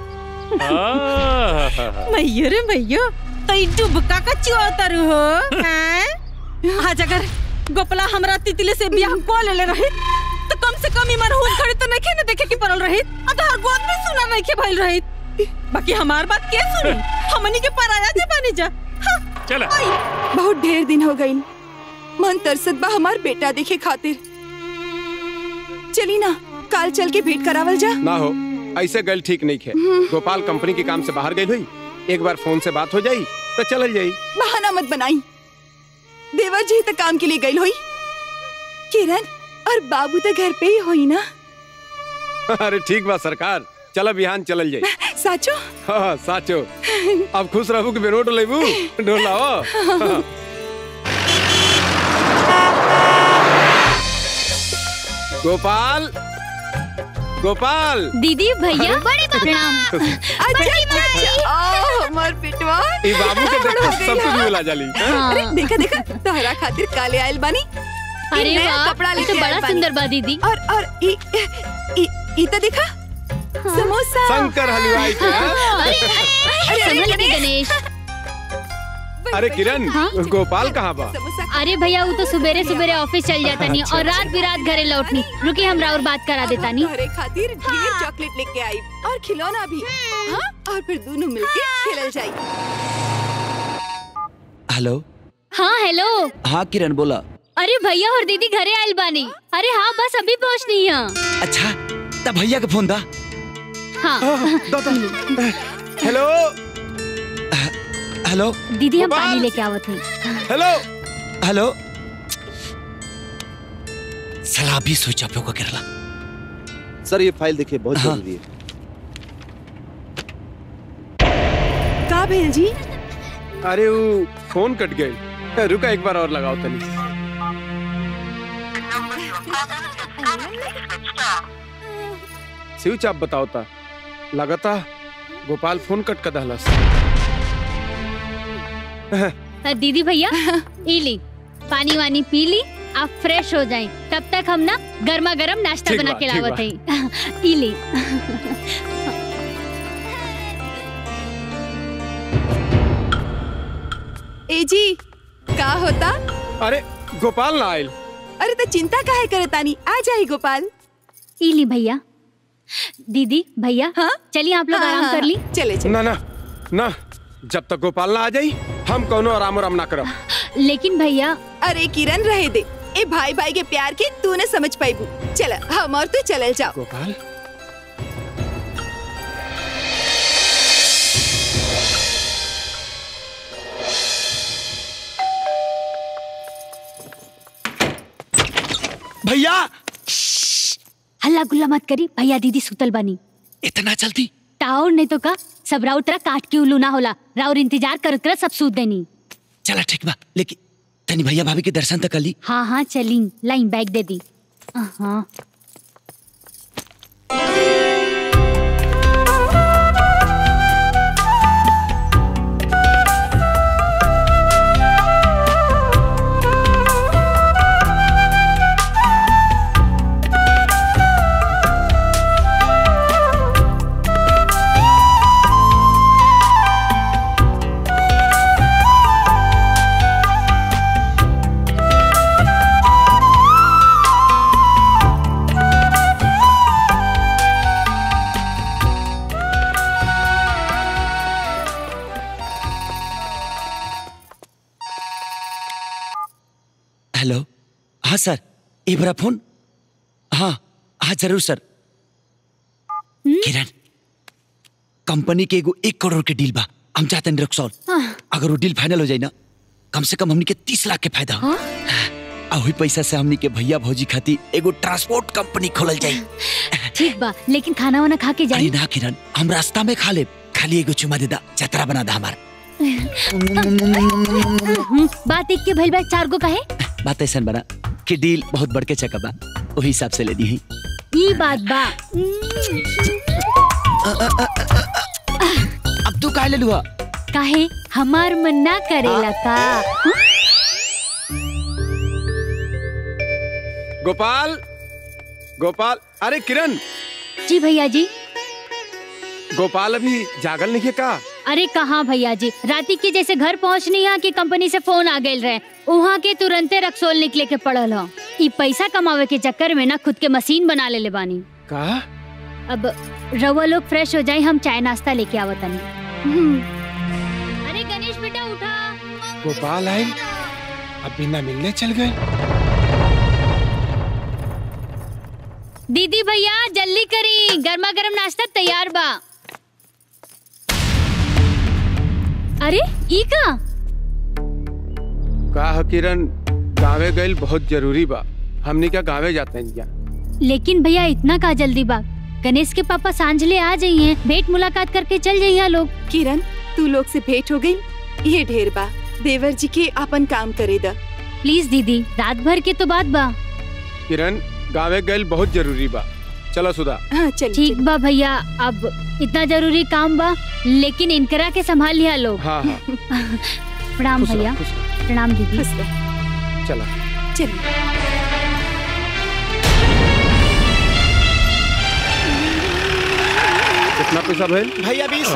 मैयो रे मैयो तई डुबका का चुआतर हो हैं आज अगर गोपला हमरा तितली से बियाह को ले रही तो कम से कम ईमान हुन खड़े तो नहीं न देखे की परल रही अतहर गोद में सुना नहीं के भइल रही बाकी हमार बात के सुनी हमनी के पराया जे बनी जा चला बहुत ढेर दिन हो गई मन तरसत बा हमार बेटा देखे खातिर चली ना काल चल के भेंट करावल जा ना हो ऐसे गल ठीक नहीं है गोपाल कंपनी के काम से बाहर गई हुई एक बार फोन से बात हो जाई तो चल जाई बहाना मत बनाई देवर जी तो काम के लिए गई हुई किरण और बाबू तो घर पे ही हुई ना अरे ठीक बा सरकार चलो बिहान चलल जाई साचो हाँ साचो अब खुश रहू कि बेरोट लेबू डोलाओ हाँ। गोपाल गोपाल दीदी भैया प्रणाम अच्छा अच्छा अच्छा ओ हमार पिटवा ई बाबू के देख के सब कुछ मिला जाली हाँ? अरे देखा देखा तोहरा खातिर काले आयल बानी ई अरे नया वाह, कपड़ा ये लेके तो बड़ा आइल बानी। सुंदर बा दीदी और और ई ई ई तो देखा समोसा शंकर हलवाई के हाँ? अरे अरे संभल के गणेश अरे किरण गोपाल कहाँ बा अरे भैया वो तो सुबेरे सुबेरे ऑफिस चल जाता नहीं और रात बिरात घरे लौटनी रुकी हमरा और बात करा देता नहीं तोहरे खातिर ढेर चॉकलेट लेके आई और खिलौना भी हाँ और फिर दोनों मिलके खेलल जाई हेलो हाँ हेलो हाँ किरण बोला अरे भैया और दीदी घरे आयल बानी अरे हाँ बस अभी पहुँचनी है अच्छा तब भैया के फोन दा हाँ हेलो हेलो दीदी हम पानी लेके आवत हई हेलो हेलो साला अभी स्विच ऑफ होकर गिरला सर ये फाइल देखिए बहुत जरूरी है का भेल जी अरे वो फोन कट गई रुका एक बार और लगाओ तनी स्विच आप बताओ ता लगता गोपाल फोन कट कर दहलस अ, दीदी भैया ई ली पानी वानी पी ली आप फ्रेश हो जाएं तब तक हम ना गर्मा गर्म नाश्ता ठीक बना बा, के ठीक लावत बा। हई ई ली ए जी का होता अरे गोपाल ना आयल अरे तो चिंता काहे करे तानी आ जाई गोपाल ई ली भैया दीदी भैया हाँ चलिए आप लोग हाँ, आराम हाँ, कर ली चले चले ना ना ना जब तक गोपाल ना आ जाई हम कौनो आराम आराम ना करब लेकिन भैया अरे किरण रहे दे ए भाई भाई के प्यार के तू न समझ पाईबू चल हम और तू चलल जाओ गोपाल भैया हल्ला गुल्ला मत करी भैया दीदी सुतल बनी इतना जल्दी टाउर नहीं तो का सब राउत तरह काट के उल्लू ना होला राउर इंतजार कर कर सब सूत देनी चला ठीक बा लेकिन तनी भैया भाभी के दर्शन तक कर ली हाँ हाँ चली लाइन बैग दे दी हाँ हेलो हाँ सर ये बड़ा फोन हाँ हाँ जरूर सर किरण कंपनी के एगो एक करोड़ के डील बा हम चाहते हैं रक्सौल अगर वो डील फाइनल हो जाए ना कम से कम हमनी के तीस लाख के फायदा हो आ वही पैसा से हमनी के भैया भौजी खाती एगो ट्रांसपोर्ट कंपनी खोलल जाई ठीक बा लेकिन खाना वाना खा के अरे जाई ना किरण हम रास्ता में खा ले खाली एगो चुमा दे दा जतरा बना दा हमार हम्म, बात एक के भइल बा चार गो कहे बात ऐसा बना कि डील बहुत बढ़ के चका बा वही हिसाब से ले दी ई बात बा अब तू काहे ले लुआ काहे हमार मन ना करेला का गोपाल गोपाल अरे किरण जी भैया जी गोपाल अभी जागल नहीं है का अरे कहाँ भैया जी राती के जैसे घर पहुँचनी यहाँ की कंपनी से फोन आ गए रहे वहाँ के तुरंते रक्सोल निकले के पड़ल हो ई पैसा कमावे के चक्कर में ना खुद के मशीन बना ले ले बानी का अब रवा लोग फ्रेश हो जाए हम चाय नाश्ता लेके आवतनी हम्म। अरे गणेश बेटा उठा गोपाल आए अब बिना मिलने चल गए दीदी भैया जल्दी करी गर्मा गर्म नाश्ता तैयार बा अरे ई का का ह किरण गाँवे गइल बहुत जरूरी बा हमनी क्या गाँवे जाते हैं क्या लेकिन भैया इतना का जल्दी बा गणेश के पापा सांझले आ जाइए भेंट मुलाकात करके चल जाइए लोग किरण तू लोग से भेंट हो गई ये ढेर बा देवर जी के अपन काम करे दा प्लीज दीदी रात भर के तो बात बा किरण गाँवे गइल बहुत जरूरी बा चलो सुधा हाँ चल ठीक बा भैया अब इतना जरूरी काम बा लेकिन इनकरा के संभाल लिया लोग हाँ हाँ प्रणाम खुश रहो, भैया खुश प्रणाम दीदी चला चल कितना पैसा भेल भैया बीस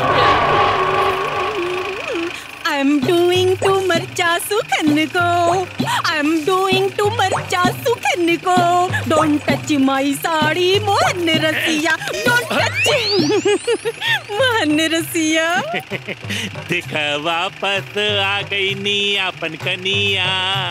आई एम डूइंग टू मरचा सुखन को आई एम डूइंग टू मरचा सुखन को don't touch my sari Mohan रसिया डोंट टच मोहन रसिया देख वापस आ गई नी अपन कनिया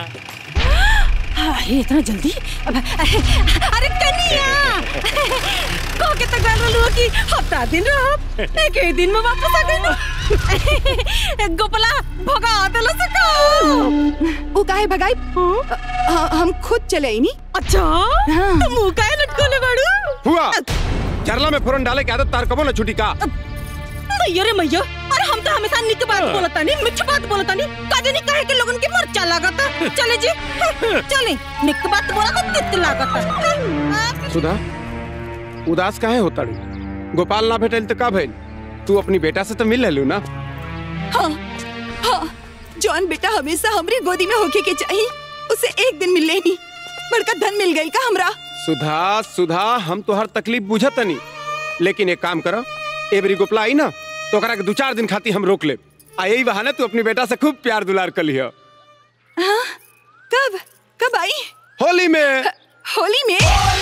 अरे इतना जल्दी अब- अरे कनिया को के तक गल रहलू कि हफ्ता दिन रह एक ही दिन में वापस आ गई गोपला भगा देला से का वो काहे भगाई अ- हम खुद चले आई नी अच्छा तो मुंह काहे लटकोले बाड़ू हुआ चरला में फोरन डाले के आदत तार कबो न छुटी का मैया रे मैया अरे हम तो हमेशा निक बात बोलता नहीं मिठ बात बोलता नहीं काजे नहीं कहे के लोगन के मरचा लागता चले जी चले निक बात बोला तो तित लागता सुधा उदास काहे होता रू गोपाल ना भेटल तो का भइल तू अपनी बेटा से तो मिल लेलू ना हाँ हाँ जॉन बेटा हमेशा हमरी गोदी में होके के चाहिए उसे एक दिन मिल लेनी बड़का धन मिल गई का हमरा सुधा सुधा हम तो हर तकलीफ बुझत नहीं लेकिन एक काम करो ए बरी गोपला आई ना तो ओकरा के दो चार दिन खाती हम रोक ले आ यही बहाने तू अपनी बेटा से खूब प्यार दुलार कर लिया हाँ कब कब आई होली में होली में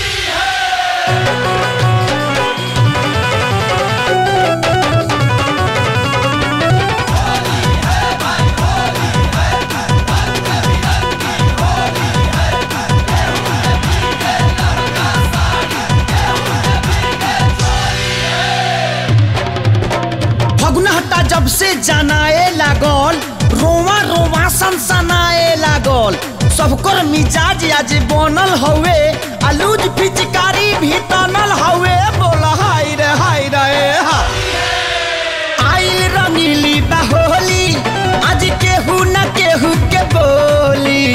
फगुना हट्टा जब से जनाए लागल रोवा रोवा सनसनाए लागल सबकर मिजाज आज बनल हवे आलूज पिचकारी भी तनल हवे बोल हाय रे हाय रे हा आइल रंगीली बाहोली आज केहू न केहू के बोली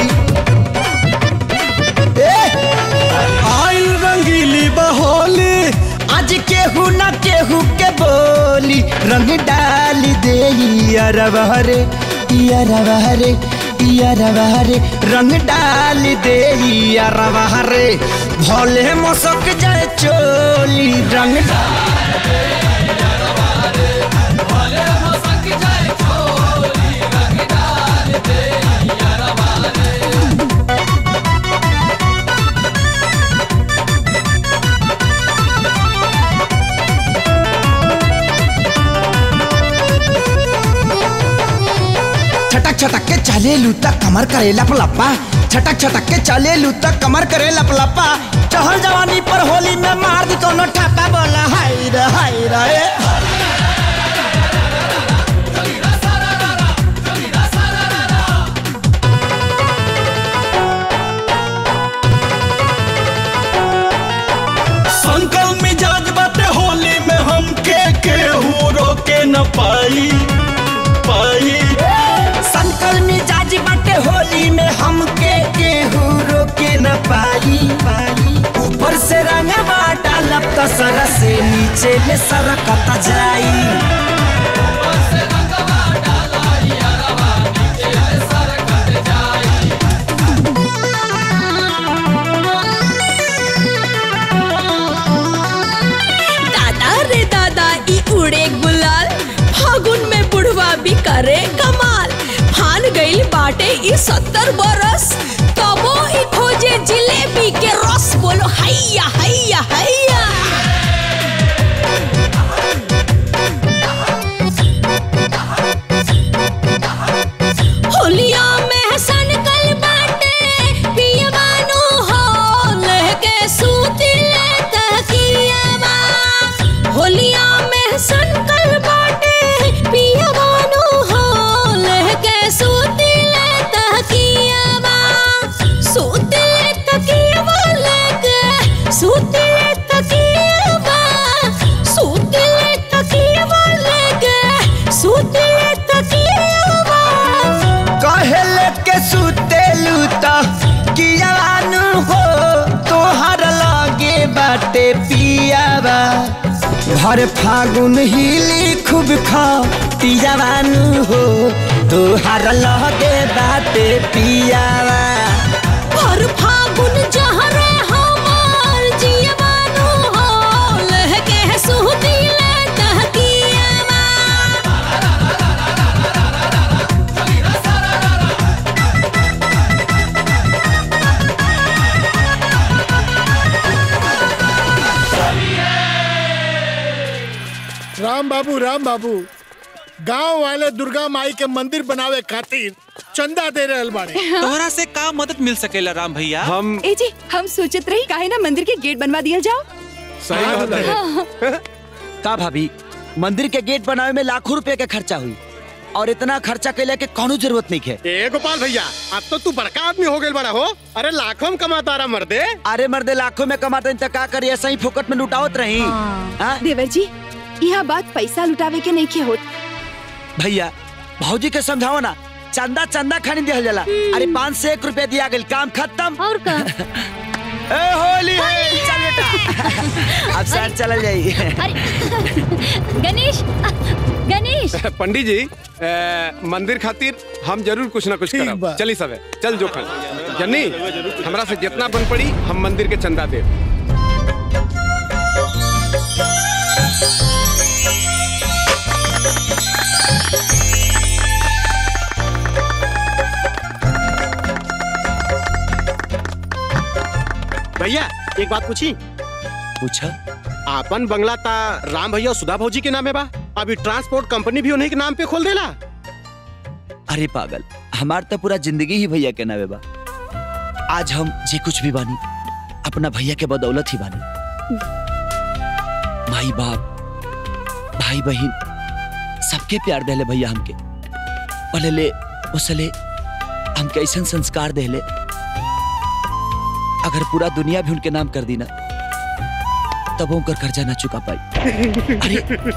ए आइल रंगीली बहोली आज केहू न केहू के बोली रंग डाल दे अरवहरे अरवहरे अरवहरे रंग डाल दे अरवहरे भोले मसक जाए चोली रंग छटक छटक के चले लूता कमर करे लपलपा छटक छटक के चले लूता कमर करे लपलपा चहल जवानी पर होली में मार दी कोनो ठापा बोला हाय रे हाय रे संकल मिजाज बाटे होली में हम के केहू रोके न पाई पाई संकल मिजाज बाटे होली में हमके केहू रोके न पाई पाई ऊपर से रंगवा डालब तो सर से नीचे ले सरकता जाई दादा रे दादा ई उड़े गुलाल फागुन में बुढ़वा भी करे कमाल फान गइल बाटे ई सत्तर बरस तबो ई खोजे जिलेबी के रस बोलो हैया हैया हैया होलिया में सनकल बाटे पियवानो हो लहके सूती ले तकियावा होलिया में सनकल बाटे पियवानो हो लहके सूती ले तकिया बाटे पियावा भर फागुन हिली खूब खा पियावानु हो तोहार लगे बाटे पियावा और फागुन जहरे हमार जियवानु हो लहके सुहती ले तहकियावा राम बाबू राम बाबू गांव वाले दुर्गा माई के मंदिर बनावे खातिर चंदा दे रहे बाड़े तोहरा से का मदद मिल सकेला राम भैया हम ए जी हम सोचत रही काहे ना मंदिर के गेट बनवा दिया जाओ सही बात है हाँ। का भाभी मंदिर के गेट बनावे में लाखों रुपए के खर्चा हुई और इतना खर्चा कैले के कोनो जरूरत नहीं है ए गोपाल भैया अब तो तू बड़का आदमी हो गए बड़ा हो अरे लाखों में कमाता रहा मर्दे अरे मर्दे लाखों में कमाते तो का करिए ऐसा ही फोकट में लुटावत रही हाँ? देवर जी यह बात पैसा लुटावे के नहीं के होत भैया भौजी के समझाओ ना चंदा चंदा खानी दिया जाला अरे पाँच से एक रुपया दिया गया काम खत्म और का ए होली है चल बेटा अब सर चल जाइए गणेश गणेश पंडित जी ए, मंदिर खातिर हम जरूर कुछ ना कुछ करब चली सब चल जोखन जन्नी हमरा से जितना बन पड़ी हम मंदिर के चंदा दे भैया एक बात पूछी पूछा आपन बंगला ता राम भैया और सुधा भौजी के नामे बा अभी ट्रांसपोर्ट कंपनी भी उन्हीं के नाम पे खोल देला अरे पागल हमार तो पूरा जिंदगी ही भैया के नावे बा आज हम जे कुछ भी बानी अपना भैया के बदौलत ही बानी माई बाप भाई बहन सबके प्यार देले भैया हमके पहले उसले हमके ऐसा संस्कार देले अगर पूरा दुनिया भी उनके नाम कर दी ना तब उनकर कर्जा ना चुका पाई अरे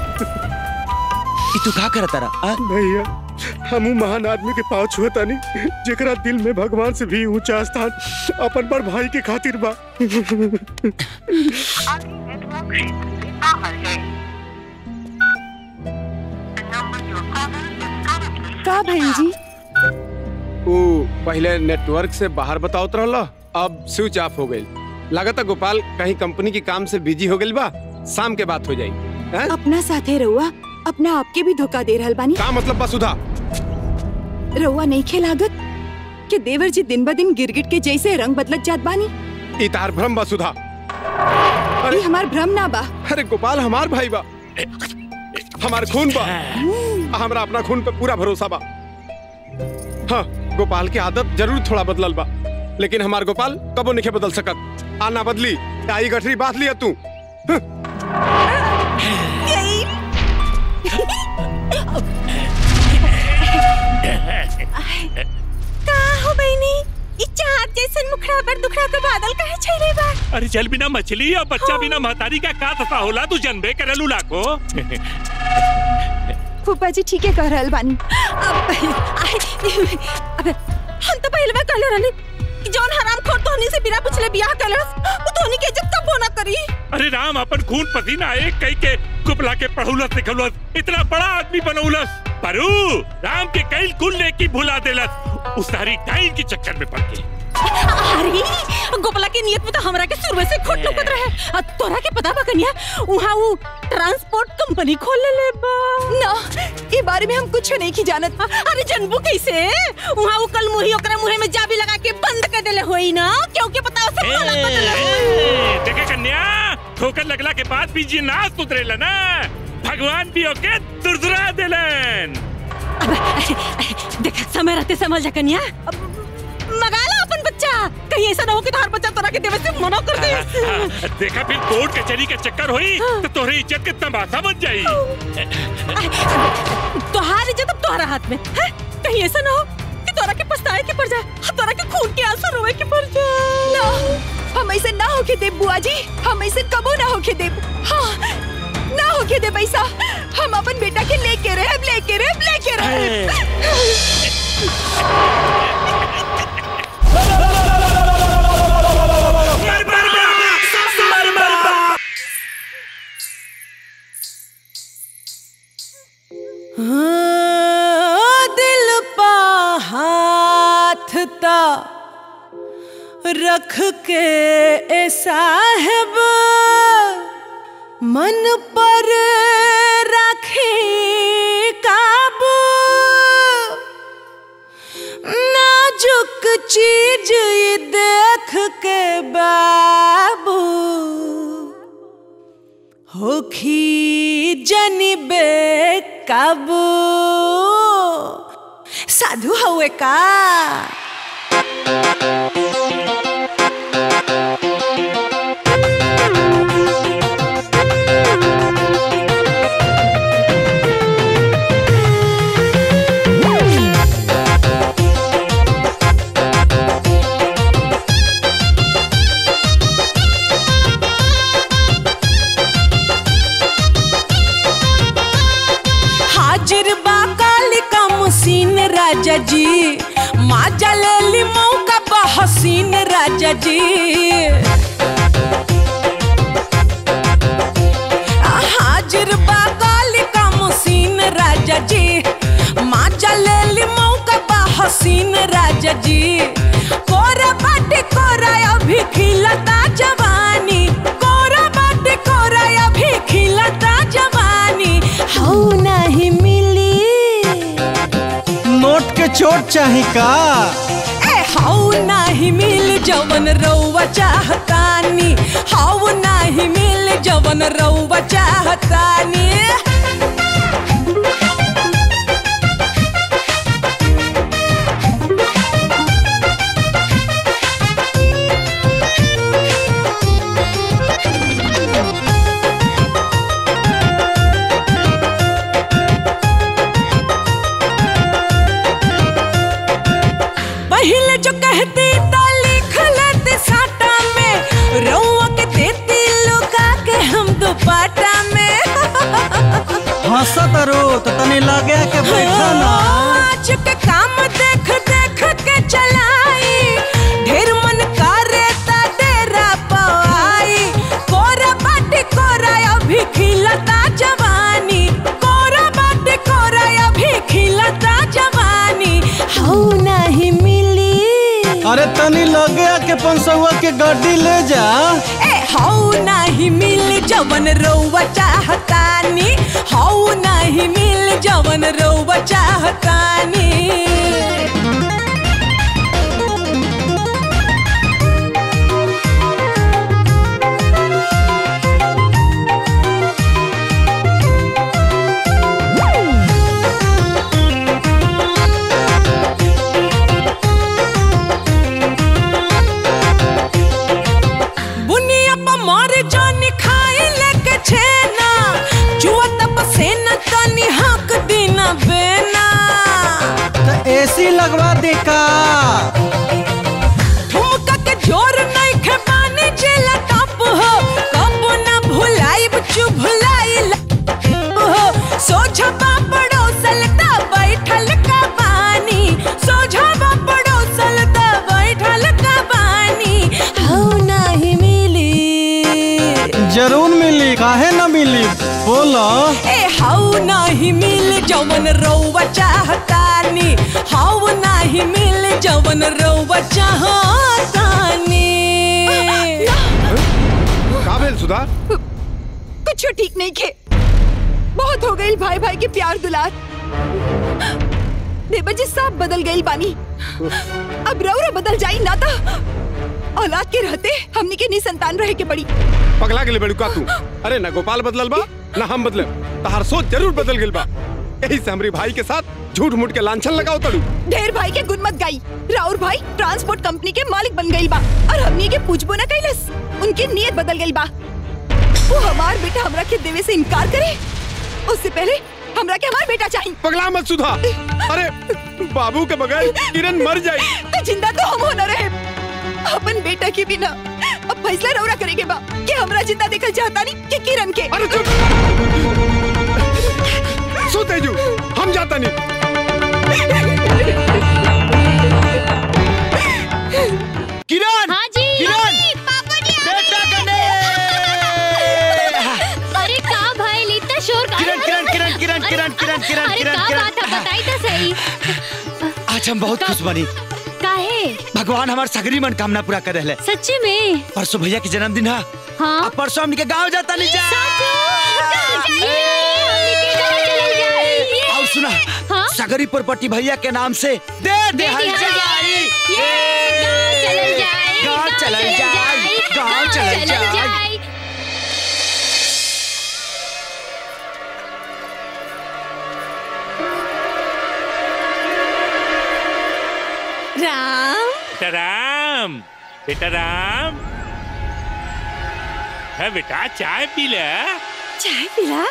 ई तू का करता रहा भैया हम महान आदमी के पाँव छुअता नहीं जेकरा दिल में भगवान से भी ऊंचा स्थान अपन बड़ भाई के खातिर बा का बहन जी वो पहले नेटवर्क से बाहर बताओत रहला अब स्विच ऑफ हो गई लागत गोपाल कहीं कंपनी के काम से बिजी हो गई बा शाम के बात हो जाई हैं? अपना साथे रहुआ अपना आपके भी धोखा दे रहल बानी का मतलब बा सुधा रहुआ नहीं खे लागत कि देवर जी दिन ब दिन गिरगिट के जैसे रंग बदलत जात बानी ई तार भ्रम बा सुधा ये हमार भ्रम ना बा अरे गोपाल हमार भाई बा हमार खून बा हमरा अपना खून पे पूरा भरोसा बा हाँ गोपाल की आदत जरूर थोड़ा बदलल बा लेकिन हमार गोपाल कबो नहीं बदल सकत आना बदली आई गठरी बात लिया तू का हो बहनी ई चाँद जैसन मुखड़ा पर दुखड़ा के बादल काहे छैले बा अरे जल बिना मछली और बच्चा बिना महतारी का का दशा होला तू जनबे करलू लाखो फूफा जी ठीक है कह रहल बानी अब अबे हम तो पहले बार कहले रहनी कि जौन हराम खोर तोहनी से बिना पूछले बियाह कैलस वो तोहनी के इज्जत कब ना करी अरे राम अपन खून पसीना एक कई के कुपला के पढ़ौलस लिखौलस इतना बड़ा आदमी बनौलस परू राम के कई कुल लेकी भुला देलस उस सारी टाइम के चक्कर में पड़ के अरे गोपला के नियत में तो हमरा के शुरू से खोट लुकत रहे आ तोरा के पता बा कन्या वहां वो ट्रांसपोर्ट कंपनी खोल ले बा ना ये बारे में हम कुछ नहीं की जानत अरे जनबू कैसे वहां वो कल मुही ओकरे मुहे में जाबी लगा के बंद कर देले होई ना क्योंकि पता उसे माला बदल ए, देखे कन्या ठोकर लगला के बाद भी जी नाच उतरेला ना भगवान भी ओके दुरदुरा देलन देख समय रहते समझ जा कन्या अब मगा ला अपन बच्चा कहीं ऐसा ना हो कि तुम्हारा बच्चा तोरा के देवे से मना कर दे हाँ, देखा फिर कोर्ट कचहरी का चक्कर हुई तो तोहरे इज्जत के तमाशा बन जाई तोहार इज्जत अब तोहरा हाथ में है कहीं ऐसा ना हो कि तोरा के पछताए के पड़ जाए और तोरा के खून के आंसू रोए के पड़ जाए ना हम ऐसे ना होके देब बुआ जी हम ऐसे कबो ना होके देब हाँ ना होके देब ऐसा हम अपन बेटा के लेके रहे लेके रहे लेके रहे मर मर बा मर मर बा हाँ, दिल पा हाथ ता रख के ए साहब मन पर रखे काबू नाजुक चीज ये देख के बाबू होखी जनिबे काबू साधु हवे का हाजिर बा कालिका मुसीन राजा जी माजा ले ली मौका बा हसीन राजा जी हाजिर बा कालिका मुसीन राजा जी माजा ले ली मौका बा हसीन राजा जी कोरा बाटी कोरा अभी खिलता जवानी कोरा बाटी कोरा अभी खिलता जवानी हौ नहीं मिली नोट के चोट चाही का ए हौ नाही मिल जवन रौवा चाहतानी हौ नाही मिल जवन रौवा चाहतानी पहले जो कहती तो लिख लेते साटा में रौवा के देती लुका के हम दुपाटा में हंसत रो तो तनी लगे के बैठा ना आज के काम देख देख के चलाई ढेर मन करे ता डेरा पवाई कोरा बाटी कोरा अभी खिलता जवानी कोरा बाटी कोरा अभी खिलता जवानी हौ नहीं मिली अरे तनी लगे के पंसौआ के गड्डी ले जा ए हौ नहीं मिल जवन रौवा चाहतानी हौ नहीं मिल जवन रौवा चाहतानी बुनिया पर मार जानी खाई लेके छेना जुआ तब सेना तनी हक दीना बेना तो एसी लगवा दे का ठुमका के जोर नहीं खे पानी जेला टप हो कब ना भुलाई चुभलाई हो सोझा बापड़ो सलता बैठल का बानी सोझा बापड़ो सलता बैठल का बानी हौ नहीं मिली जरूर मिली काहे ना मिली बोलो ए हौ नहीं मिल जवन रौवा चाहतानी हौ नहीं मिल जवन रौवा चाहतानी का भेल सुधा कुछ ठीक नहीं खे बहुत हो गई भाई भाई के प्यार दुलार देवर जी सब बदल गई बानी अब रौरा बदल जाई ना था औलाद के रहते हमनी के निसंतान रहे के पड़ी पगला गेले बड़ू का तू अरे ना गोपाल बदलल बा ना हम बदले तहार सोच जरूर बदल गेल बा यही से हमरी भाई के साथ झूठ मूठ के लांछन लगाओ तड़ू ढेर भाई के गुण मत गाई राउर भाई ट्रांसपोर्ट कंपनी के मालिक बन गई बा और हमनी के पूछबो ना कैलस उनकी नीयत बदल गई बा वो हमार बेटा हमरा के देवे से इनकार करे उससे पहले हमरा के हमार बेटा चाहिए पगला मत सुधा अरे बाबू के बगैर किरण मर जाई तो जिंदा तो हम होना रहे अपन बेटा के बिना अब फैसला रौरा करेगे बा कि हमरा जिंदा देखल चाहता नहीं कि किरण के अरे चुप सो तेजू हम जाता नहीं किरण हाँ जी किरण बेटा कने अरे का भाई इतना शोर का किरण किरण किरण किरण किरण किरण किरण अरे किरण का का किरण। बात है बताई तो सही आज हम बहुत खुश बनी काहे भगवान हमार सगरी मनोकामना पूरा कर रहे सच्ची में परसों भैया के जन्मदिन है हाँ अब परसों हमनी के गांव जाता नहीं जा और सुना हाँ? सगरी प्रॉपर्टी भैया के नाम से दे दे हल जाई गांव चलल जाई गांव चलल जाई राम बेटा राम बेटा राम है बेटा चाय पी ले चाय पिला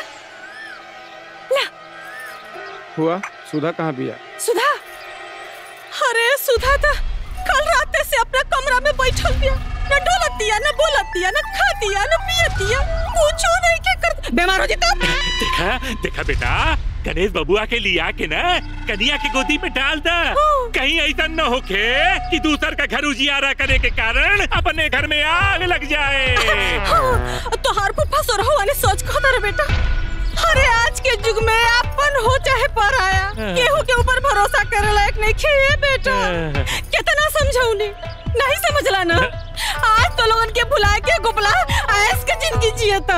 हुआ सुधा कहाँ बिया सुधा अरे सुधा था कल रात से अपना कमरा में बैठल बिया न डोलतिया न बोलतिया न खातिया न पियतिया कुछ नहीं के कर बीमार हो जेता देखा देखा बेटा गणेश बबुआ के लिया के ना कन्या के गोदी में डाल दा कहीं ऐसा न होके कि दूसर का घर उजियारा करने के कारण अपने घर में आग लग जाए तोहार को फसो रहो वाले सोच खो रे बेटा अरे आज के युग में अपन हो चाहे पराया केहू के ऊपर भरोसा करे लायक नहीं खे बेटा कितना समझौनी नहीं समझला ना आज तो लोगन के भुला के गोपला ऐस के जिंदगी जियता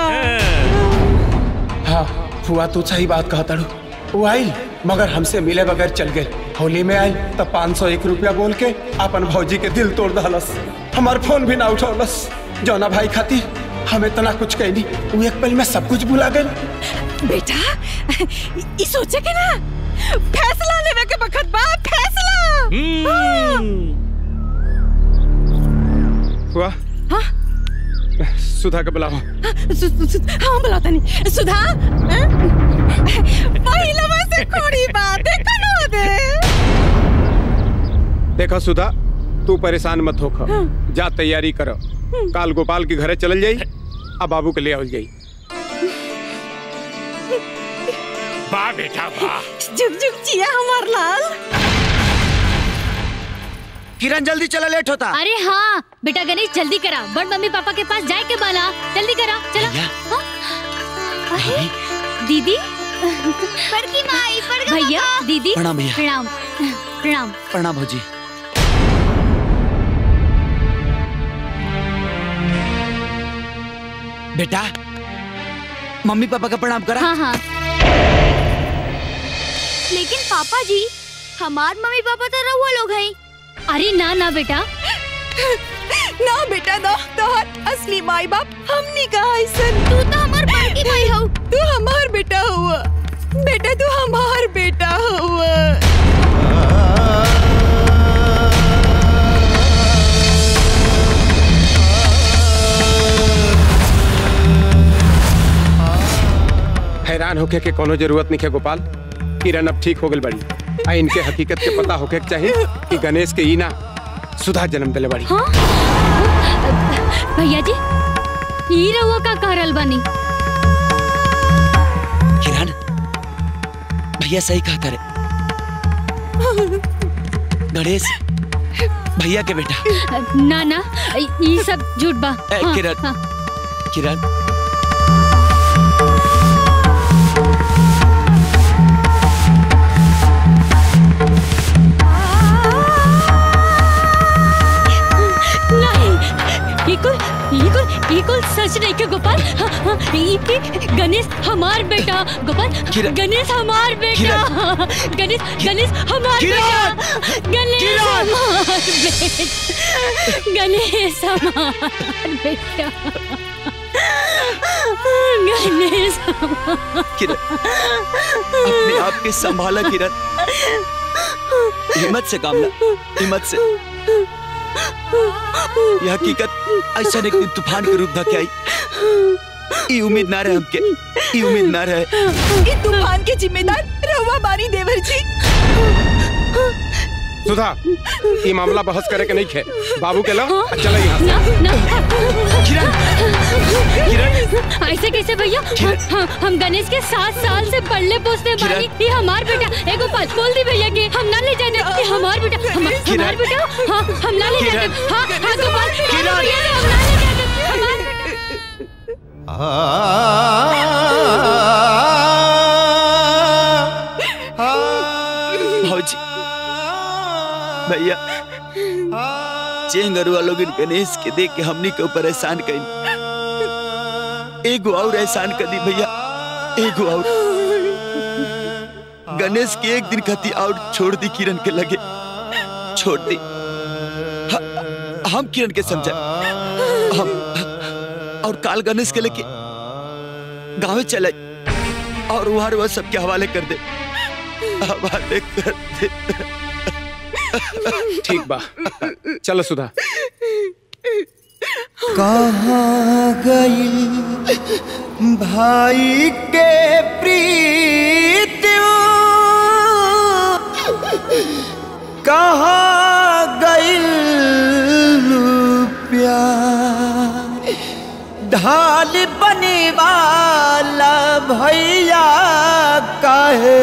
हाँ फुआ तू सही बात कहा तड़ू वो आई मगर हमसे मिले बगैर चल गए होली में आई तब पाँच सौ एक रुपया बोल के अपन भौजी के दिल तोड़ दहलस हमार फोन भी ना उठौलस जौना भाई खाती हम इतना कुछ कहनी वो एक पल में सब कुछ भुला गए बेटा ई सोचे के ना फैसला लेवे के बखत बा फैसला हुआ सुधा के बुलाओ सु, सु, सु, हाँ बुलाता नहीं सुधा हाँ? पहिला में से कोड़ी बात देखा ना दे देखा सुधा तू परेशान मत हो जा तैयारी करो काल गोपाल के घरे चल जाई अब बाबू के ले आवल जाई वाह बेटा वाह जुग जुग जिया हमार लाल किरण जल्दी चला लेट होता अरे हाँ बेटा गणेश जल्दी करा बड़ मम्मी पापा के पास जाए के बाला जल्दी करा चला हाँ? अरे, दीदी बड़की माई बड़का भैया दीदी प्रणाम भैया। प्रणाम प्रणाम प्रणाम भौजी बेटा मम्मी पापा का प्रणाम करा हाँ हाँ लेकिन पापा जी हमार मम्मी पापा तो रहुआ लोग हैं अरे ना ना बेटा ना बेटा ना तोहर असली माई बाप हमनी कहा ऐसन तू तो हमार बड़की माई हो तू हमार बेटा हुआ बेटा तू हमार बेटा हुआ हैरान होके के कोनो जरूरत नहीं है गोपाल किरण अब ठीक हो गई बड़ी आ इनके हकीकत के पता होके के चाहिए कि गणेश के ई ना सुधा जन्म दिले बड़ी हाँ? भैया जी ई रहुआ का कहरल बनी किरण भैया सही कहता रे गणेश भैया के बेटा ना ना ई सब झूठ बा ए, हाँ, किरण। हाँ। किरण नहीं ये कुल ये कुल ये कुल सच नहीं के गोपाल हाँ, हाँ, ये कि गणेश हमार बेटा गोपाल किरण। गणेश हमार बेटा गणेश गणेश हमार बेटा गणेश हमार बेटा गणेश हमार बेटा गणेश हमार किरण अपने आप के संभाला किरण हिम्मत से काम ला हिम्मत से यह हकीकत ऐसा एक दिन तूफान के रूप धके आई ई उम्मीद ना रहे हमके ई उम्मीद ना रहे ई तूफान के जिम्मेदार रहुआ बारी देवर जी सुधा ये मामला बहस करे के नहीं खे बाबू के लो चलो यहाँ से। ना ना किरण किरण ऐसे कैसे भैया हम, हम, हम गणेश के सात साल से पढ़ले पोसते बानी ये हमार बेटा ए गोपाल बोल दी भैया के हम ना ले जाने ये हमार बेटा हम, हमार बेटा हाँ हम ना ले जाने हाँ हाँ गोपाल किरण। भैया ने हम ना ले जाने हमार बेटा आ भैया चेंगरुआ लोग गणेश के देख के हमनी के ऊपर एहसान कई एगो और एहसान कर दी भैया एगो और गणेश के एक दिन खाती और छोड़ दी किरण के लगे छोड़ दी ह- हम किरण के समझा हम और काल गणेश के लेके गाँव चले और वहां वह सबके हवाले कर दे हवाले कर दे ठीक बा चलो सुधा कहाँ गई भाई के प्रीत कहाँ गई प्यार ढाल बने वाला भैया काहे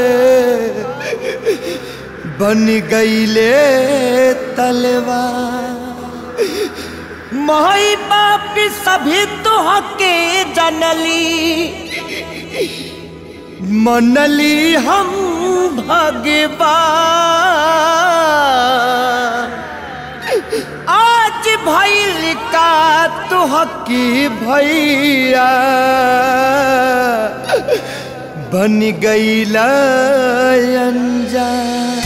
बन गईले तलवार माई बाप सभी तुहके जनली मनली हम भगवान आज भैल का तुहकी भैया बन गईला अनजान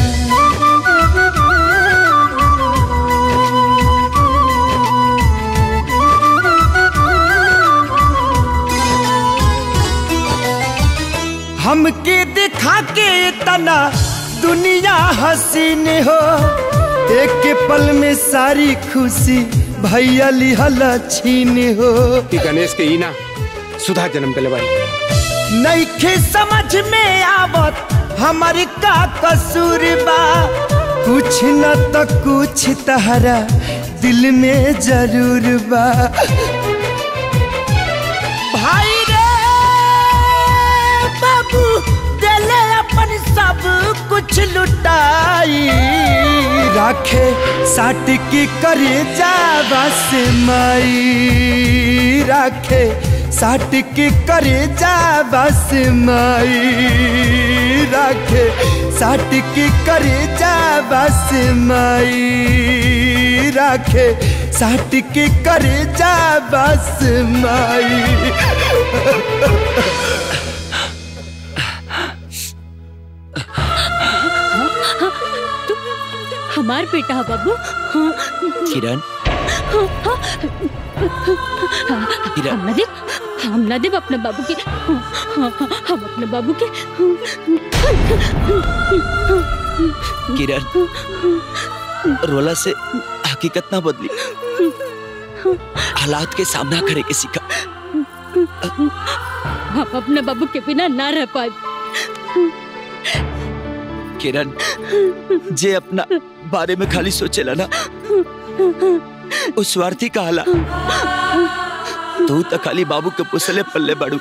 हमके दिखा के तना दुनिया हसीन हो एक पल में सारी खुशी भैया लिहल छीन हो कि गणेश के ईना सुधा जन्म दिले बाई नईखे समझ में आवत हमार का कसूर बा कुछ न तो कुछ तहरा दिल में जरूर बा भाई रे बाबू दिले अपन सब कुछ लुटाई राखे साट की करे जावा से माई राखे साट के करे जावा से माई राखे साट के करे जावा से माई राखे साट के करे जावा से माई तू हमार बेटा है बाबू हाँ। किरण हाँ, हाँ। हम ना देव हम ना देव अपने बाबू के हाँ, हाँ, हाँ, हम अपने बाबू के किरण रोला से हकीकत ना बदली हालात के सामना करे के सीखा हम अपने बाबू के बिना ना रह पाए किरण जे अपना बारे में खाली सोचेला ना उस स्वार्थी का हाला तू तो खाली बाबू के पुसले पल्ले बाड़ू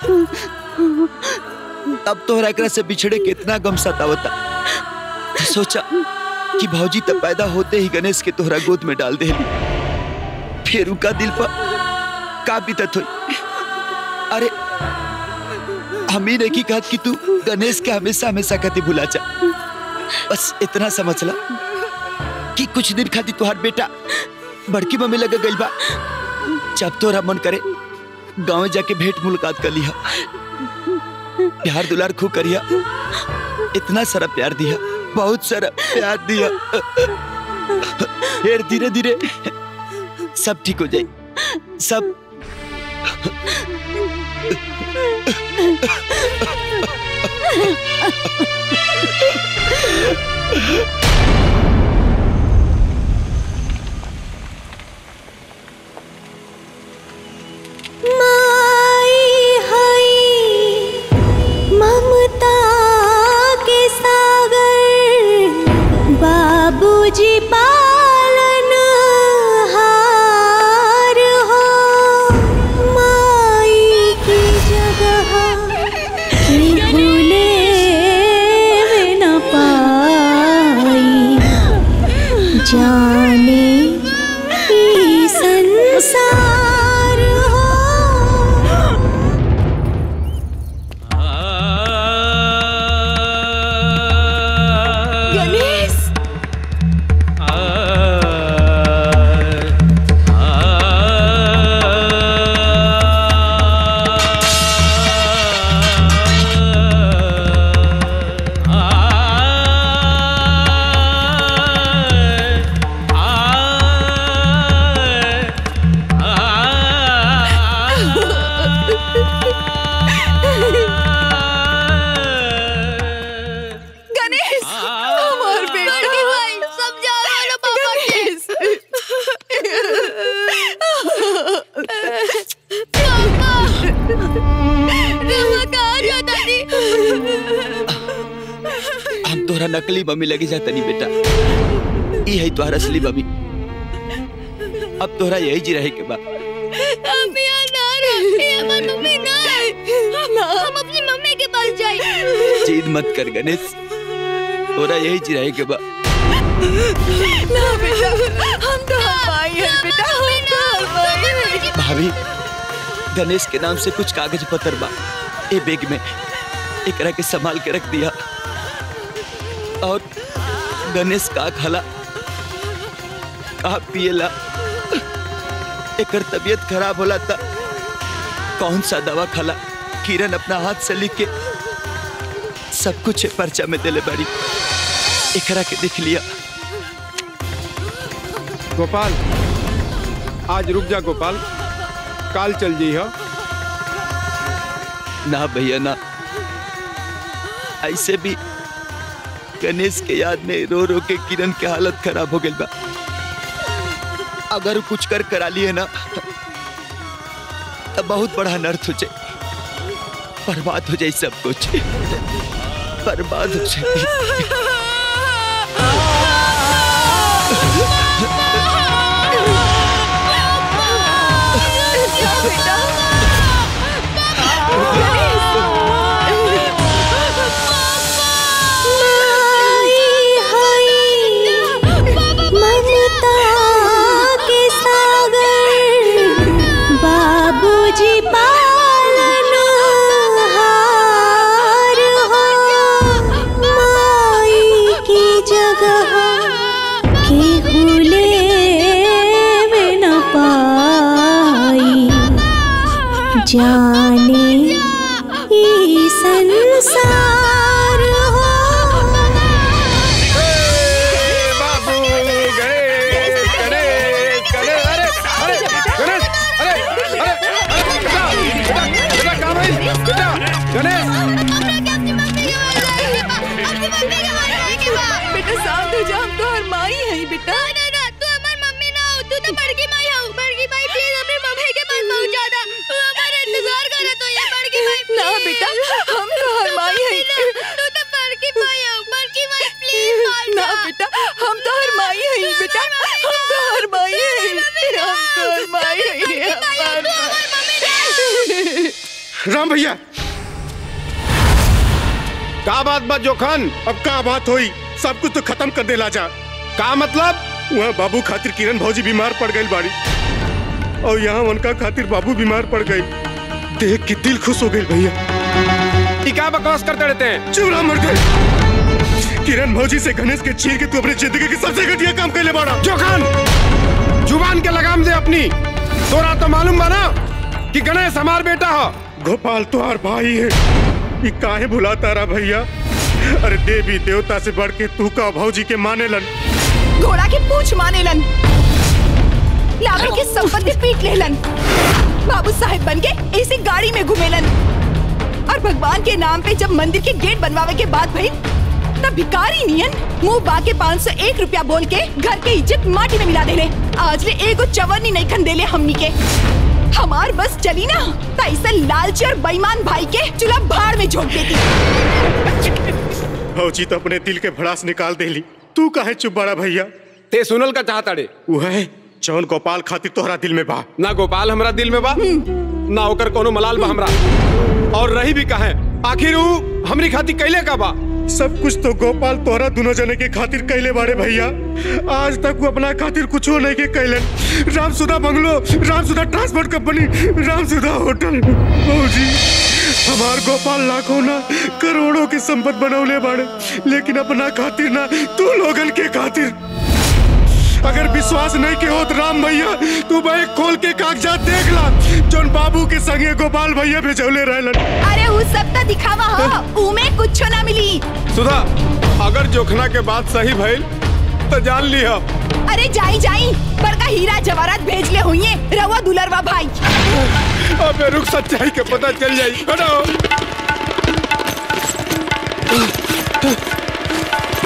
अब तोहरा एकरा से बिछड़े कितना गम सतावता सोचा कि भौजी तो पैदा होते ही गणेश के तोहरा गोद में डाल देली फिर उनका दिल पर का बीतत हुई अरे हम ही नहीं कहत कि तू गणेश के हमेशा हमेशा कति भुला जा बस इतना समझ ला कि कुछ दिन खातिर तुहार बेटा बड़की मम्मी लगा गई बा जब तोरा मन करे गांव जाके भेंट मुलाकात कर लिया प्यार दुलार खूब करिया इतना सारा प्यार दिया बहुत सारा प्यार दिया फिर धीरे धीरे सब ठीक हो जाए सब माई हई ममता के सागर बाबूजी पालन हार हो माई की जगह भूले में न पाई जाने ई संसार हो गणेश गणेश हमार बेटा बड़की भाई समझाओ ना पापा के रवा कहाँ जाता थी हम तोहरा नकली मम्मी लगी जाता नहीं बेटा ई है तोहरा असली मम्मी अब तोहरा यही जी रहे के बा हम यहाँ ना रहे हमारी मम्मी ना हम अपनी मम्मी के पास जाए जीद मत कर गणेश तोहरा यही जी रहे के बा ना बेटा हम तो भाई है बेटा हम तो भाई है भाभी गणेश के नाम से कुछ कागज पत्र बा ए बैग में एकरा के संभाल के रख दिया और गणेश का खाला का पिएला एकर तबीयत खराब होला था कौन सा दवा खाला किरण अपना हाथ से लिख के सब कुछ पर्चा में देले बड़ी एकरा के देख लिया गोपाल आज रुक जा गोपाल काल चल जी हो ना भैया ना ऐसे भी गणेश के याद में रो रो के किरण के हालत खराब हो गई बा अगर कुछ कर करा लिए ना तो बहुत बड़ा अनर्थ हो जाए बर्बाद हो जाए सब कुछ बर्बाद हो जाए ममता के सागर बाबूजी पालन हार हो माई की जगह के भूले में न पाई जाने ई संसार हो बाबू गणेश गणेश गणेश अरे अरे गणेश अरे अरे अरे बेटा बेटा बेटा कहाँ भाई बेटा गणेश बेटा शांत हो जा हम तो हर माई है बेटा ना ना तू हमारी मम्मी ना हो तू तो बड़की माई हो बड़की माई प्लीज अपनी मम्मी के पास पहुंचा दे तू हमारा इंतजार करे तो ये बड़की माई ना बेटा हम तो हर माई है तू तो बड़की माई हो बड़की माई प्लीज ना बेटा हम तो हर माई है बेटा हम तो हर माई है हम तो हर माई है हमार माई। राम भैया का बात बा जोखन अब का बात हुई सब कुछ तो खत्म कर दे लाजा का मतलब वहाँ बाबू खातिर किरण भौजी बीमार पड़ गई बाड़ी और यहाँ उनका खातिर बाबू बीमार पड़ गई देख के दिल खुश हो गई भैया ये क्या बकवास करते रहते हैं चुप रहा मर गए किरण भौजी से गणेश के छीन के तू अपनी जिंदगी की सबसे घटिया काम कर ले बाड़ा जोखन जुबान के लगाम दे अपनी तोरा तो मालूम बा ना कि गणेश हमार बेटा हो गोपाल तुहार भाई है ये काहे भुलाता रहा भैया अरे देवी देवता से बढ़ के तू का भौजी के माने लन घोड़ा के पूछ माने लन लाभे की संपत्ति पीट लेलन बाबू साहेब बन के इसी गाड़ी में घूमेलन और भगवान के नाम पे जब मंदिर के गेट बनवावे के बाद भाई तब भिकारी नियन मुंह बाके पाँच सौ एक रुपया बोल के घर के इज्जत माटी में मिला देले आज ले एगो चवन्नी नहीं खन देले हमनी के हमार बस चली ना त ऐसे लालची और बेईमान भाई के चूल्हा भाड़ में झोंक देती भौजी तो अपने दिल के भड़ास निकाल देली तू काहे चुप बड़ा भैया ते सुनल का चाहता रे वह जौन गोपाल खातिर तोहरा दिल में बा ना गोपाल हमरा दिल में बा ना ओकर कोनो मलाल बा हमरा और रही भी कहे आखिर ऊ हमरी खातिर कैले का बा सब कुछ तो गोपाल तोहरा दोनों जने के खातिर कैले बारे भैया आज तक वो अपना खातिर कुछ नहीं के कैलन Ramsudha bungalow Ramsudha transport company Ramsudha hotel भौजी हमार गोपाल लाखों ना करोड़ों की संपत्ति बनौले बाड़े लेकिन अपना खातिर ना तू लोगन के खातिर अगर विश्वास नहीं के होत राम भैया तू भाई खोल के कागजात देख ला जोन बाबू के संगे गोपाल भैया भेजौले रहलन अरे उस सब तो दिखावा हो उमे कुछ ना मिली सुधा अगर जोखना के बात सही भइल तो जान लिया अरे जाई जाई बड़का हीरा जवाहरात भेज ले हुई रवा दुलरवा भाई अबे रुक सच्चाई के पता चल जाई हटो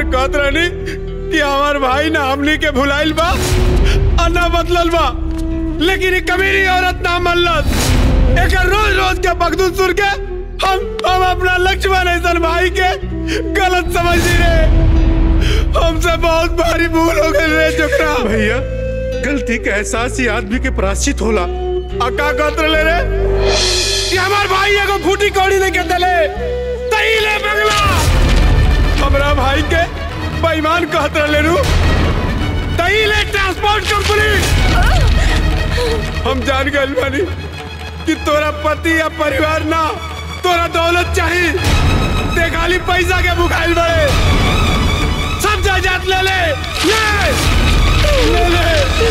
बार कहत रहनी कि हमार भाई ना हमनी के भुलाइल बा और ना बदलल बा लेकिन ये कमीनी औरत ना मनलत एक रोज रोज के बगदूद सुन के हम हम अपना लक्ष्मण ऐसा भाई के गलत समझ रहे हमसे बहुत भारी भूल हो गई रे चुकरा भैया गलती का एहसास ही आदमी के प्राश्चित होला अका कत्र ले रे कि हमार भाई एगो फूटी कौड़ी नहीं के दले तई ले बंगला हमरा भाई के बेईमान कहत ले रू तई ले ट्रांसपोर्ट कंपनी हम जान गए बानी कि तोरा पति या परिवार ना तोरा दौलत चाहिए ते खाली पैसा के भुखाइल बड़े सब जायदाद ले ले ले ले ले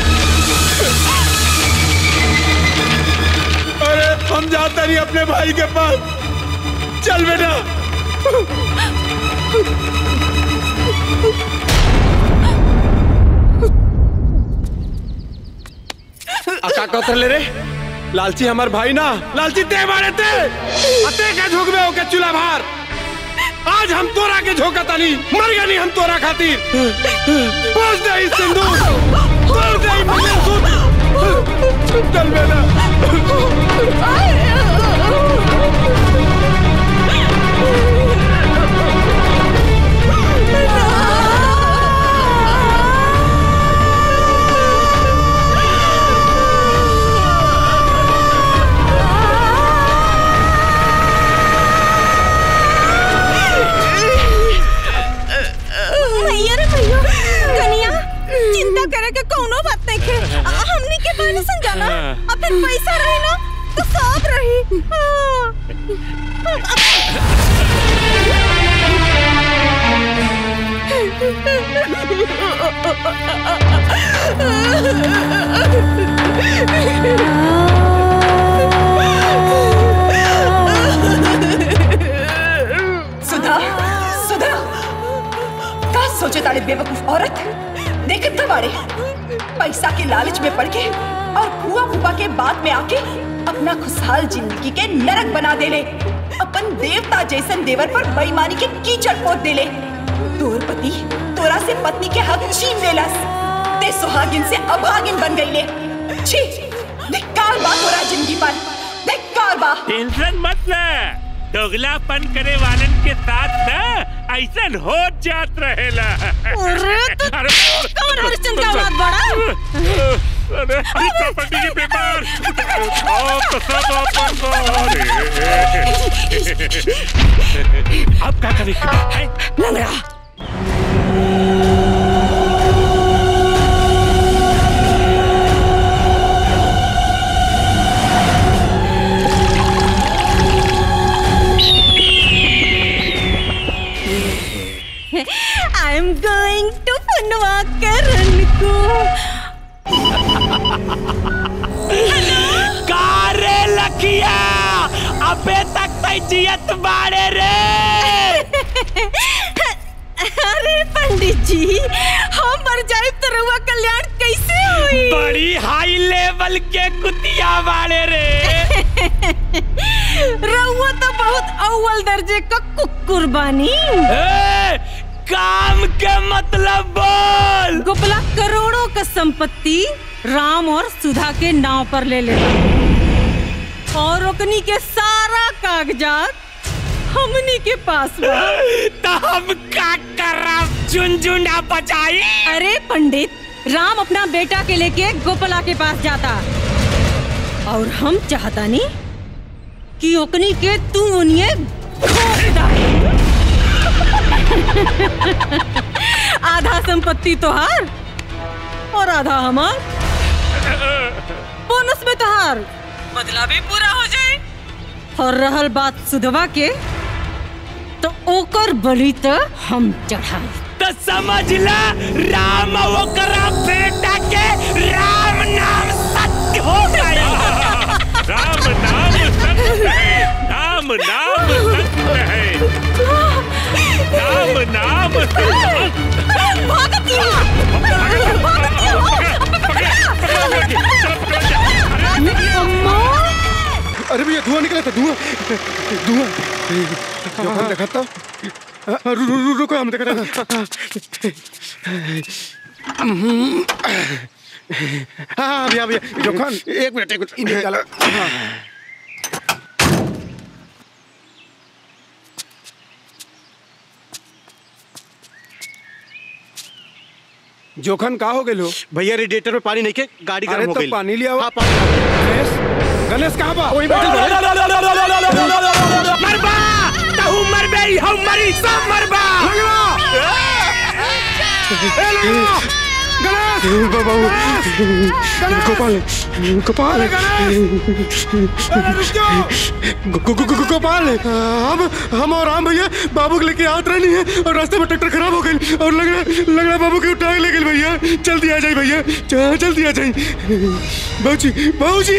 अरे हम जाते नहीं अपने भाई के पास चल बेटा अका कतर ले रे लालची हमार भाई ना लालची ते मारे ते अते के झोकबे ओके चूल्हा भार आज हम तोरा के झोका तानी मर गनी हम तोरा खातिर पहुंच दे इस सिंदूर तोड़ दे ई मंगलसूत्र चल बेटा भैया रे भैया कनिया चिंता करे के कोनो बात नहीं के आ, हमनी के बारे समझाना अब फिर पैसा रही ना तो सब रही सुधा सुधा का सोचे ताड़े बेवकूफ औरत देखत का बाड़े पैसा के लालच में पड़ के और फुआ फूफा के बाद में आके अपना खुशहाल जिंदगी के नरक बना देले अपन देवता जैसन देवर पर बेईमानी के कीचड़ पोत देले तोर पति तोरा से पत्नी के हक छीन लेलस ते सुहागिन से अभागिन बन गईले छी धिक्कार बा तोरा जिंदगी पर धिक्कार बा टेंशन मत ले दोगलापन करे वालन के साथ ना ऐसा हो जात रहेला अरे तो कौन हरिश्चंद्र का औलाद बड़ा अरे अरे प्रॉपर्टी के पेपर ओ तो सब अपन को अब क्या करें लंगड़ा आई एम गोइंग टू फनवा करण को कारे लखिया अबे तक तै जियत बाड़े रे अरे पंडित जी हम मर जाए तो रउआ कल्याण कैसे हुई बड़ी हाई लेवल के कुतिया बाड़े रे रउआ तो बहुत अव्वल दर्जे का कुकुर बानी ए, काम के मतलब बोल गोपला करोड़ों का संपत्ति राम और सुधा के नाव पर ले ले और ओकनी के सारा कागजात हमनी के पास बा तो हम का करब झुनझुना बजाई अरे पंडित राम अपना बेटा के लेके गोपला के पास जाता और हम चाहता नहीं कि ओकनी के तू उन्हें घोंप डाले। आधा संपत्ति तोहार और आधा हमार बोनस में तोहार बदला भी पूरा हो जाए और रहल बात सुधवा के तो ओकर बलि तो हम चढ़ाई तो समझ ला राम ओकरा बेटा के राम नाम सत्य हो गया राम नाम सत्य है राम नाम सत्य है राम नाम भागत सत्य है अम्मा अरे भैया धुआं निकला था धुआं धुआं जोखन देखा तो हाँ, रु, रु, रु, रुको हम देख रहे हैं हाँ हाँ भैया भैया जोखन एक मिनट एक मिनट इन्हें निकालो हाँ। जोखन का हो गेलो भैया रेडिएटर में पानी नहीं के गाड़ी अरे गर्म हो तो गई पानी लिया हाँ पानी गणेश गणेश कहाँ बा वही बैठल बा। मरबा तहु मरबे हम मरी सब मरबा बाबू गोपाल गोपाल गो- गो- गो- गो- गोपाल हम हम और राम भैया बाबू को लेके आत रही है और रास्ते में ट्रैक्टर खराब हो गई और लग रहा लग रहा बाबू के उठा के ले गई भैया जल्दी आ जाए भैया च- जल्दी आ जाए बाबूजी बाबूजी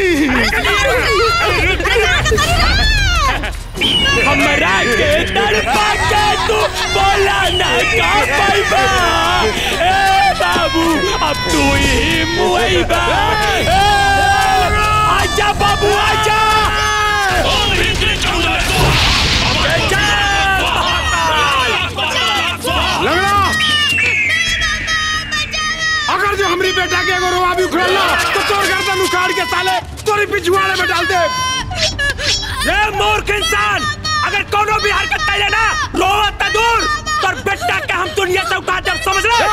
हमरा के तड़पा के तू बोला ना का पाइबा ए बाबू अब तू ही मुइबा ए, आजा बाबू आजा लगड़ा अगर जो हमारी बेटा के एगो रोआ भी उखड़ल ना तो तोर गर्दन उखाड़ के साले तोरी पिछवाड़े में डाल दे ए मूर्ख इंसान अगर कोनो भी हरकत कैले ना रोवत त दूर तोर बेटा के हम दुनिया से उठा देब समझ ले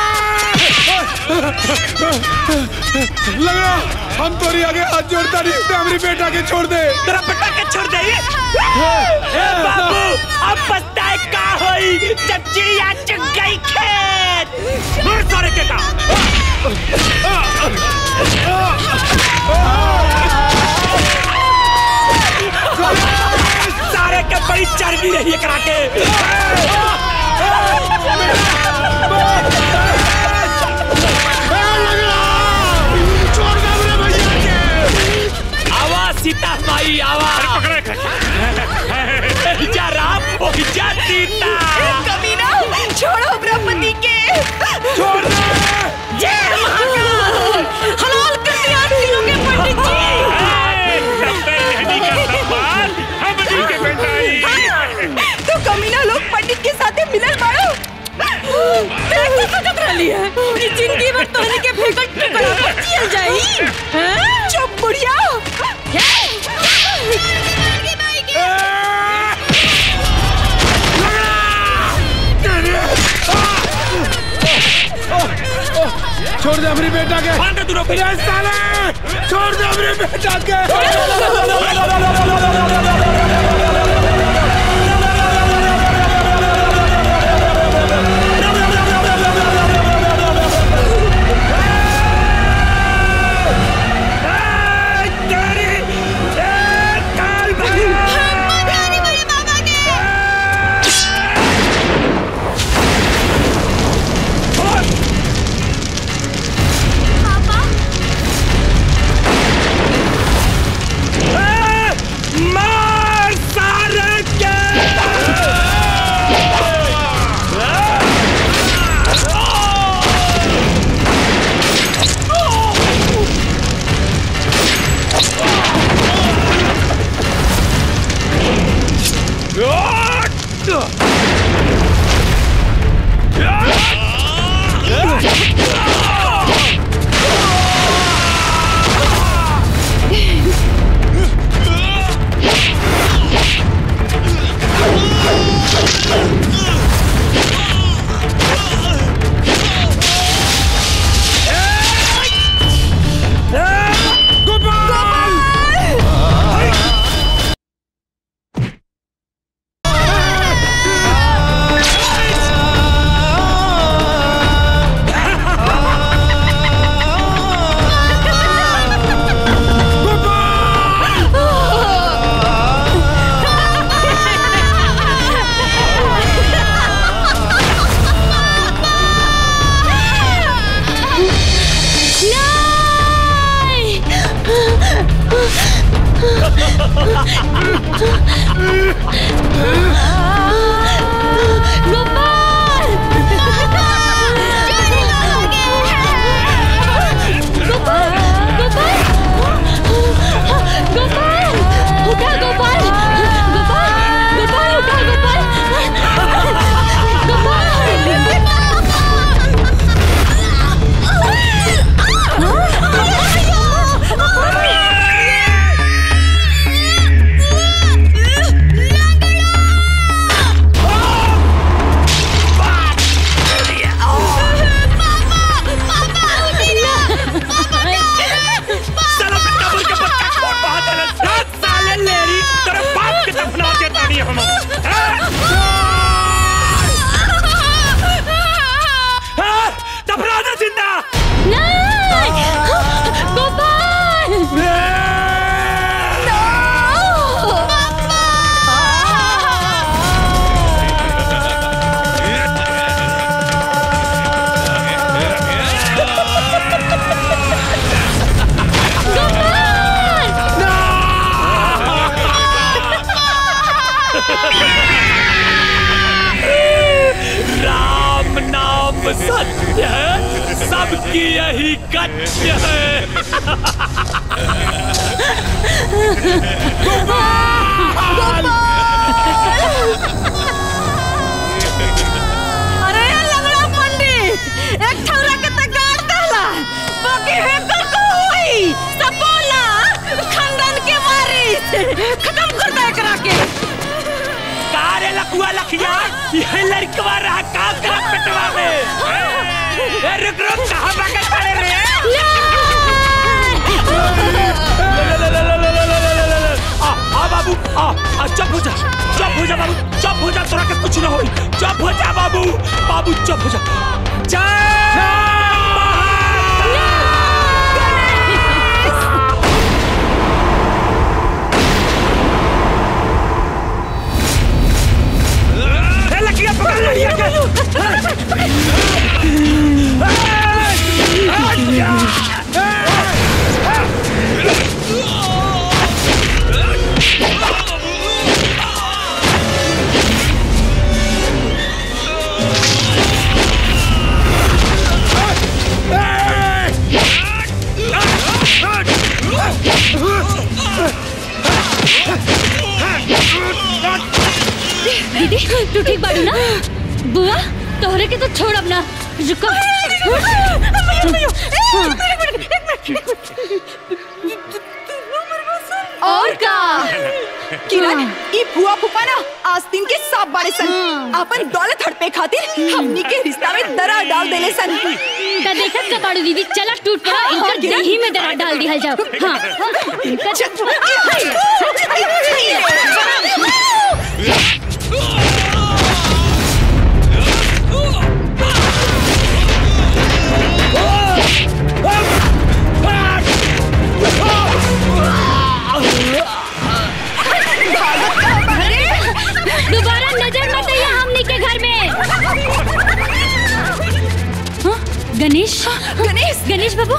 लगड़ा हम तोरी आगे हाथ जोड़ता नहीं ते हमारी बेटा के छोड़ दे तेरा बेटा के छोड़ दे ए बाबू अब पछताए का होई जब चिड़िया चुग गई खेत मुड़ तोरे के का सारे के बड़ी चर्बी रही है करा के आवा सीता माई आवा जा राम ओ जा सीता कमीना छोड़ो ब्रह्मति के छोड़ दे जय महाकाल हलाल कर दिया तीनों के पंडित जी तो कमीना लोग पंडित के साथ मिलल बाड़ो देखो सोचत रहली है कि जिंदगी भर तोहनी के फेंकल टुकड़ा पर जियल जाई हैं? चुप बुढ़िया छोड़ दे हमारी बेटा के ये साले छोड़ दे हमारी बेटा के मार सारे के गोपाल सब सत्य है सबकी यही कच्य है अरे लंगड़ा पंडित एक ठौरा के त गाड़ दहला बाकी है कर को हुई सब बोला खानदान के मारी खत्म कर दे एकरा के कारे लकुआ लखिया ये लड़कवा रहा काम करा पेटवा में ए रुक रुक कहां भागे खड़े रे आ आ बाबू आ आ चुप हो जा चुप हो जा बाबू चुप हो जा तोरा के कुछ ना होई चुप हो जा बाबू बाबू चुप हो जा जय ए लकिया पकड़ लड़िया के दीदी तू ठीक बाड़ू ना बुआ तोहरे के तो छोड़ अब ना रुको और का किरण ई फुआ फूफा ना आस्तीन के सांप बाड़े सन अपन दौलत हड़पे खातिर हमनी के रिश्ता में दरार डाल देले सन ता देखत का बाड़ू दीदी चला टूट पड़ा इनकर दही में दरार डाल दिया जाओ हाँ इनका दोबारा नजर मत आइए हमनी के घर में हाँ? गणेश गणेश गणेश बाबू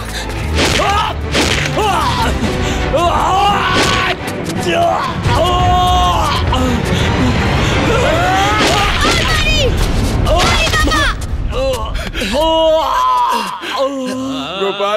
गोपाल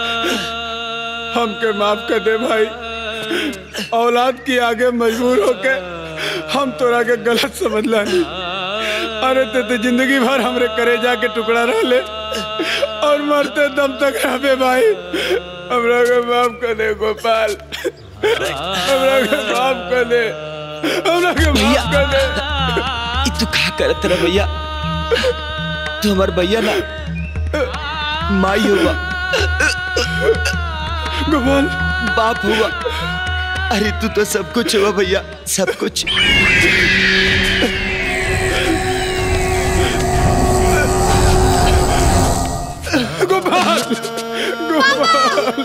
हमके माफ कर दे भाई औलाद की आगे मजबूर होके हम तोरा के गलत समझ लानी अरे ते तो जिंदगी भर हमरे करे जाके टुकड़ा रह ले और मरते दम तक रहबे भाई हमरा के माफ कर दे गोपाल हमरा के माफ कर दे हमरा के माफ कर दे ई तू का करत रह भैया तू हमार भैया ना माई हुआ गोपाल बाप हुआ अरे तू तो सब कुछ हुआ भैया सब कुछ गोपाल गोपाल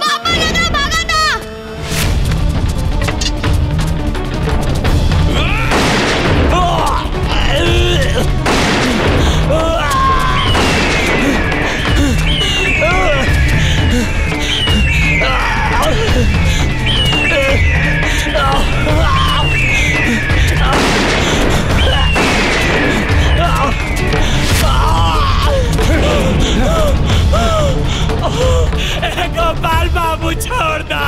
गोपाल बाबू छोड़ दो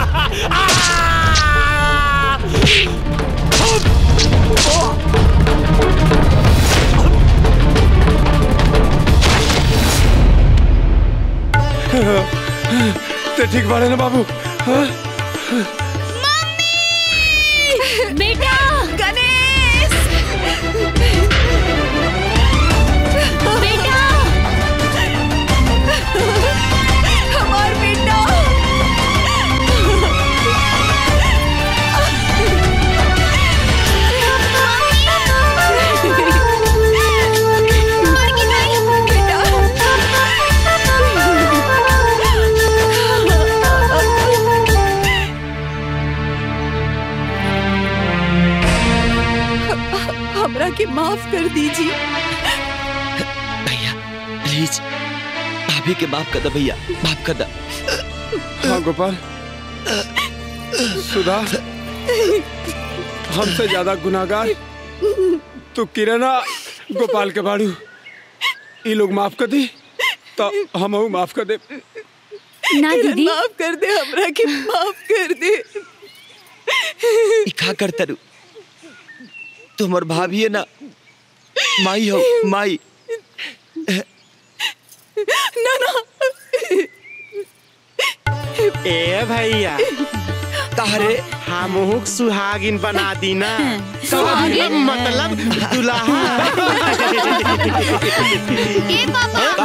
ते ठीक बाड़े ना बाबू हाँ? बेटा गणेश बेटा हमार बेटा हमरा के माफ कर दीजिए प्लीज भाभी के माफ कर दे भैया माफ कर दे हाँ गोपाल सुधा हमसे ज्यादा गुनाहगार तू किरणा गोपाल के बाड़ू ई लोग माफ कर दी तो हम माफ कर दे ना दीदी माफ कर दे हमरा के माफ कर दे ई का करता रू तुम्हार भाभी है ना माई हो माई ना ना ए भैया तारे हमहुक सुहागिन बना दी ना सुहागिन? मतलब दुल्हा ए पापा